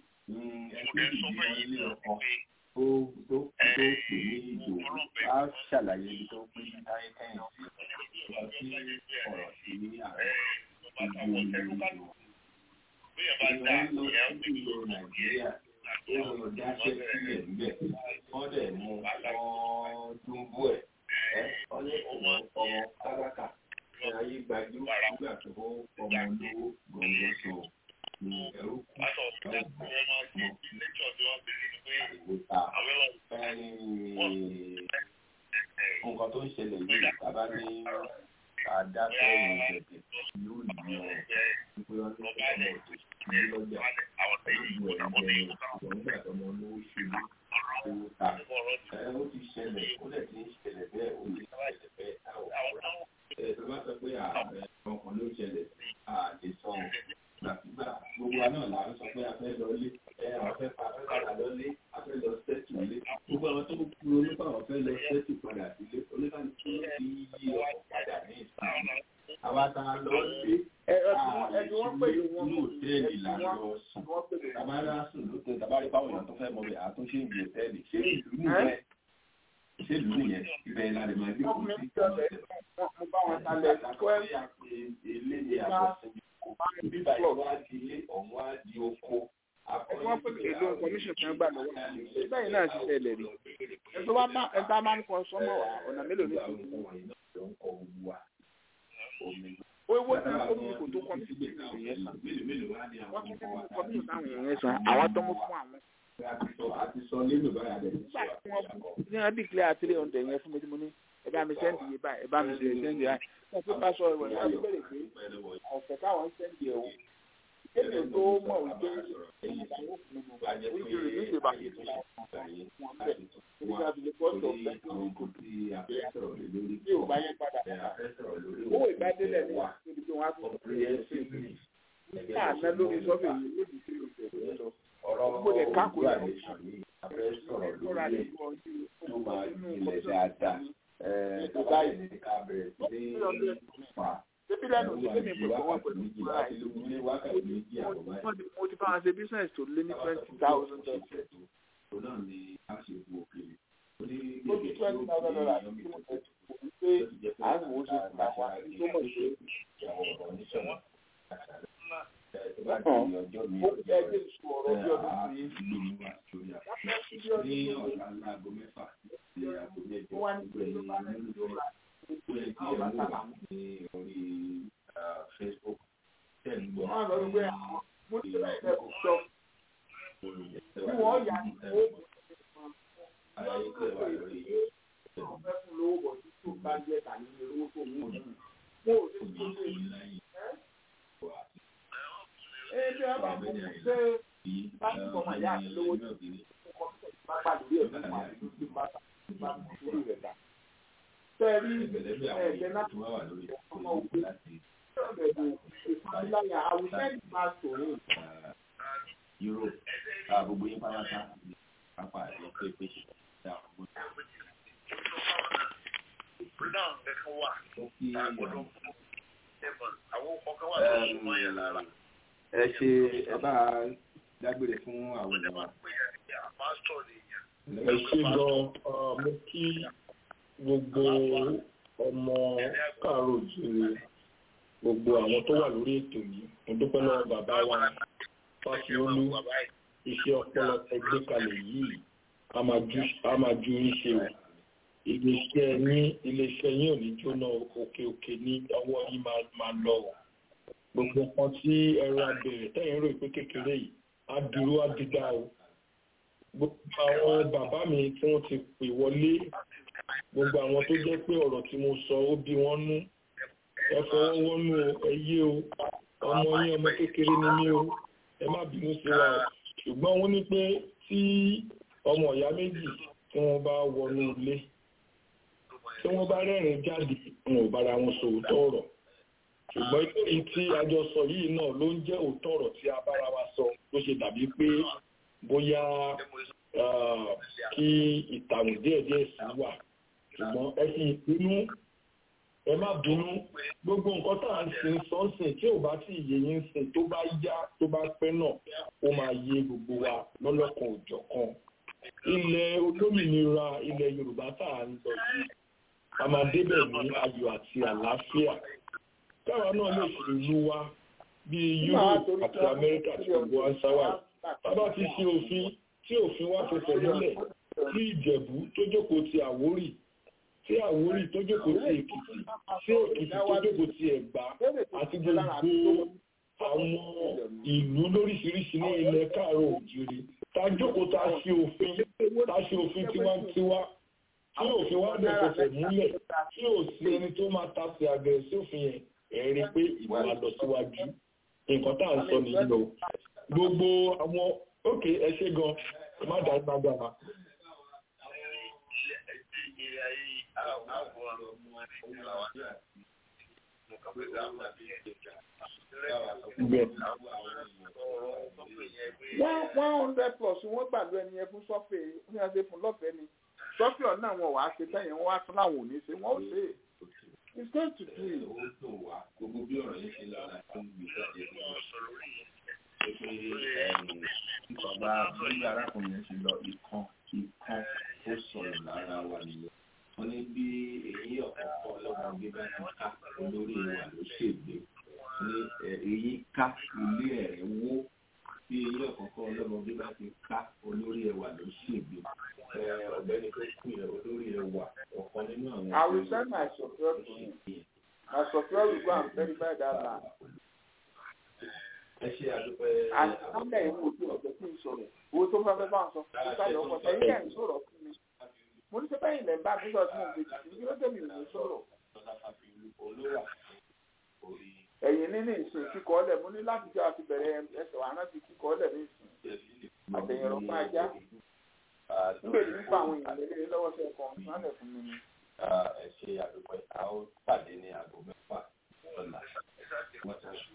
ẹgbẹ́ ìdílé ilé ọkọ tó tó tó pè ní ìdò á ṣàlàyé ibi tó pín ní táyé kẹ́yìn sí lọ sí ọ̀rọ̀ sí ààrẹ ìgbò ilé ìdò. Ìwọ́n lọ sí ilẹ̀ Nàìjíríà ó lọ dáṣẹ́ sílẹ̀ níbẹ̀ wọ́n dẹ̀ mú wọ́n dúnbú ẹ̀ ẹ́ ọ̀lẹ́ ọmọ ọmọ kárákà ayé gbajú nígbà tó ọmọ olówó gbọ̀ngàn sọ ní ẹrú kù àìwòta nǹkan tó ń ṣẹlẹ̀ yìí bàbá ní àdáfẹ́ ìrìnàjò ìlú ìlú ọ̀ wípé wọ́n ní ọmọ ètò ìlú lọ́jà ìlú ẹ̀ ń bẹ ìwọ̀n nígbà tó ọmọ olówó ṣubú owó ta ẹ ó ti ṣẹlẹ̀ ó dẹ̀ ti ń ṣẹlẹ̀ bẹ́ẹ̀ ó ti ṣẹlẹ̀ bẹ́ẹ̀ àwọn ọ̀rọ̀ ẹ̀ tó bá sọ pé ààrẹ ọkàn ló ṣẹlẹ̀ àdè sọ̀rọ̀ gbàgbà gbogbo wa náà là ń sọ pé a fẹ́ lọ lé ẹ àwọn fẹ́ pa fẹ́ padà lọ lé a fẹ́ lọ sẹ́tù lé gbogbo àwọn tó kúrò nípa àwọn fẹ́ lọ sẹ́tù padà sílé oníkàlùkù ti yí ọkọ̀ padà ní ìsàn àwa ta lọ lé ẹbí wọn pè é wọn ní òtẹ́ẹ̀lì là ń lọ sùn tàbára sùn lókè tàbárí báwọn èèyàn tó fẹ́ mọ bẹ́ẹ̀ àtúnṣe ìgbì òtẹ́ẹ̀lì ṣé ìlú nìyẹn ṣé ìlú nìyẹn ibẹ̀ ìlànà ìmọ̀ ẹgbẹ́ kò sí mo bá wọn kalẹ̀ twelve bíbá ìwádìí ilé ọ̀hún á di oko. ẹni wọ́n pè é lóhun commission kan gbà lọ́wọ́ síbẹ̀ yìí náà ṣiṣẹ́ ilẹ̀ rí ẹ tó bá má ẹ bá máa ń kọ sọ́mọ̀ wá ọ̀nà mélòó ní ìlú. owó tí wọ́n kó mi kò tó commission yẹn san wọ́n tún fún commission táwọn èèyàn yẹn san àwọn tó mú fún àwọn. àti sọ nínú báyà rẹ̀ nígbà tí wọ́n ní wọ́n declare three hundred yẹn fún mi tí mo ní ẹ bá mi sẹ́ndì yìí báyìí ẹ bá mi sẹ́ndì yìí báyìí wọ́n fi bá sọ ìwọ̀n náà ló bẹ̀rẹ̀ pé ọ̀fẹ́ káwọn sẹ́ndì ẹ̀ wò kéde tó mọ̀ wípé ìyàwó fún mi oríṣiríṣi ní ìṣèbà yìí tó wọn bẹ̀ nígbà tí kò tó fẹ́ tó ní kò tí tí ò bá yẹn padà owó ìbádélẹ̀ ni wà níbi tí wọ́n á tún pè é sí nígbà àná lórí sọ́fẹ̀ yìí ló ti ṣe òṣèlú gbogbo lè kákò yẹn lọ́ra lè gbọ́ tó máa ilẹ̀ dáadáa tó báyìí ní ká bẹ̀rẹ̀ sí ní fa Ṣébí lẹ́nu tí lèmi pè fún wọn pẹ̀lú ìgbà mo ti bá wọn ṣe business tó lé ní twenty thousand dollars. tó náà ni a ṣe bu òkèlè. ó ti twenty thousand dollars tí mo fẹ́ tó kò pé à ń wò ó ṣe fún àwọn àti tó mọ̀ ṣe. Mo fi ẹgbẹ́ ìṣù ọ̀rọ̀ bí ọdún sí i. Wọ́n fẹ́ sí bí ọdún ní sí i. ọ̀la aago mẹ́fà sí aago mẹ́jọ Wọ́n wá ní gbogbo ẹ̀yin olólùfẹ́ gbogbo ẹ̀ tí ẹ̀ ń wò wá ní orí ah, Facebook tẹ̀ ń gbọ́ Wọ́n lọ wípé àwọn mo ti rẹ̀ ẹ̀ kò sọ tí wọ́n yà ní owó àlàyé tẹ̀ wá lórí wọ́n fẹ́ fún lówó bọ̀ tí tó bá jẹ́ tà ní owó tó mú un. Mo ò sí tó lè ẹ́ bí wọ́n bá fún un ṣé láti sọ ọmọ ìyá àti lówó tí wọ́n bá pàdé ẹ̀ fún wa ló ti bá bá mú orí rẹ̀ dá. Sẹ́ẹ̀rí ẹ̀ẹ́dẹ́ náà ọmọ òkú ìfúnniláyà àwùjọ máa sòrò. Europe ah, gbogbo yín pátá pápá ẹ̀ pé pé ṣe dá ọgbọ́n. Freedom ẹ̀fọ́ wà. Àgbọ̀dọ̀ àwọn kọ̀ọ̀kan wà tó ń mọ yẹn lára. ẹ ṣe ẹ bá a dágbére fún àwọn ènìyàn wa. Pásítọ̀ ni ẹ ṣe gan uh, mo kí gbogbo ọmọ káàró òjìrè gbogbo àwọn tó wà lórí ètò yìí mo dúpẹ́ lọ́wọ́ bàbá wa fásiolú iṣẹ́ ọpọlọ ẹgbẹ́ kalẹ̀ yìí a máa ju- a máa ju iṣẹ́ o iléeṣẹ́ ní iléeṣẹ́ yín ò ní jóná òkè òkè ní ọwọ́ yín máa máa lọ o gbogbo nǹkan tí ẹ̀rọ abẹ̀rẹ̀ tẹ̀yìn rò pé kékeré yìí á dúró á dídá o gbogbo àwọn bàbá mi tí wọ́n ti pè wọlé gbogbo àwọn tó jẹ́ pé ọ̀rọ̀ tí mo sọ ó bí wọ́n nú ẹ fọwọ́ wọ́nú o ẹ yé o ọmọ yín ọmọ kékeré ni mí o ẹ má bínú sí wa o ṣùgbọ́n wọ́n ní pé tí ọmọ ìyá méjì tí wọ́n bá wọnú ilé tí wọ́n bá rẹ́rìn jáde wọn ò bára wọn sọ òótọ́ ọ̀rọ̀ ṣùgbọ́n èyí tí a jọ sọ yìí náà ló ń jẹ́ òótọ́ ọ̀rọ̀ tí a bára wa sọ ló ṣe dàbí pé bóyá ah, kí ìtàwọn díẹ̀díẹ̀ sí wà ṣùgbọ́n ẹ fi ìpinnu ẹ má bínú gbogbo nǹkan tá à ń sin sọ́ọ̀sìn tí ò bá tí ì yé yín sìn tó bá yá tó bá pẹ́ náà ó máa yé gbogbo wa lọ́lọ́kan òjọ̀kan ilẹ̀ olómìnira ilẹ̀ yorùbá tá à ń lọ yìí a máa débẹ̀ ní ayọ̀ àti àlàáfíà káwa náà lè ṣe ìlú wa bíi europe àti amẹ́ríkà tí gbogbo wa ń sáwà bàbá ti ṣe òfin tí òfin wa fẹsẹ̀ múlẹ̀ tí ìjẹ̀bú tó jókòó ti àwórì tí àwórì tó jókòó ti èkìtì tí èkìtì tó jókòó ti ẹ̀gbá àti gbogbo àwọn ìlú lóríṣiríṣi ní ilẹ̀ káàárọ̀ òjìrì ta jókòó ta ṣe òfin ta ṣe òfin tiwantiwa tí òfin wá dẹ̀ fẹsẹ̀ múlẹ̀ tí ò sí ẹni tó máa ta sí àgẹ̀rẹ̀ sí òfin yẹn ẹ̀ rí i pé ìwà lọ síwájú nǹkan tá à ń sọ nìyí lọ gbogbo àwọn òkè ẹ ṣe gan ẹ má dá ipa gbàgbà. one one hundred plus wọ́n gbàgbé ẹni yẹn fún sọ́fẹ̀ ní ẹsẹ̀ fún lọ́fẹ̀ẹ́ ni sọ́fẹ̀ ọ̀nà àwọn wàá ṣe bẹ́ẹ̀ yẹn wọ́n á tún láwọn ò ní ṣe wọ́n ó ṣe é it's going to do it. gbogbo bí ọ̀rọ̀ yẹn ṣe lọ láti ń gbé jáde ní ọ̀sọ̀rọ̀ pé nǹkan bá bí arákùnrin yẹn ṣe lọ ìkan ìkan ó sọ̀rọ̀ lára wa nìyẹn wọ́n ní bí èyí ọ̀kọ̀ọ̀kan ọlọ́mọdé bá ti ká olórí wa ló ṣègbè ní èyí ká ilé ẹ̀ wó bí eyín ọ̀kọ̀ọ̀kan ọlọ́mọdé bá ti ká olórí ẹwà ló ṣègbè ọ̀gbẹ́ni tó kú yẹn olórí ẹwà ọ̀kan nínú àwọn. I will send my software to him. My software will go and verify that land. ẹ ṣe àdúpẹ́. àtàlẹ̀ ìwé òbí ọ̀gbẹ́ tí ń sọ̀rọ̀ owó tó fẹ́ fẹ́ bá ń sọ kó sáyọ ọkọ̀ sẹ́yìn lẹ́ ń sọ̀rọ̀ fún mi. mo ní sẹ́fẹ́ yìí lẹ́ ń bá mi sọ̀rọ̀ tí mo gbé jù kí ló dé mi ò sọ̀rọ̀. ẹ̀yìn nínú ìsìn kíkọ́ ọ̀lẹ̀ mo ní láti jẹ́ àti bẹ̀rẹ̀ ẹsẹ̀ wàhánà ti kíkọ́ ọ̀lẹ̀ ní ìsìn àtẹ̀yìnrọ̀ fún ajá nígbè ní nípa àwọn èèyàn lélẹ́yẹ lọ́wọ́ sí ẹ̀kọ́ sálẹ̀ fún mi ni. ẹ ṣe àdúpẹ́ a ó pàdé ní aago mẹ́fà lọ́la wọ́n ti sùn.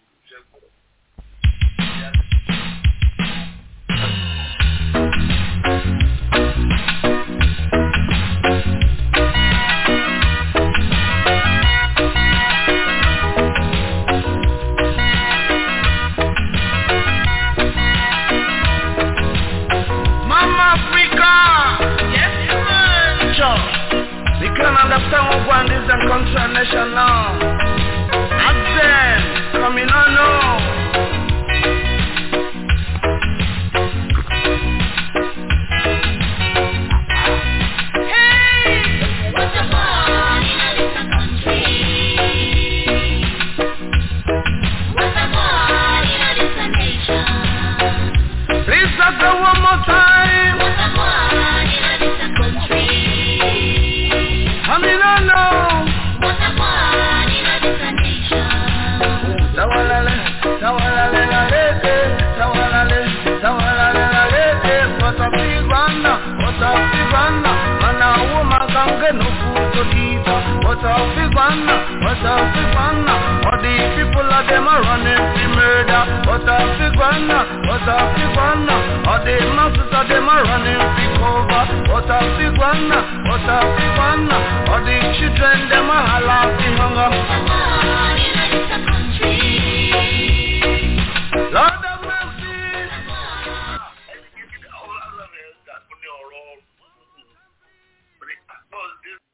Mama Africa! Yes, man! Sure. We can understand what one is and control nation now. Ask them, coming on now. Please let's go one more time. I mean, I know. Tawalale, tawalale, lalete, tawalale, tawalale, lalete. What a big one, what a big one. Man, a woman can get no food to eat. What a big one, what a big one. All the people of them are running to murder. What a big one, what a big one. All the masses of them are running to cover. What a big one, what a big one. All the children them are holler to hunger. Lord have mercy. All of it, that's when they're all. But it,